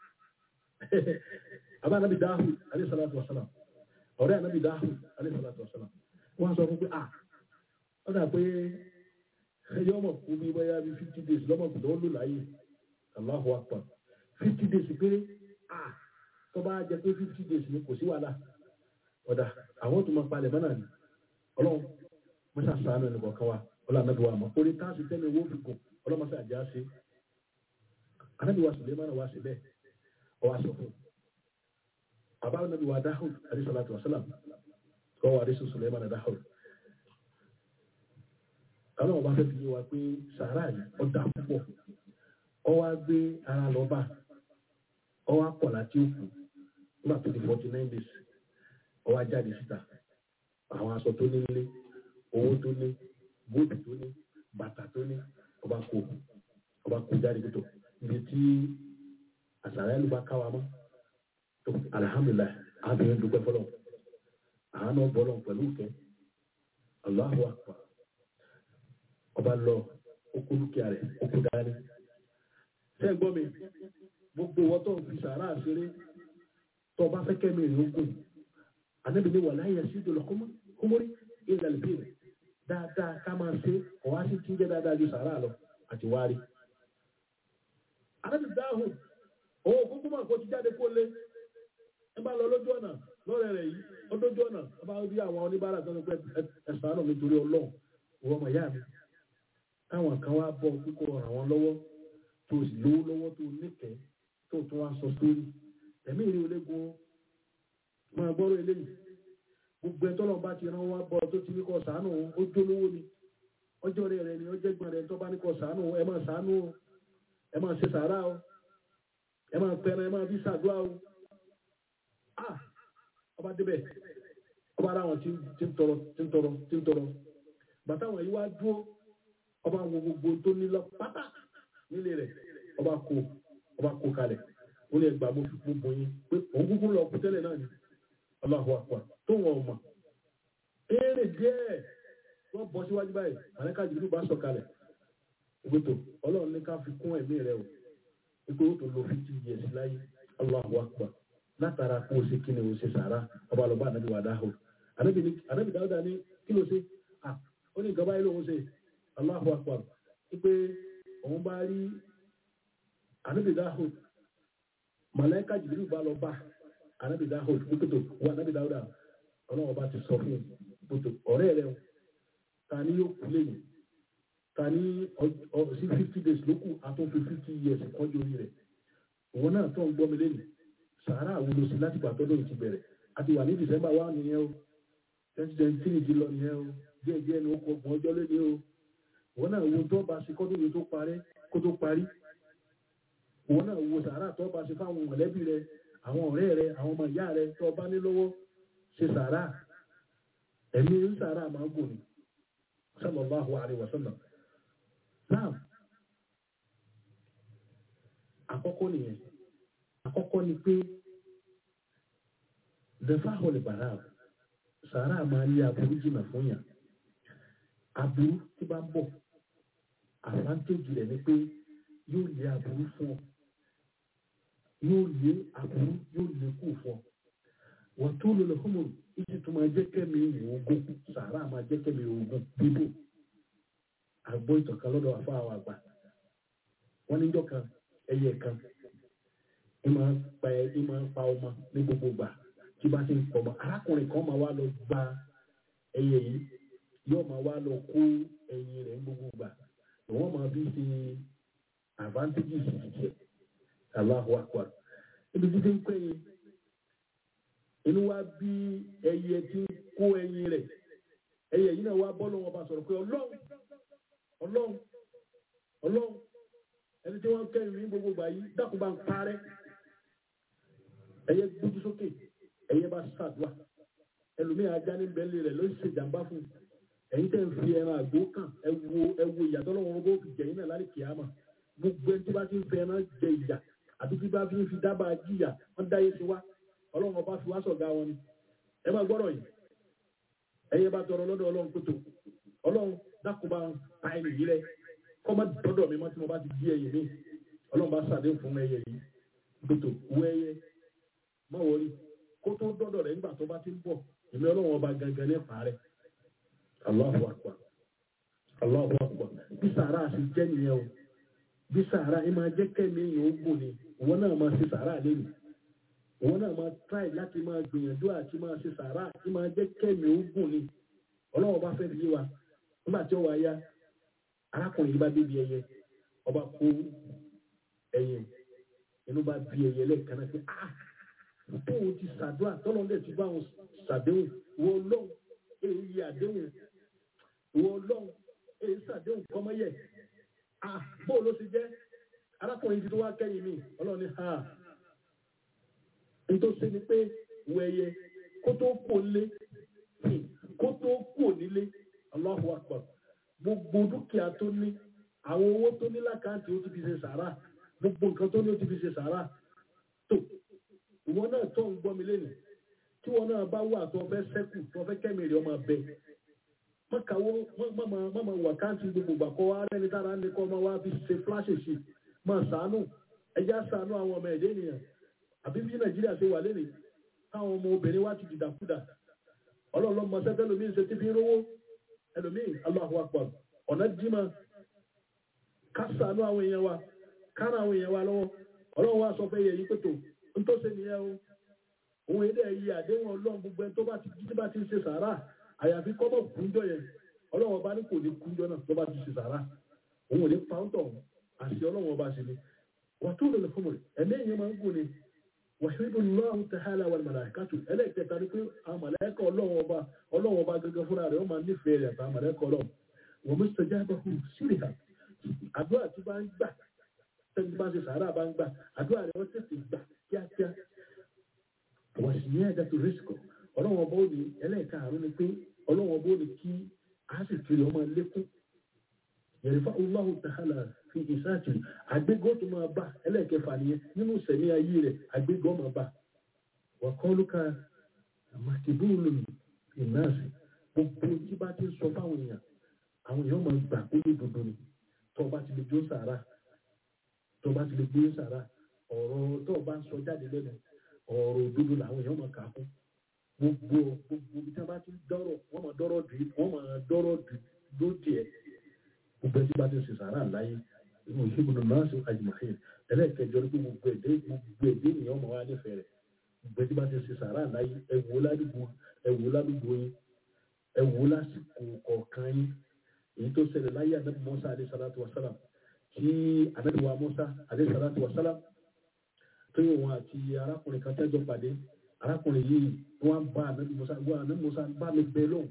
àbá ànábì Dahud alayhi salatu wa salam ọ̀rẹ́ ànábì Dahud alayhi salatu wa salam wọ́n sọ fún pé ah ó dà pé ẹyọ ọmọ kú bí bóyá bí fifty days lọ́mọ kù lọ́wọ́ ló láyé Allahu akbar fifty days péré ah tó bá jẹ pé fifty days ni kò sí wàhálà ọ̀dà àwọn tó máa palẹ̀ mọ́nà ni ọlọ́run mọ́ṣá sàánù ẹnì kọ̀ọ̀kan wa ọlọ́run anábì wa mọ̀ orí táàsì tẹ́lẹ̀ owó fi gùn ọlọ́mọṣá àjá ṣe anábì wa Suleiman wa ṣe bẹ́ẹ̀ ọ wa sọ fún bàbá anábì wa Dahud alayhi salatu wa salam kọ́ wa adéṣu Suleiman Dahud ọlọ́run bá fẹ́ fi yé wa pé sàárà yìí ọ̀dà púpọ̀ ọ wá gbé ara lọ́ba ọ wá pọ̀ láti òkú nígbà tó di forty nine days ọ wá jáde síta àwọn aṣọ tó ní nílé owó tó ní bóòtù tó ní bàtà tó ní ọba kó ọba kó jáde tó ibi tí àṣàrà ẹlú bá káwa mọ́ tó alihamudulilayi àbẹ̀yẹn dúpẹ́ fọlọ́ àánú bọ́lọ̀ pẹ̀lú ìkẹ́ Allahu akbar ọba lọ okú dúkìá rẹ̀ okú dání. Ṣé gbọ́ mi? Gbogbo wọn tó ń fi sàárà ṣeré tó bá fẹ́ kẹ́mi rè ógùn. ànábì ní wàlá yẹ sí ìdòlò kúmúrí ilẹ̀ ìbílẹ̀ dáadáa ká máa ṣe ọ̀wá sí tí ń jẹ́ dáadáa ju sàárà lọ àti wárí. ànábì dáhùn òun òkúkú máa kó ti jáde kó lé ẹ bá lọ lójú ọ̀nà lọ́rẹ̀ rẹ̀ yìí ó dójú ọ̀nà ẹ bá rí àwọn oníbàárà tó ń pẹ́ ẹ̀sán náà nítorí ọlọ́run ìwọ ọmọ ìyá mi táwọn kan wá bọ̀ kíkọ́ ràn wọ́n lọ́wọ́ tó sì lówó lọ́wọ́ tó níkẹ̀ẹ́ tó tún wá sọ sórí ẹ̀mí ìrìn olégun máa gbọ́rọ̀ eléyìí gbogbo ẹ̀tọ́ lọ́nba ti rán wá bọ́ tó ti ní kọ́ sàánù ó jólówó ni ọjọ́ rẹ̀ rẹ̀ ni ọjọ́ ìgbọ̀n rẹ̀ tó bá ní kọ́ sàánù ẹ máa sàánù o ẹ máa ṣe sàárà o ẹ máa pẹran ẹ máa bí sàdúrà o ah ọba débẹ̀ ọba ara wọn ti ń tọrọ ti ń tọrọ ti ń tọrọ bàtà wọn yìí wá dúró ọba wo gbogbo tó ní lọ pátá nílé rẹ̀ ọba kó ọba kó kalẹ̀ ó lè gbà mo fi gbogbo yín pé òun kúkú lọ kú tẹ́lẹ̀ náà ni Allahu akbar tó wọn ọmọ eré díẹ̀ wọ́n bọ́ síwájú báyìí àlẹ́ká jùlọ bá sọ kalẹ̀ ìgbòtò ọlọ́run ní ká fi kún ẹ̀mí rẹ̀ o ipò ó tó lo fifty years láyé Allahu akbar látara kó o ṣe kí ni o ṣe sàrà ọba lọ́ba ànábì wà dáhùn ànábì dáhùn ní kí ló ṣe ah ó ní nǹkan báyìí lòun ṣe Allahu akbar wípé òun bá rí ànábì dáhùn màláíkà jìbìrì bá lọ bá ànábì dáhùn wípétò wọ ànábì dáhùn ọlọ́run ọba ti sọ fún wípétò ọ̀rẹ́ rẹ o ta ni yóò kú lẹ́yìn ta ni sí fifty days ló kù àtúnfi fifty years kọjú orí rẹ̀ òun náà tó ń gbọ́ mi lẹ́yìn sàárà àwọn olóṣèlú láti gbà tọ́dọ̀ ti bẹ̀rẹ̀ àti wà ní december wà nìyẹn o twenty twenty three ti lọ nìyẹn o díẹ̀ díẹ̀ ní okò ọgbọ̀n ọjọ́ lónìí o òun náà wo tó bá ṣe kọ́dún yìí tó parẹ́ kó tó parí òun náà wo sàárà tó bá ṣe fáwọn mọ̀lẹ́bí rẹ àwọn ọ̀rẹ́ rẹ àwọn ọmọ ìyá rẹ tó bá ní lọ́wọ́ ṣe sàárà ẹ̀mí ń sàárà máa ń gùn ní sallallahu alaihi wasallam náà àkọ́kọ́ nìyẹn àkọ́kọ́ ni pé zefahol bara sàárà máa ní aburú jìnnà fún yàn aburú tí bá ń bọ̀ àfáńtéjì rẹ̀ ni pé yóò lé aburú fún ọ yóò lé aburú yóò lé kù fún ọ wọ́n tó lò lọ fún mi ìsì tó máa jẹ́ kẹ́mi ogun sàárà máa jẹ́ kẹ́mi ogun bíbò àgbọ̀ ìtọ̀kan lọ́dọ̀ àfa àwọn àgbà wọ́n níjọ́ kan ẹyẹ kan ìmọ̀ pa ìmọ̀ pa ọmọ ní gbogbo gbà tí bá ti ń pọ̀ mọ́ arákùnrin kan máa wá lọ gba ẹyẹ yìí yóò máa wá lọ kó ẹyin rẹ̀ ní gbogbo gbà wọ́n máa bí ṣe advantages ṣiṣẹ́ Allahu Akbar ibi títí ń pẹ́ yìí inú wa bí ẹyẹ tí ń kó ẹyin rẹ̀ ẹyẹ yìí náà wá bọ́ lọ́wọ́ bá sọ̀rọ̀ pé ọlọ́run ọlọ́run ọlọ́run ẹni tí wọ́n kẹ́rin ní gbogbo gbà yìí dákun bá ń parẹ́ ẹyẹ gbójú sókè ẹyẹ bá ṣàdúrà ẹlòmíì ajá ní bẹ́ẹ̀lì rẹ̀ ló ń ṣe jàǹbá fún un ẹ̀yin tẹ́ ń fi ẹran àgbo kàn ẹ wo ẹ wo ìyàtọ̀ lọ́wọ́ bó fi jẹ̀yìn náà lálẹ́ kìámà gbogbo ẹni tí bá ti ń fi ẹran jẹ ìyà àbí tí bá fi ń fi dábàá jìyà wọ́n dáyé sí wa ọlọ́run ọba fi wá sọ̀gá wọn ni ẹ máa gbọ́rọ̀ yìí ẹyẹ bá tọrọ lọ́dọ̀ ọlọ́run kótó ọlọ́run dákun bá pa ẹni yìí rẹ kọ́ má dọ́dọ̀ mi mọ́ tí mo bá ti di ẹyẹ mi ọlọ́run bá sàdé fún ẹyẹ yìí kótó wọ ẹyẹ má wọrí kó tó dọ́dọ̀ rẹ̀ nígbà tó bá ti ń bọ̀ èmi ọlọ́run ọba gangan ní parẹ́ Allahu akbar Allahu akbar bí sàárà sì jẹ́ nìyẹn o bí sàárà ẹ máa jẹ́ kẹ́mi èèyàn ó gùn ni ìwọ náà máa ṣe sàárà lẹ́nu ìwọ náà máa try láti máa gbìyànjú àti máa ṣe sàárà ẹ máa jẹ́ kẹ́mi ó gùn ni ọlọ́run ọba fẹ́ fi yé wa nígbà tí ó wà ya arákùnrin yìí bá débi ẹyẹ ọba kó ẹyẹ inú bá bí ẹyẹ lẹ́ẹ̀kan náà pé ah tóun ti ṣàdúrà tọ́lọ́dẹ̀ ti bá wọn ṣàdéhùn wọ ọlọ́run èyí yẹ àdéhùn wọ ọlọ́run èyí ṣàdéhùn kọ́mọ́yẹ ah bóò ló ti jẹ́ arákùnrin ti tó wá kẹ́yìn mi ọlọ́run ní ha nítorí ṣe ni pé wọ ẹyẹ kó tó kó lé kó tó kó nílé Allahu Akbar gbogbo dúkìá tó ní àwọn owó tó ní lákàntì ó ti fi ṣe sàrà gbogbo nǹkan tó ní ó ti fi ṣe sàrà tó ìwọ náà tó ń gbọ́ mi lẹ́nu tí wọn náà bá wà tó fẹ́ sẹ́kù tó fẹ́ kẹ́mìrì ọmọ abẹ mọ́kàwó mọ́mọ́ wà káàntì gbogbo gbà kọ́ wa rẹ́ni tára ní kọ́ ọmọ wa fi ṣe fúláṣì sí máa sàánù ẹja sàánù àwọn ọmọ ẹ̀dẹ́ ènìyàn àbí bí nàìjíríà ṣe wà lẹ́nu táwọn ọmọ obìnrin wá ti dìdàkudà ọlọ́run lọ́mọ sẹ́fẹ́ lómi ṣe ti fi rówó ẹlòmíì Allahu Akbar ọ̀nà dìímà kásánú àwọn èèyàn wa kánà àwọn èèyàn wa lọ́wọ́ ọlọ́run wa sọ fẹ́ yẹ yìí pẹ̀tọ̀ ntọ́sẹ̀ nìyẹn o òun èdè yìí àdéhùn ọlọ́run gbogbo ẹni tó bá ti jí bá ti ṣe sàárà àyàfi kọ́mọ̀ kúnjọ yẹn ọlọ́run ọba ní kò ní kúnjọ náà tó bá ti ṣe sàárà òun ò ní pàǹtọ̀ àti ọlọ́run ọba ṣe ni wà tó lè fún mi ẹ̀mí èèyàn máa ń gùn ni wàhídù lọ́run tàhálà wal màláíkàtù ẹlẹ́ẹ̀kẹta ni pé àwọn màláíkà ọlọ́run ọba ọlọ́run ọba gẹ́gẹ́ fúnra rẹ̀ ó máa nífẹ̀ẹ́ rẹ̀ àtàwọn màláíkà ọlọ́run wọ́n mú sọjá bá hù sílẹ̀ ha àdúrà tí bá ń gbà tẹ́ni bá ń ṣe sàárà bá ń gbà àdúrà rẹ̀ wọ́n tètè gbà kíákíá wọ́n sì ní ẹ̀dá tó rìsíkọ̀ ọlọ́run ọba ó ní ẹlẹ́ẹ̀ka àrùn ni pé ọlọ́run ọba ó ní kí a sì kiri ọmọ lékún yẹ̀rìfà Allahu ta'ala fi ìsáàtì àgbégọ́ tó máa bá ẹlẹ́ẹ̀kẹfà nìyẹn nínú sẹ̀mí ayé rẹ̀ àgbégọ́ máa bá wà kọ́ lóka màkìbúùlù ìnáàsì gbogbo tí bá ti ń sọ fáwọn èèyàn àwọn èèyàn máa gbà pé ní dodo ni tó o bá ti lè jó sàrà tó o bá ti lè gbé sàrà ọ̀rọ̀ tó o bá ń sọ jáde lẹ́nu ọ̀rọ̀ òdodo làwọn èèyàn máa kà á fún gbogbo gbogbo bí tí wọ́n bá ti dọ́rọ̀ wọ́n máa dọ́rọ̀ dì wọ́n máa dọ́rọ̀ dì lóde ẹ̀ gbogbo ẹtí bá ti ṣe sàrà láyé inú ìṣègùn náà ṣe àjùmọ̀ṣe ẹlẹ́ẹ̀kẹjọ ní pé gbogbo ẹ̀dẹ́ gbogbo ẹ̀dẹ́ ènìyàn máa wá nífẹ̀ẹ́ rẹ̀ gbogbo ẹtí bá ti ṣe sàrà láyé ẹ̀wò ládùúgbò ẹ̀wò ládùúgbò yín ẹ̀wò lásìkò kọ̀ọ̀kan yín èyí tó ṣẹlẹ̀ láyé ànábì Mùsá alayhi salatu wa salam tí ànábì wa Mùsá alayhi salatu wa salam tó yẹ wọn àti arákùnrin kan tẹ́jọ pàdé arákùnrin yìí wọ́n bá ànábì Mùsá wọ́n ànábì Mùsá bá mi bẹ lóhùn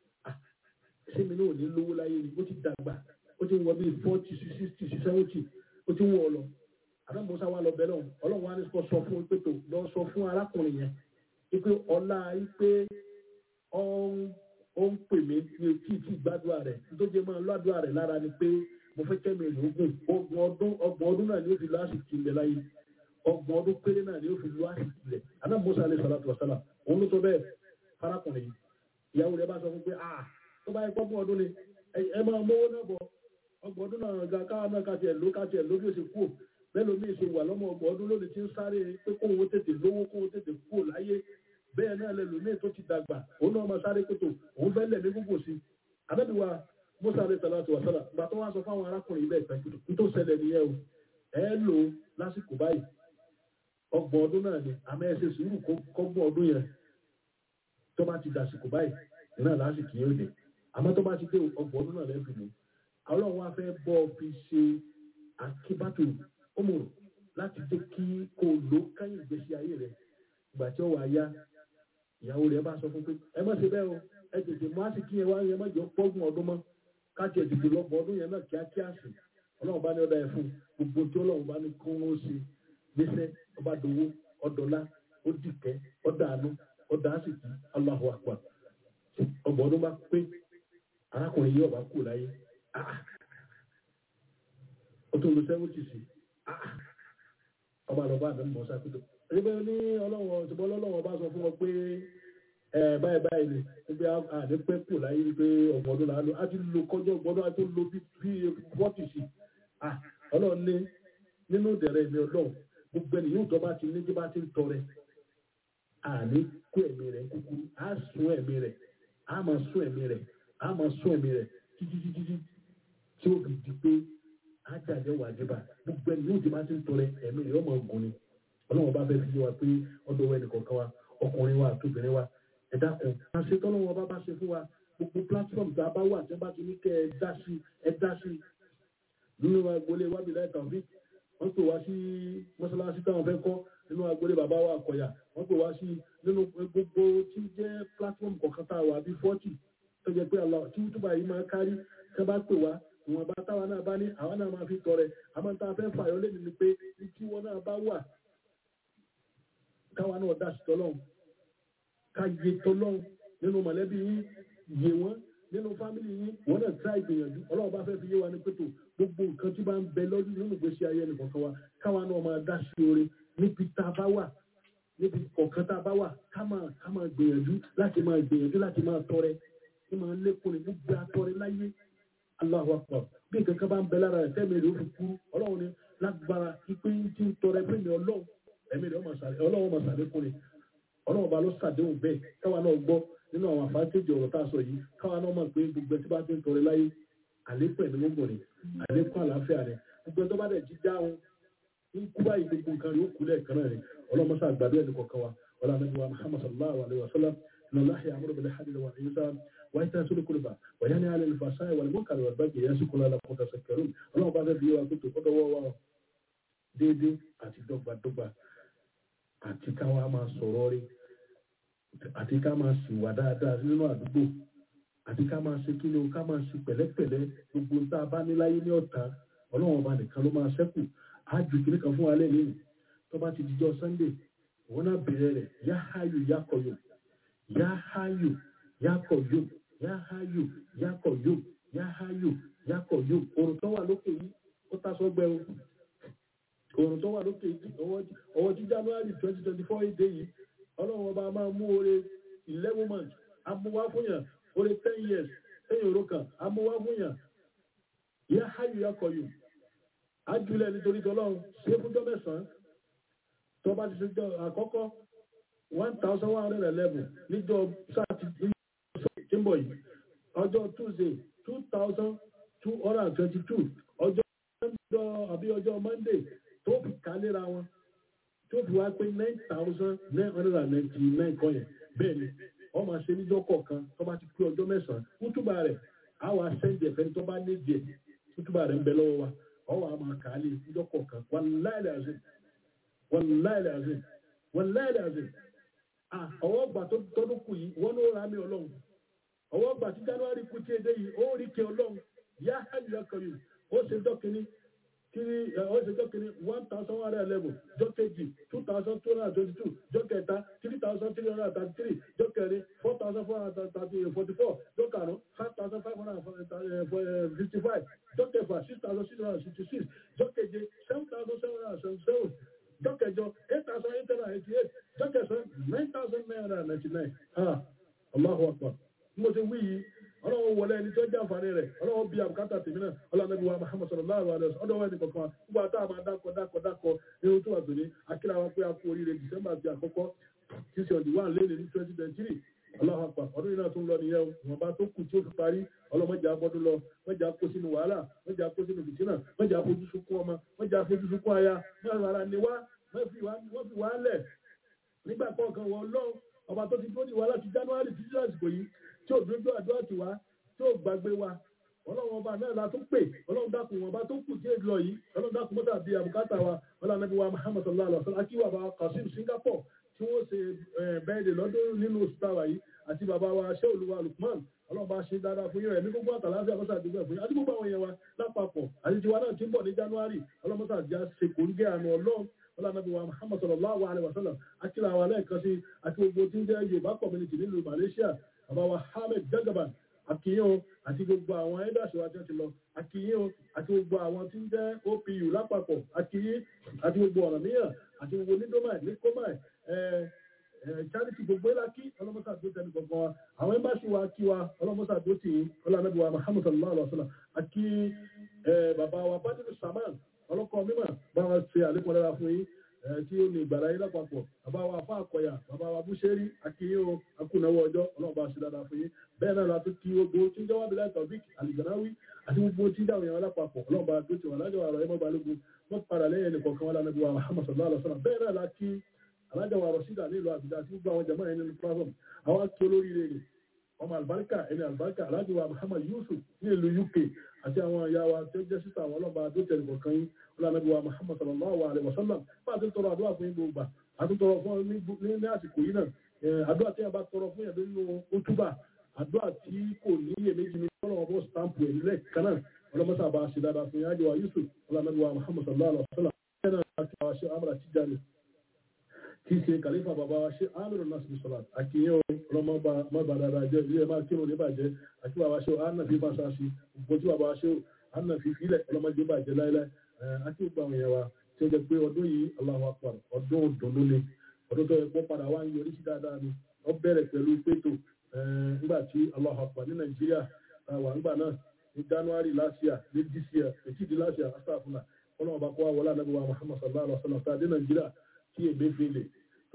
ṣé mi náà ní lówó láyé ni ó ti dàgbà ó ti wọ bíi forty sí sixty sí seventy ó ti wọ ọ lọ ànábì Mùsá wà lọ bẹ lóhùn ọlọ́run wa ní kó sọ fún pé tó lọ sọ fún arákùnrin yẹn wípé ọlá wípé ọ̀hún ó ń pè mí ní etí ìtì gbàdúrà rẹ̀ tó jẹ́ máa lọ́dúrà rẹ̀ lára ni pé mo fẹ́ kẹ́mi ìlú ogun ọgbọ̀n ọdún ọgbọ̀n ọdún náà ni ó fi lọ àsìkò ilẹ̀ láyé ọgbọ̀n ọdún péré náà ni ó fi lọ àsìkò ilẹ̀ aná musa alẹ́ sàlátù wàsálà òun ló sọ bẹ́ẹ̀ farakùnrin yìí ìyàwó rẹ̀ bá sọ fún pé ah tó bá yẹ gbọ́gbọ́n ọdún ni ẹ máa mówó náà bọ̀ ọgbọ̀n ọdún náà ga káwọn náà kàtiẹ̀ ló kàtiẹ̀ ló bí ó ṣe kú bẹ́ẹ̀ lómi ṣe wà lọ́mọ ọgbọ̀n ọdún lónìí tí ń sáré pé kóhun tètè lówó kóhun tètè kú láyé bẹ́ẹ̀ náà lẹ́lòmíì tó ti dàgbà òun náà máa sáré kótó òun fẹ́ lẹ̀ ní gbogbo sí i anábìwá musa alẹ́ sàlátù wàsálà ìgbà tó wá sọ fáwọn arákùnrin bẹ́ẹ̀ pẹ́ kótó tó ṣẹlẹ̀ nìyẹn o ẹ lò lásìkò báyìí ọgbọ̀n ọdún náà ni àmọ́ ẹ ṣe sùúrù kọ́gbọ̀n ọdún yẹn tó bá ti dàsìkò báyìí náà lásìkò yóò dé àmọ́ tó bá ti dé ọgbọ̀n ọdún náà lẹ́fì lò ọlọ́run wá fẹ́ bọ́ fi ṣe akíbátò ọmọrò láti jẹ́ kí kò ló káyìn ìgbésí ayé rẹ̀ ìgbà tí ó wà yá ìyàwó rẹ̀ bá sọ fún pé ẹ má ṣe bẹ́ẹ̀ o ẹ tètè mú àsìkí yẹn wá yẹn má jẹ́ pọ́gùn ọdún mọ́ káàkiri ẹ̀dùnkù lọ́gbọ̀n ọdún yẹn náà kíákíá sí ọlọ́run bá ní ọ̀dà ẹ̀ fún gbogbo tí ọlọ́run bá ní kó wọ́n ṣe gbèsè ọba dòwó ọdọ̀lá ó dìkẹ́ ọ̀dà àánú ọ̀dà àsìkí Allahu Akbar ọgbọ̀n ọdún bá pé arákùnrin yìí ọba kù láyé ó tún lo sẹ́wọ́tì sí ọba lọ́ba àdánù mọ́ sákòtò ẹgbẹ́ ní ọlọ́wọ́ ṣùgbọ́n ọlọ́wọ́ bá sọ fún wọn pé ẹ báyìí báyìí ni wípé àdé pẹ́ kù láyé wípé ọgbọ̀n ọdún là á lò á ti lo kọjọ́ ọgbọ̀n ọdún á tó lo bí fọ́tì sí ọlọ́run ní nínú ìdẹ̀rẹ̀ ìmì ọlọ́run gbogbo ẹni yóò tọ́ bá ti ní tí bá ti ń tọrẹ àní kó ẹ̀mí rẹ̀ kúkúrú á sún ẹ̀mí rẹ̀ á máa sún ẹ̀mí rẹ̀ á máa sún ẹ̀mí rẹ̀ títí títí tí ó fi di pé ájáde wà débà gbogbo ẹni yóò ti bá ti ń tọrẹ ẹ̀mí rẹ̀ ọmọ ògùn ni ọlọ́run bá fẹ́ fi yé wa pé ọdọ̀ wẹ́nì kọ̀ọ̀kan wa ọkùnrin wa àtòbìnrin wa ẹ dákun a ṣe tọ́lọ́wọ́ bá bá ṣe fún wa gbogbo platform tá a bá wà tí wọ́n bá ti ní kẹ́ ẹ dá sí ẹ dá sí nínú agboolé wábì láì tàbí wọ́n pè wá sí mọ́ṣáláṣí táwọn fẹ́ kọ́ nínú agboolé bàbá wa àkọ̀yà wọ́n pè wá sí nínú gbogbo tí jẹ́ platform kọ̀ọ̀kan tá a wà bí forty tó jẹ́ pé àlọ́ tí túbà yìí máa kárí tẹ́ bá pè wá ìwọ̀nba táwa náà bá ní àwa náà máa fi tọrẹ àmọ́ tá a fẹ́ fàyọ́ lé ní pé tí wọ́n náà bá wà káwa náà dá sí tọ́lọ́hún ká yé tọ́lọ́hún nínú mọ̀lẹ́bí yín yé wọ́n nínú fámìlì yín wọ́n náà tá ìgbìyànjú ọlọ́run bá fẹ́ fi yé wa ní pẹ̀tọ́ gbogbo nǹkan tí bá ń bẹ lọ́dún nínú ìgbésí ayé ẹnìkọ̀ọ̀kan wa káwa náà máa dá sí oore níbi tá a bá wà níbi ọ̀kan tá a bá wà ká máa ká máa gbìyànjú láti máa gbìyànjú láti máa tọrẹ kí máa lékún ní gbogbo atọrẹ láyé Allahu Akbar bí nǹkan kan bá ń bẹ lára rẹ̀ tẹ́mi rẹ̀ ó fi kú ọlọ́run ní lágbára ipe tí ń tọrẹ fún mi ọlọ́run ẹ̀mí rẹ̀ ọlọ́run máa sàlékún ni ọlọ́run ọba ló ṣàdéhùn bẹ́ẹ̀ káwa náà gbọ́ nínú àwọn àfáàtẹ́jì ọ̀rọ̀ tá a sọ yìí káwa náà mọ̀ pé gbogbo ẹ tí bá ti ń tọrẹ láyé àlékún ẹ̀mí gbogbo rẹ̀ àlékún àlàáfíà rẹ̀ gbogbo ẹ tó bá dẹ̀ jí dáhùn ń kú báyìí gbogbo nǹkan rẹ̀ ó kú lẹ́ẹ̀kan náà rẹ̀ ọlọ́mọṣà àgbàdo ẹni kọ̀ọ̀kan wa wọlé anabi wa muhammad sallallahu alayhi wa sallam inna allah ya'muru bil adli wal ihsan wa ita'i dhil qurba wa yanha 'anil fahsha'i wal munkari wal baghi ya'idhukum la'allakum tadhakkarun ọlọ́run bá fẹ́ fi wa kó tó kọ́tọ́ wọ́ wa déédéé àti dọ́gbadọ́gba àti káwa máa sọ̀rọ̀ rí àti ká máa sì wà dáadáa nínú àdúgbò àti ká máa ṣe kí ni o ká máa ṣe pẹ̀lẹ́pẹ̀lẹ́ gbogbo tá a bá ní láyé ní ọ̀tá ọlọ́run ọba nìkan ló máa ṣẹ́kù á ju kiri kan fún wa lẹ́yìn tó bá ti dijọ́ sunday wọn náà bẹ̀rẹ̀ rẹ̀ yá háyò yá kọ̀yò yá háyò yá kọ̀yò yá háyò yá kọ̀yò yá háyò yá kọ̀yò òrùn tó wà lókè yìí ó ta sọ́gbẹ́ o òrùn tó wà lókè yìí ọwọ́ tí january twenty twenty four èdè yìí ọlọ́run ọba máa mú oore eleven months amúwá fún yàn oore ten years lẹ́yìn òró kan amúwá fún yàn yá háyò yá kọ̀yò ájúlẹ̀ nítorí tọ́lọ́run ṣé fúnjọ́ mẹ́sàn-án tó bá ti ṣe jọ àkọ́kọ́ one thousand one hundred eleven níjọ́ sátidé tí ń bọ̀ yìí ọjọ́ tuesday two thousand two hundred and twenty two ọjọ́ ọjọ́ àbí ọjọ́ monday tó fi kálera wọn tó fi wá pé nine thousand nine hundred and ninety nine kan yẹn bẹ́ẹ̀ ni wọ́n máa ṣe níjọ́ kọ̀ọ̀kan tó bá ti pé ọjọ́ mẹ́sàn-án kútùbà rẹ̀ á wà sẹ́ńdì ẹ̀fẹ́ tó bá ní díẹ̀ kútùbà rẹ̀ ń bẹ lọ́wọ́ wa ọwọ́ àmà kàálì níjọ́ kọ̀ọ̀kan wàláì làzim wàláì làzim wàláì làzim ọwọ́ gbà tó tọ́dún kù yìí wọ́n ló ra mi ọlọ́run ọwọ́ gbà tí january kú tí èdè yìí ó rí kí ọlọ́run yá hajj akọ̀yù ó ṣe dọ́kìnní kiri ó ṣe dọ́kìnní one thousand one hundred eleven jọ́kejì two thousand two hundred twenty two jọ́kẹta three thousand three hundred thirty three jọ́kẹrin four thousand four hundred thirty forty four jọ́karùn five thousand five hundred fifty five jọ́kẹfà six thousand six hundred sixty six jọ́keje seven thousand seven hundred seventy seven jọ́kẹjọ eight thousand eight hundred eighty eight jọ́kẹsàn nine thousand nine hundred ninety nine ah allahu akbar mo ti wí yìí ọlọ́run wọlé ẹni tó jẹ́ àǹfààní rẹ̀ ọlọ́run bí àbùkátà tèmi náà ọlọ́run wa muhammad sallallahu alaihi wasallam ọdọ̀ wẹ́ni kankan gbogbo àtà àmà dákọ̀ dákọ̀ dákọ̀ irun tó wà tó ní akíra wa pé a kú oríire december àti àkọ́kọ́ tí ṣe ọ̀dì wà lẹ́nu ní twenty twenty three ọlọ́run àpà ọdún yìí náà tó ń lọ nìyẹn o ìwọ̀nba tó kù tí ó fi parí ọlọ́mọdé abọ́dún lọ mọ́jà kó sínú wàhálà mọ́jà kó sínú bìtínà mọ́jà fojú sunkún ọmọ mọ́jà fojú sunkún aya mọ́jà ara ni wá wọ́n fi wá lẹ̀ nígbà kọ̀ọ̀kan wọ ọlọ́run ọba tó ti dúró ní wa láti january títí lásìkò yìí tí ò dúró àdúrà tì wá tí ò gbàgbé wa ọlọ́run ọba náà la tún pè ọlọ́run dákun ọba tó kù tí èdè lọ yìí ọlọ́run dákun mọ́tà bíi àbùkátà wa ọlọ́run nàbí wa muhammad sallallahu alaihi wa sallam akíwà bá kasim singapore tí wọ́n ṣe bẹ́ẹ̀dẹ̀ lọ́dún nínú oṣù táwa yìí àti bàbá wa ṣé olúwa lukman ọlọ́run bá ṣe dáadáa fún yín rẹ̀ ní gbogbo àtàlàfíà àkọsà àdúgbò fún yín àti gbogbo àwọn èèyàn wa lápapọ̀ àti tiwa náà ti ń bọ̀ ní january ọlọ́run mọ́tà já ṣe kò ń gé àánú ọlọ́run ọlọ́mọdé wa muhammad sallallahu alayhi wa sallam akíra wa lẹ́ẹ̀kan sí àti gbogbo tí ń jẹ́ yorùbá community nílùú malaysia bàbá wa hamid jagaban akiyin àti gbogbo àwọn ẹ̀dàṣẹ́ wa tí wọ́n ti lọ akiyin àti gbogbo àwọn tí ń jẹ́ opu lápapọ̀ akiyin àti gbogbo ọ̀nà mìíràn àti gbogbo nídọ́mà ní kọ́mà charity gbogbo ìlàkí ọlọ́mọsá tó tẹnu gbọ̀ngàn wa àwọn ẹ̀mbáṣí wa kí wa ọlọ́mọsá tó tì í ọlọ́mọdé wa muhammad sallallahu alayhi wa sallam àkí bàbá wa badiru saman ọlọ́kọ̀ mímọ̀ bá wọn ṣe àlékún dára fún yín tí ó ní ìgbàlá yín lápapọ̀ bàbá wa fún àkọyà bàbá wa búṣẹ́rí akíyín o akúnáwó ọjọ́ ọlọ́ọ̀bá ṣe dáadáa fún yín bẹ́ẹ̀ náà la tún kí gbogbo tí ń jẹ́wọ́ abilẹ̀ tọ́bík àlìgbànáwí àti gbogbo tí ń dáhùn yẹn lápapọ̀ ọlọ́ọ̀bá tó ti wà lájọ àrọ̀ ẹmọ balógun wọ́n padà lẹ́yìn ẹnì kọ̀ọ̀kan wọn lánàá bí wa muhammad sallallahu alaihi wa sallam bẹ́ẹ̀ náà la kí alájà wa rọ̀ṣídà nílùú àbújá àti gbogbo àwọn jama yẹn nínú platform àwọn akí olóríire rẹ̀ ọmọ àlùbáríkà ẹni àlùbáríkà alájà wa muhammad yusuf ní ìlú uk àti àwọn ìyá wa tó jẹ́ sísá àwọn ọlọ́ba tó tẹ̀lé kọ̀ọ̀kan yín ọlọ́nàbí wa muhammad sallallahu alaihi wa sallam bá a ti tọrọ àdúrà fún yín gbogbo a ti tọrọ fún ní ní àsìkò yìí náà àdúrà tí a bá tọrọ fún yẹn nínú òtúbà àdúrà tí kò ní iyèméjì ní ọlọ́wọ́ bọ́ stamp ẹ̀ nílẹ̀ kanáà ọlọ́mọsá bá a ṣe dáadáa fún yín ájọ wa yusuf ọlọ́nàbí wa muhammad sallallahu alaihi wa sallam bẹ́ẹ̀ náà àti àwọn aṣọ amúra tíjáde kì í ṣe kàlífà bàbá wa ṣe amúrò náà sì sọ̀rọ̀ àkìyàn ọlọ́mọ bá dáadáa jẹ́ ilé ẹ̀ máa kírun níbàjẹ́ àti bàbá ṣe ànà fi fàṣàṣì gbogbo tí bàbá ṣe ànà fi filẹ̀ ọlọ́mọdé bàjẹ́ láíláí àti gbogbo àwọn èèyàn wa tí ó jẹ pé ọdún yìí Allahu Akbar ọdún òdùnnú ni ọdún tó yẹ kó padà wá ń yọrí sí dáadáa ni ó bẹ̀rẹ̀ pẹ̀lú pétò nígbà tí Allahu Akbar ní Nàìjíríà wà nígbà náà ní January last year ní this year ètí di last year astagfirullah ọlọ́run bá kó wa wọlé ànábì wa Muhammad sallallahu alaihi wa sallam tá a dé Nàìjíríà kí ègbé fèlè tó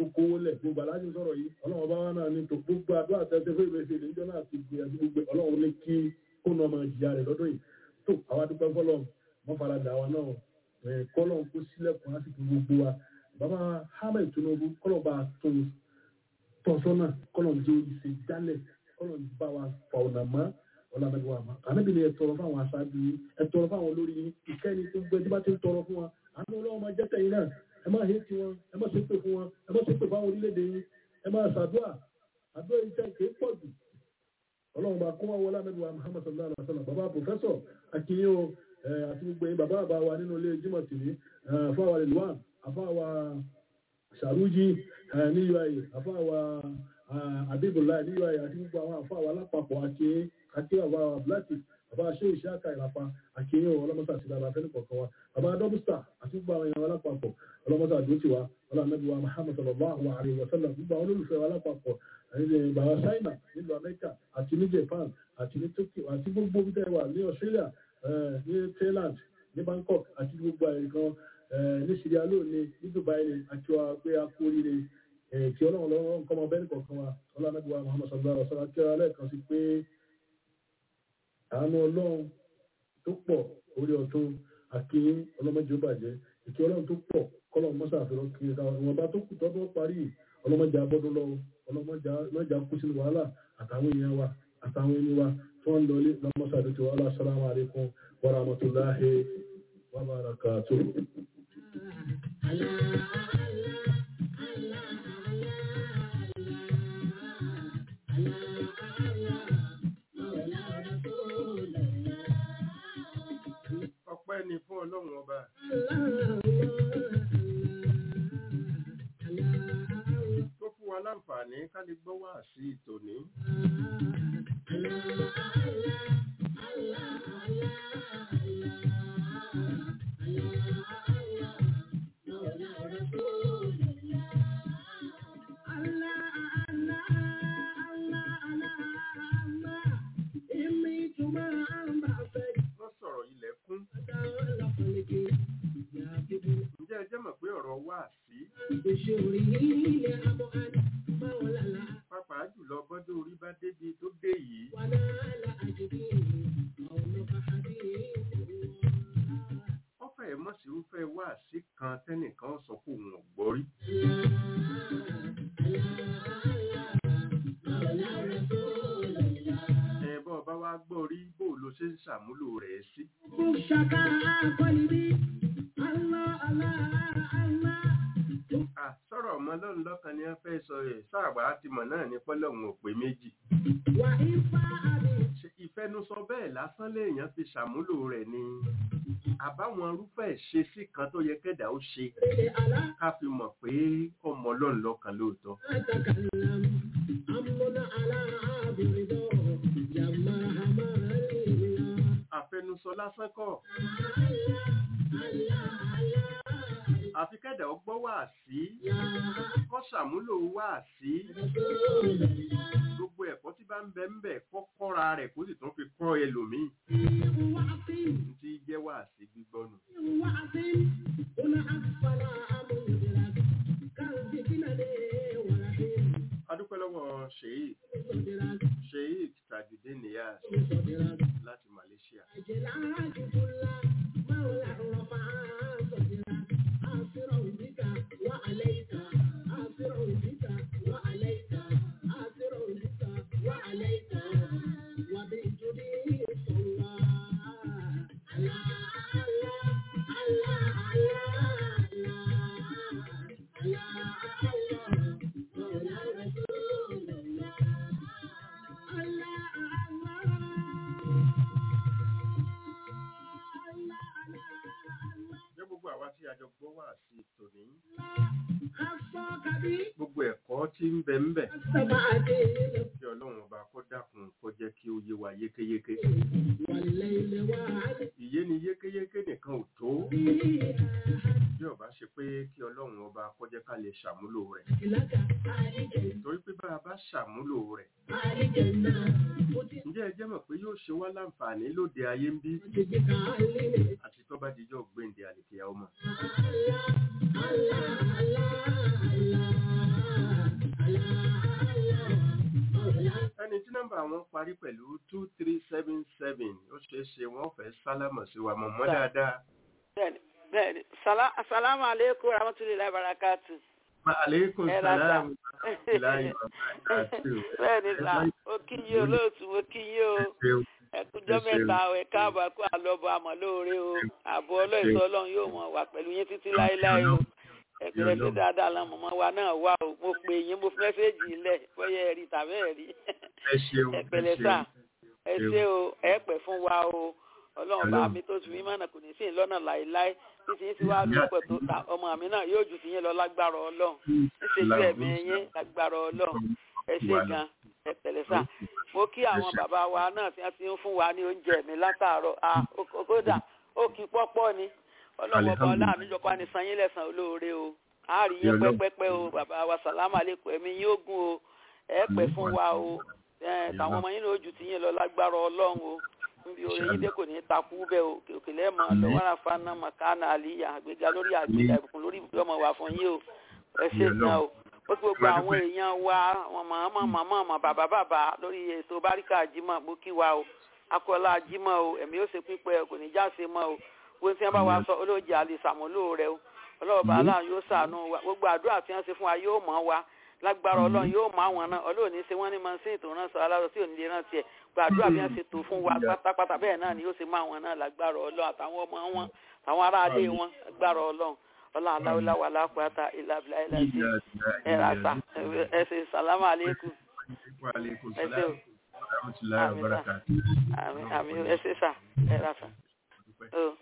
tó kówó lẹ̀ gbogbo aláàjì sọ̀rọ̀ yìí ọlọ́run bá wà náà ní tó gbogbo àdúrà tẹ́tẹ́ fún ìrẹsì ìlẹ́jọ́ náà ti gbìyànjú gbogbo ọlọ́run ní kí kó náà máa jìyà rẹ̀ lọ́dún yìí tó àwa dúpẹ́ fọlọ́ mọ́ faradà wa náà ẹ̀ kọ́lọ́n kó sílẹ̀kùn láti fi gbogbo wa bàbá Ahmed Tinubu kọ́lọ́n bá tún tọ́sọ́nà kọ́lọ́n jẹ́ ìṣe jálẹ̀ kọ́lọ́n bá wa fà ọ̀nà mọ́ ọ̀làmẹ́gbẹ̀wà mọ́ ànábì ni ẹ tọrọ fáwọn aṣáájú yìí ẹ tọrọ fáwọn olórí yìí ìkẹ́ni tó gbẹ tí bá ti ń tọrọ fún wa àánú ọlọ́run máa jẹ́ tẹ̀yìn náà ẹ má hé tí wọn ẹ má ṣépè fún wọn ẹ má ṣépè fáwọn orílẹ̀-èdè yìí ẹ má ṣàdúrà àdúrà yìí tẹ̀ kéé pọ̀ jù ọlọ́run bá kó wá wọlé àmẹ́gbẹ̀wà Muhammad sallallahu alaihi wa sallam bàbá pòfẹ́sọ̀ akínyó àti gbogbo yín bàbá àbá wa nínú ilé Jímọ̀ tìrí àfáwà Rilwan àfáwà Sàrújì ní UAE àfáwà Abibullah ní UAE àti gbogbo àwọn àfáwà alápapọ̀ àti àti àwa Abdulati bàbá ṣé ìṣẹ́ àkà ìlàpá àkíyàn ọlọ́mọsà àti ìlànà afẹ́ni kọ̀ọ̀kan wa bàbá dọ́bùsà àti gbogbo àwọn èèyàn alápapọ̀ ọlọ́mọsà àdótì wa ọlọ́mọdé wa Muhammad sallallahu alaihi wa sallam gbogbo àwọn olólùfẹ́ wa alápapọ̀ àti bàbá China nílùú Amẹ́ríkà àti ní Japan àti ní Tokyo àti gbogbo bí tẹ́ wà ní Australia ní Thailand ní Bangkok àti gbogbo àyíkan ní Sierra Leone ní Dubai ni àti wa pé a kú oríire kí ọlọ́run lọ́wọ́ nǹkan ọmọ bẹ́ẹ̀ kọ̀ọ̀kan wa ọlọ́mọdé wa Muhammad sallallahu alaihi wa sallam kí ọlọ́run lẹ́ẹ̀kan sí pé àánú ọlọ́run tó pọ̀ orí ọ̀tún àkíyín ọlọ́mọdé ó bàjẹ́ ìkí ọlọ́run tó pọ̀ kọ́lọ̀ mọ́sá àfihàn kí ìwọ̀nba tó kù tọ́dún parí ọlọ́mọdé abọ́dún lọ́wọ́ ọlọ́mọdé kú sínú wàhálà àtàwọn èèyàn wa àtàwọn ẹni wa tí wọ́n ń lọ ilé lọ́mọ́sá àdúgbò wa assalamu alaikum wa rahmatullahi wa barakatuh. ọpẹ́ ni fún ọlọ́run ọba tó fún wa láǹfààní ká lè gbọ́ wá sí ìtòní. wọ́n sọ̀rọ̀ ilẹ̀ kún. ǹjẹ́ ẹ jẹ́ mọ̀ pé ọ̀rọ̀ wá sí pàápàá jùlọ bọ́dún orí bá débi tó dé yìí wọ́n fẹ́ẹ̀ mọ̀ sí irúfẹ́ wá sí kan tẹ́nìkan sọ pé òun ò gbọ́ rí. ẹ bọ́ ọba wa gbọ́ rí bó ló ṣe ń ṣàmúlò rẹ̀ sí. à sọ̀rọ̀ ọmọ lọ́run lọ́kàn ni wọ́n fẹ́ sọ ẹ̀ sáàbà ti mọ̀ náà ní pọ́lọ́hún ò pé méjì. Ṣé ìfẹnusọ bẹ́ẹ̀ lásán léèyàn fi ṣàmúlò rẹ̀ ni àbáwọn irúfẹ́ ìṣesí kan tó yẹ kẹ́dà ó ṣe ká fi mọ̀ pé ọmọ ọlọ́run lọ́kàn lóòótọ́. àfẹnusọ lásán kọ́ àfi kẹ́dà ó gbọ́ wá sí kọ́ ṣàmúlò wá sí gbogbo ẹ̀kọ́ tí bá ń bẹ ń bẹ kọ́ kọ́ra rẹ̀ kó sì tún fi kọ́ ẹlòmíì ní ti jẹ́ wá sí gbígbọ́nù. adúpẹ́ lọ́wọ́ sheik sheik tajudeen niyaz láti malaysia. jẹ́ gbogbo àwa tí a jọ gbọ́ wá sí tòní gbogbo ẹ̀kọ́ tí ń bẹ ń bẹ kí ọlọ́run ọba kó dákun kó jẹ́ kí ó yé wa yékéyéké ìyé ni yékéyéké nìkan ò tó bí ọba ṣe pé kí ọlọ́run ọba kó jẹ́ ká lè ṣàmúlò rẹ̀ torí pé bá a bá ṣàmúlò rẹ̀ ǹjẹ́ ẹ jẹ́ mọ̀ pé yóò ṣe wá láǹfààní lóde ayé ń bí àti tó bá dijọ́ gbéǹde àlèkèyà ọmọ. wọn parí pẹ̀lú two three seven seven ó ṣeé ṣe wọ́n fẹ́ sálámọ̀ sí wa mọ̀mọ́ dáadáa. bẹ́ẹ̀ni bẹ́ẹ̀ni Sala- asalaamu aleykum rahmatulahi barakatu. Wa aleykum Ẹ ra salaam ta. wa rahmatulahi wa barakatuh. bẹ́ẹ̀ni sà ó kí yín olóòtú ó kí yín o ṣeun. ẹkújọ́ Ẹ ṣeun. mẹ́ta o ẹ káàbọ̀ kó àlọ́bọ̀ àmọ́ lóore o ààbò ọlọ́ìsọ ọlọ́run yóò mọ̀ wà pẹ̀lú yín títí láéláé o ẹgbẹ̀rẹ̀ sí dáadáa la mọ̀mọ́ wa náà wà o mo pè yín mo fi mẹ́sẹ́ẹ̀jì lẹ̀ bóyá ẹ̀rí tàbí ẹ̀rí ẹ ṣeun. ẹ pẹ̀lẹ́ ẹ sà ṣeun. ẹ ṣé o ẹ pẹ́ fún wa o ọlọ́run bá Ọlọ́run. mi tó tù mí mọ̀nà kò ní sí ìlọ́nà láéláé títí yín ti wá lọ́pọ̀ tó ta ọmọ mi náà yóò jù sí yín lọ lágbára ọlọ́run níṣẹ́jú ẹ̀mí yín lágbára ọlọ́run ẹ ṣé gan ẹ pẹ̀lẹ́ sà mo kí àwọn bàbá wa náà tí wọ́n ti ń fún wa ní oúnjẹ mi látàárọ̀ ah ó- ó- kódà ó kí pọ́pọ́ ni ọlọ́run ọba ọlá mi jọpá ní san yín lẹ́san olóore o a rí yín Ọlọ́run. pẹ́pẹ́pẹ́ o bàbá wa sàlámù àlékún ẹ̀mí yín ó gùn o ẹ pẹ́ fún wa o ẹ tàwọn ọmọ yín lójú tí yín lọ lágbára ọlọ́run o níbi oore yín dé kò ní takú bẹ́ẹ̀ o òkèlè mọ́ lọ wàrà fana makana àlìyà àgbéga lórí àgbéga ìbùkún lórí ibùdó ọmọ wa fún yín o ẹ ṣe gan o ó ti gbogbo àwọn èèyàn wa àwọn màmá màmá màmá bàbá bàbá lórí ètò báríkà jimá mo kí wa o akọlá jimá o ẹ̀mí ó ṣe pípẹ́ kò ní já ṣe mọ́ o gbogbo tí wọ́n bá wa sọ olóòjì àlè sàmúlò rẹ o ọlọ́run bá aláàánú yóò ṣàánú wa gbogbo àdúrà tí wọ́n ṣe fún wa yóò mọ̀ wa lágbára ọlọ́run yóò mọ̀ àwọn náà ọlọ́run ní ṣe wọ́n ní mọ́sìn tó rán sọ aláàrọ̀ tí ò ní lè rántí ẹ̀ gbàdúrà bí wọ́n ṣe tó fún wa pátápátá bẹ́ẹ̀ náà ni yóò ṣe mọ̀ àwọn náà lágbára ọlọ́run àtàwọn ọmọ wọn àtàwọn aráalé wọn lágbára ọlọ́run ọlọ́run aláwọ̀lá wà lápáta ìlàbílà ìlàjì ẹ̀ ràṣà ẹ̀ ṣe sàlámù àlékún Wa aleykum ẹ ṣé o salaam wa rahmatulahi wa barakatuh. àmì àmì ẹ̀ ṣe sà ẹ̀ ràṣà. Oh.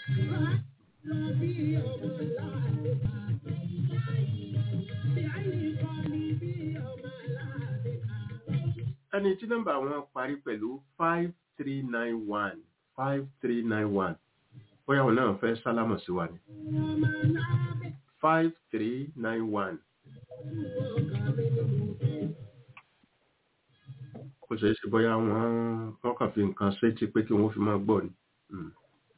ẹni tí nọ́mbà wọn parí pẹ̀lú five three nine one five three nine one bóyá wọn náà fẹ́ sálámọ̀ sí wa ni five three nine one. kò ṣeé ṣe bóyá wọ́n wọ́n kàn fi nǹkan sétí pé kí wọ́n fi máa gbọ́ ni. Mm.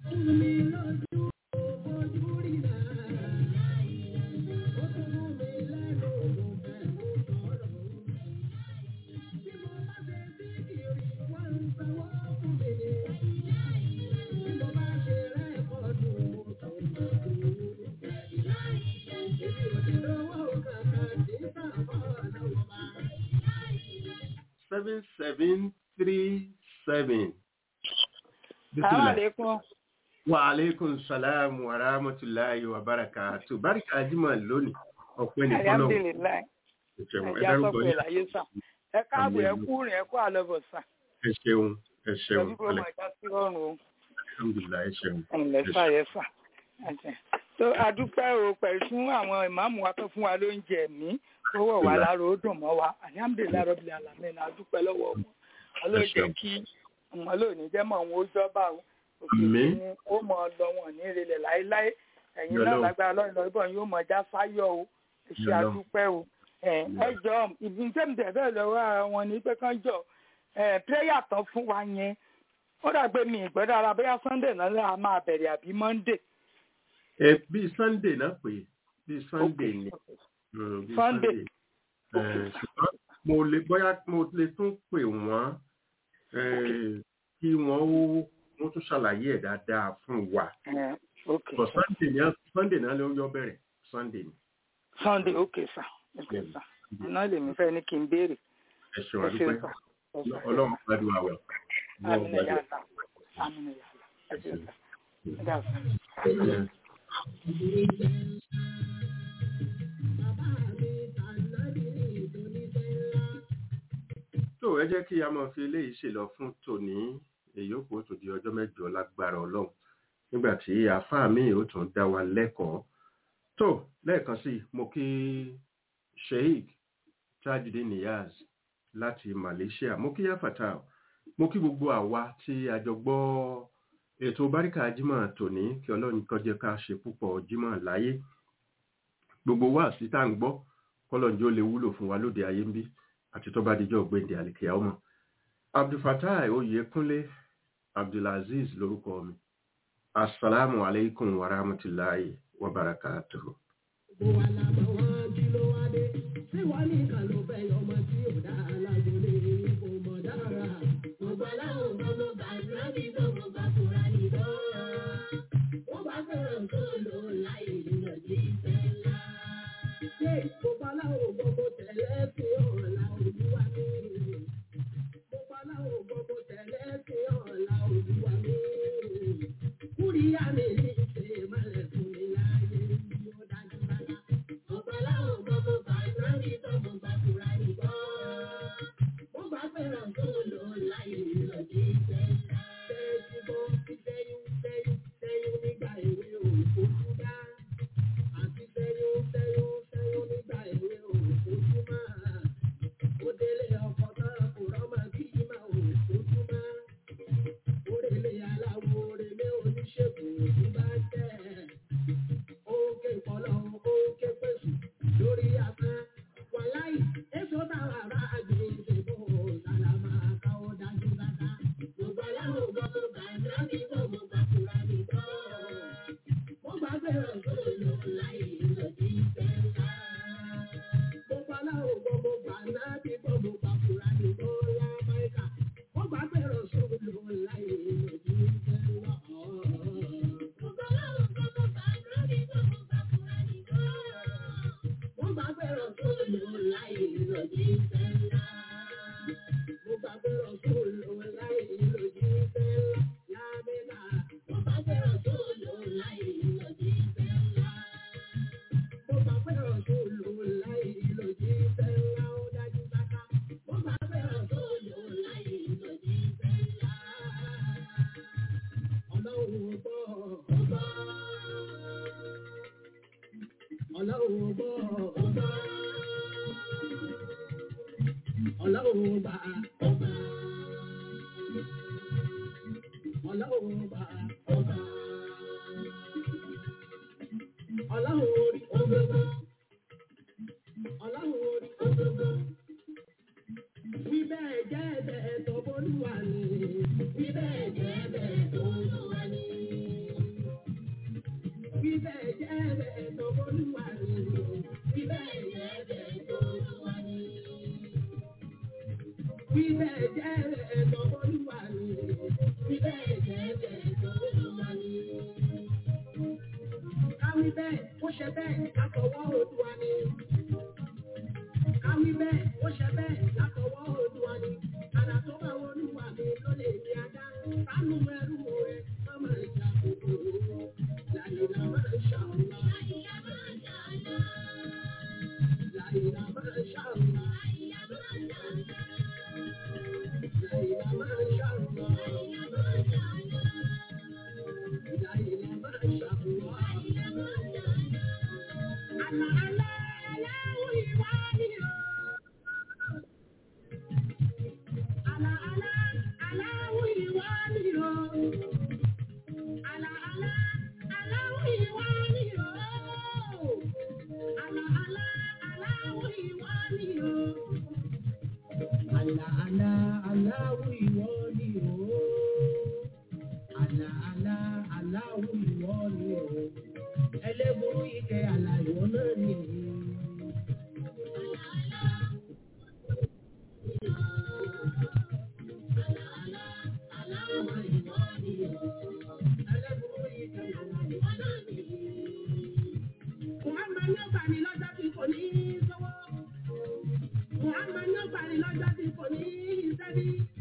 seven seven three seven. Bismillah. Alaikum. Wa alaikum salam wa rahmatulahi wa barakatuh. Báríkà Ajímọ̀ lónìí, ọ̀pẹ́ ní fọ́lọ́. Alhamdulillah. Ìṣẹ̀wọ̀n ẹ Ẹja dárúkọ sọ́kùn yín. ìlàyé sàn. Ẹ káàbọ̀ ẹ kú rìn ẹ kú àlọ́bọ̀ sàn. Ẹ ṣeun, ẹ ṣeun. Ẹbí kò mọ̀ ẹja sí ọrùn o. Alhamdulillah, ẹ ṣeun. Ẹ̀ǹlẹ́ fà yẹ fà. tó adúpẹ́ o pẹ̀lú fún àwọn ìmáàmù wa tó fún wa lóúnjẹ mí tó wọ̀ wá lára ó dùn mọ́ wa alihamudulilayi rọ́bìlì alamẹ́ náà adúpẹ́ lọ́wọ́ wọn ọlọ́jẹ́ kí ọmọ lónìí jẹ́ mọ̀ wọn ó jọba o òkè Àmín. ní ó mọ̀ ọ lọ wọn ní ìrẹ̀lẹ̀ láéláé ẹ̀yin náà Yọlọ́run. lágbára lọ́yìn lọ́yìn bọ̀ yóò mọ̀ já fáyọ̀ o ẹ ṣe Yọlọ́run. adúpẹ́ o ẹ ẹ jọ ìbí tẹ́mìtẹ́ bẹ́ẹ̀ lọ́wọ́ ara wọn ní pé kán jọ ẹ pírẹ́yà tán fún wa yẹn ó dàgbé mi ìgbọ́dọ̀ ara bóyá sunday náà lè máa bẹ̀rẹ̀ àbí monday Ẹ bí Sunday náà pè é, bí Sunday ni. Mm, bí Sunday. Ẹ, ṣùgbọ́n mo lè bóyá mo lè tún pè wọ́n ẹ, kí wọ́n ó wọ́n tún ṣàlàyé ẹ̀ dáadáa fún wa. ẹ ok But Sunday ni Sunday náà ló yọ bẹ̀rẹ̀ Sunday ni. sunday ok sir ok sir iná lèmi fẹ́ ní kí n béèrè Ẹ ṣeun ẹ ṣe àdúpẹ́. sà ẹ ṣe Ọlọ́run gbàdúrà wẹ̀. Ọlọ́run àmì ẹ̀yà gbàdúrà. àlà àmì ẹ̀yà àlà ẹ ṣe sà ẹ dà sà. Ẹ, tó ẹ jẹ́ kí a máa fi eléyìí ṣe lọ fún tòní èyí ó kó tó di ọjọ́ mẹ́jọ lágbára ọlọ́run nígbà tí àáfàá mi ò tún dá wa lẹ́kọ̀ọ́ tó lẹ́ẹ̀kan sí i, mo kí sheik tajudeen niyaz láti malaysia mo kí yafata mo kí gbogbo àwa tí a jọ gbọ́ ètò báríkà jímọ̀ tòní kí ọlọ́run kó jẹ́ ká ṣe púpọ̀ jímọ̀ láyé gbogbo wa sí tá à ń gbọ́ kọ́lọ́njọ́ lè wúlò fún wa lóde ayé ń bí àti tó bá dijọ́ gbẹ̀ndẹ̀ àlìkìyà ọmọ abdulfatai oyèkúnlé abdulaziz lórúkọ mi asalaamu aleykum wa rahmatulahi wa barakatuhu. Gbogbo wa la mọ̀ wọ́n kí ló wá dé. Ṣé wọ́n nìkan ló fẹ́ yọmọ tí ò dáa lágbo lè kó mọ̀ dára? gbogbo aláwọ̀ gbogbo tẹ̀lé sí ọ̀la olúwa mi. Gbogbo aláwọ̀ gbogbo tẹ̀lé sí ọ̀la olúwa mi. Kúríyá mi ní ìṣe ìmọ̀lẹ̀ fún mi láyé ní ó dájú bàbá. Gbogbo aláwọ̀ gbogbo bàbá mi gbogbo gbàgbọ́ra nìgbọ́. Wọ́n bá fẹ́ràn tó lò láyé lọ́dí ìfẹ́ ńlá. Tẹ́sí bọ́ sẹ́yìn sẹ́yìn sẹ́yìn nígbà èwe òkú dá. Àti sẹ́yìn sẹ́yìn sẹ́yìn nígbà èwe òkú máa. Ó délé ọkọ̀ náà kò rọ́mọ kí máa òkú máa. Orèlé aláwo orèlé oníṣègùn òkú bá tẹ̀. Ókè ìpọ́lọ́ ókè pèsè lórí afẹ́. Wàláì, èso táwọn ará àgbègbè bò sálámà káwọ́ dájú dáká. Gbogbo aláwọ̀ gbogbo bàbá mi gbogbo bàkúrà mi gbọ́. Mo gbà bẹ̀rẹ̀ sóòlù láì lòdì ìfẹ́ ńlá. Gbogbo aláwọ̀ gbogbo bàbá mi gbogbo bàkúrà mi gbọ́ lámáìkà. Mo gbà bẹ̀rẹ̀ sóòlù láì lòdì ìfẹ́ ńlá. Gbogbo aláwọ̀ gbogbo bàbá mi gbogbo bàkúrà mi gbọ́. Mo gbà bẹ̀rẹ̀ sóòlù láì lòdì ìfẹ́ ńlá. Mo gbà bẹ̀rẹ̀ sóòlù láì lòdì ìfẹ́ ńlá. Lámẹ́ta, mo gbà bẹ̀rẹ̀ sóòlù láì lòdì ìfẹ́ ńlá. Mo gbà bẹ̀rẹ̀ sóòlù láì lòdì ìfẹ́ ńlá. Ó dájú sáká. Mo gbà bẹ̀rẹ̀ sóòlù láì lòdì ìfẹ́ ńlá. Ọlọ́run ò gbọ́, ò gbọ́. Ọlọ́run ò gbọ́, ò gbọ́. Ọlọ́run ò gbà, ò gbà. Ọlọ́run ò gbà, ò gbà. Ọlọ́run orí ògbógbó. Ọlọ́run orí ògbógbó. Wí bẹ́ẹ̀ jẹ́ bẹ́ẹ̀ tó bólúwa ni. Wí bẹ́ẹ̀ jẹ́ bẹ́ẹ̀ tó olúwa ni. Wí bẹ́ẹ̀ jẹ́ bẹ́ẹ̀ tó bólúwa ni. Wí bẹ́ẹ̀ jẹ́ bẹ́ẹ̀ tó olúwa ni. Wí bẹ́ẹ̀ jẹ́ bẹ́ẹ̀ tó bólúwa ni. Wí bẹ́ẹ̀ jẹ́ bẹ́ẹ̀ tó olúwa ni. Káwí bẹ́ẹ̀ ó ṣe bẹ́ẹ̀ látọwọ́ Olúwa ni. Káwí bẹ́ẹ̀ ó ṣe bẹ́ẹ̀ látọwọ́ Olúwa ni. Àdá tó bá wọ Olúwa mi ló lè ní ajá. Sánú ẹrú rẹ̀ má máa jà kòkòrò. Làyìnà máa ń ṣàwùlá. Làyìnà máa ń ṣàwùlá. Làyìnà máa ń ṣàwùlá. Làyìnà máa ń ṣàwùlá. Làyìnà máa ń ṣàwùlá. Àlà àlà aláwọ̀ ìwà ni o. Àlà àlà aláwọ̀ ìwà ni o. Àlà àlà aláwọ̀ ìwà ni o. Àlà àlà aláwọ̀ ìwà ni o. Àlà àlà aláwọ̀ ìwọ ni o. Àlà àlà aláwọ̀ ìwọ ni o. Ẹlẹ́burú ike àlà ìwọ náà ni. Àlà àlà aláwọ̀ ìwọ ni o. Ẹlẹ́burú ike àlà ìwọ náà ni. Muhammad ní ọgbà ni lọ́jọ́ tí kò ní í sọ́wọ́. Muhammad ní ọgbà ni lọ́jọ́ tí kò ní í sẹ́bí.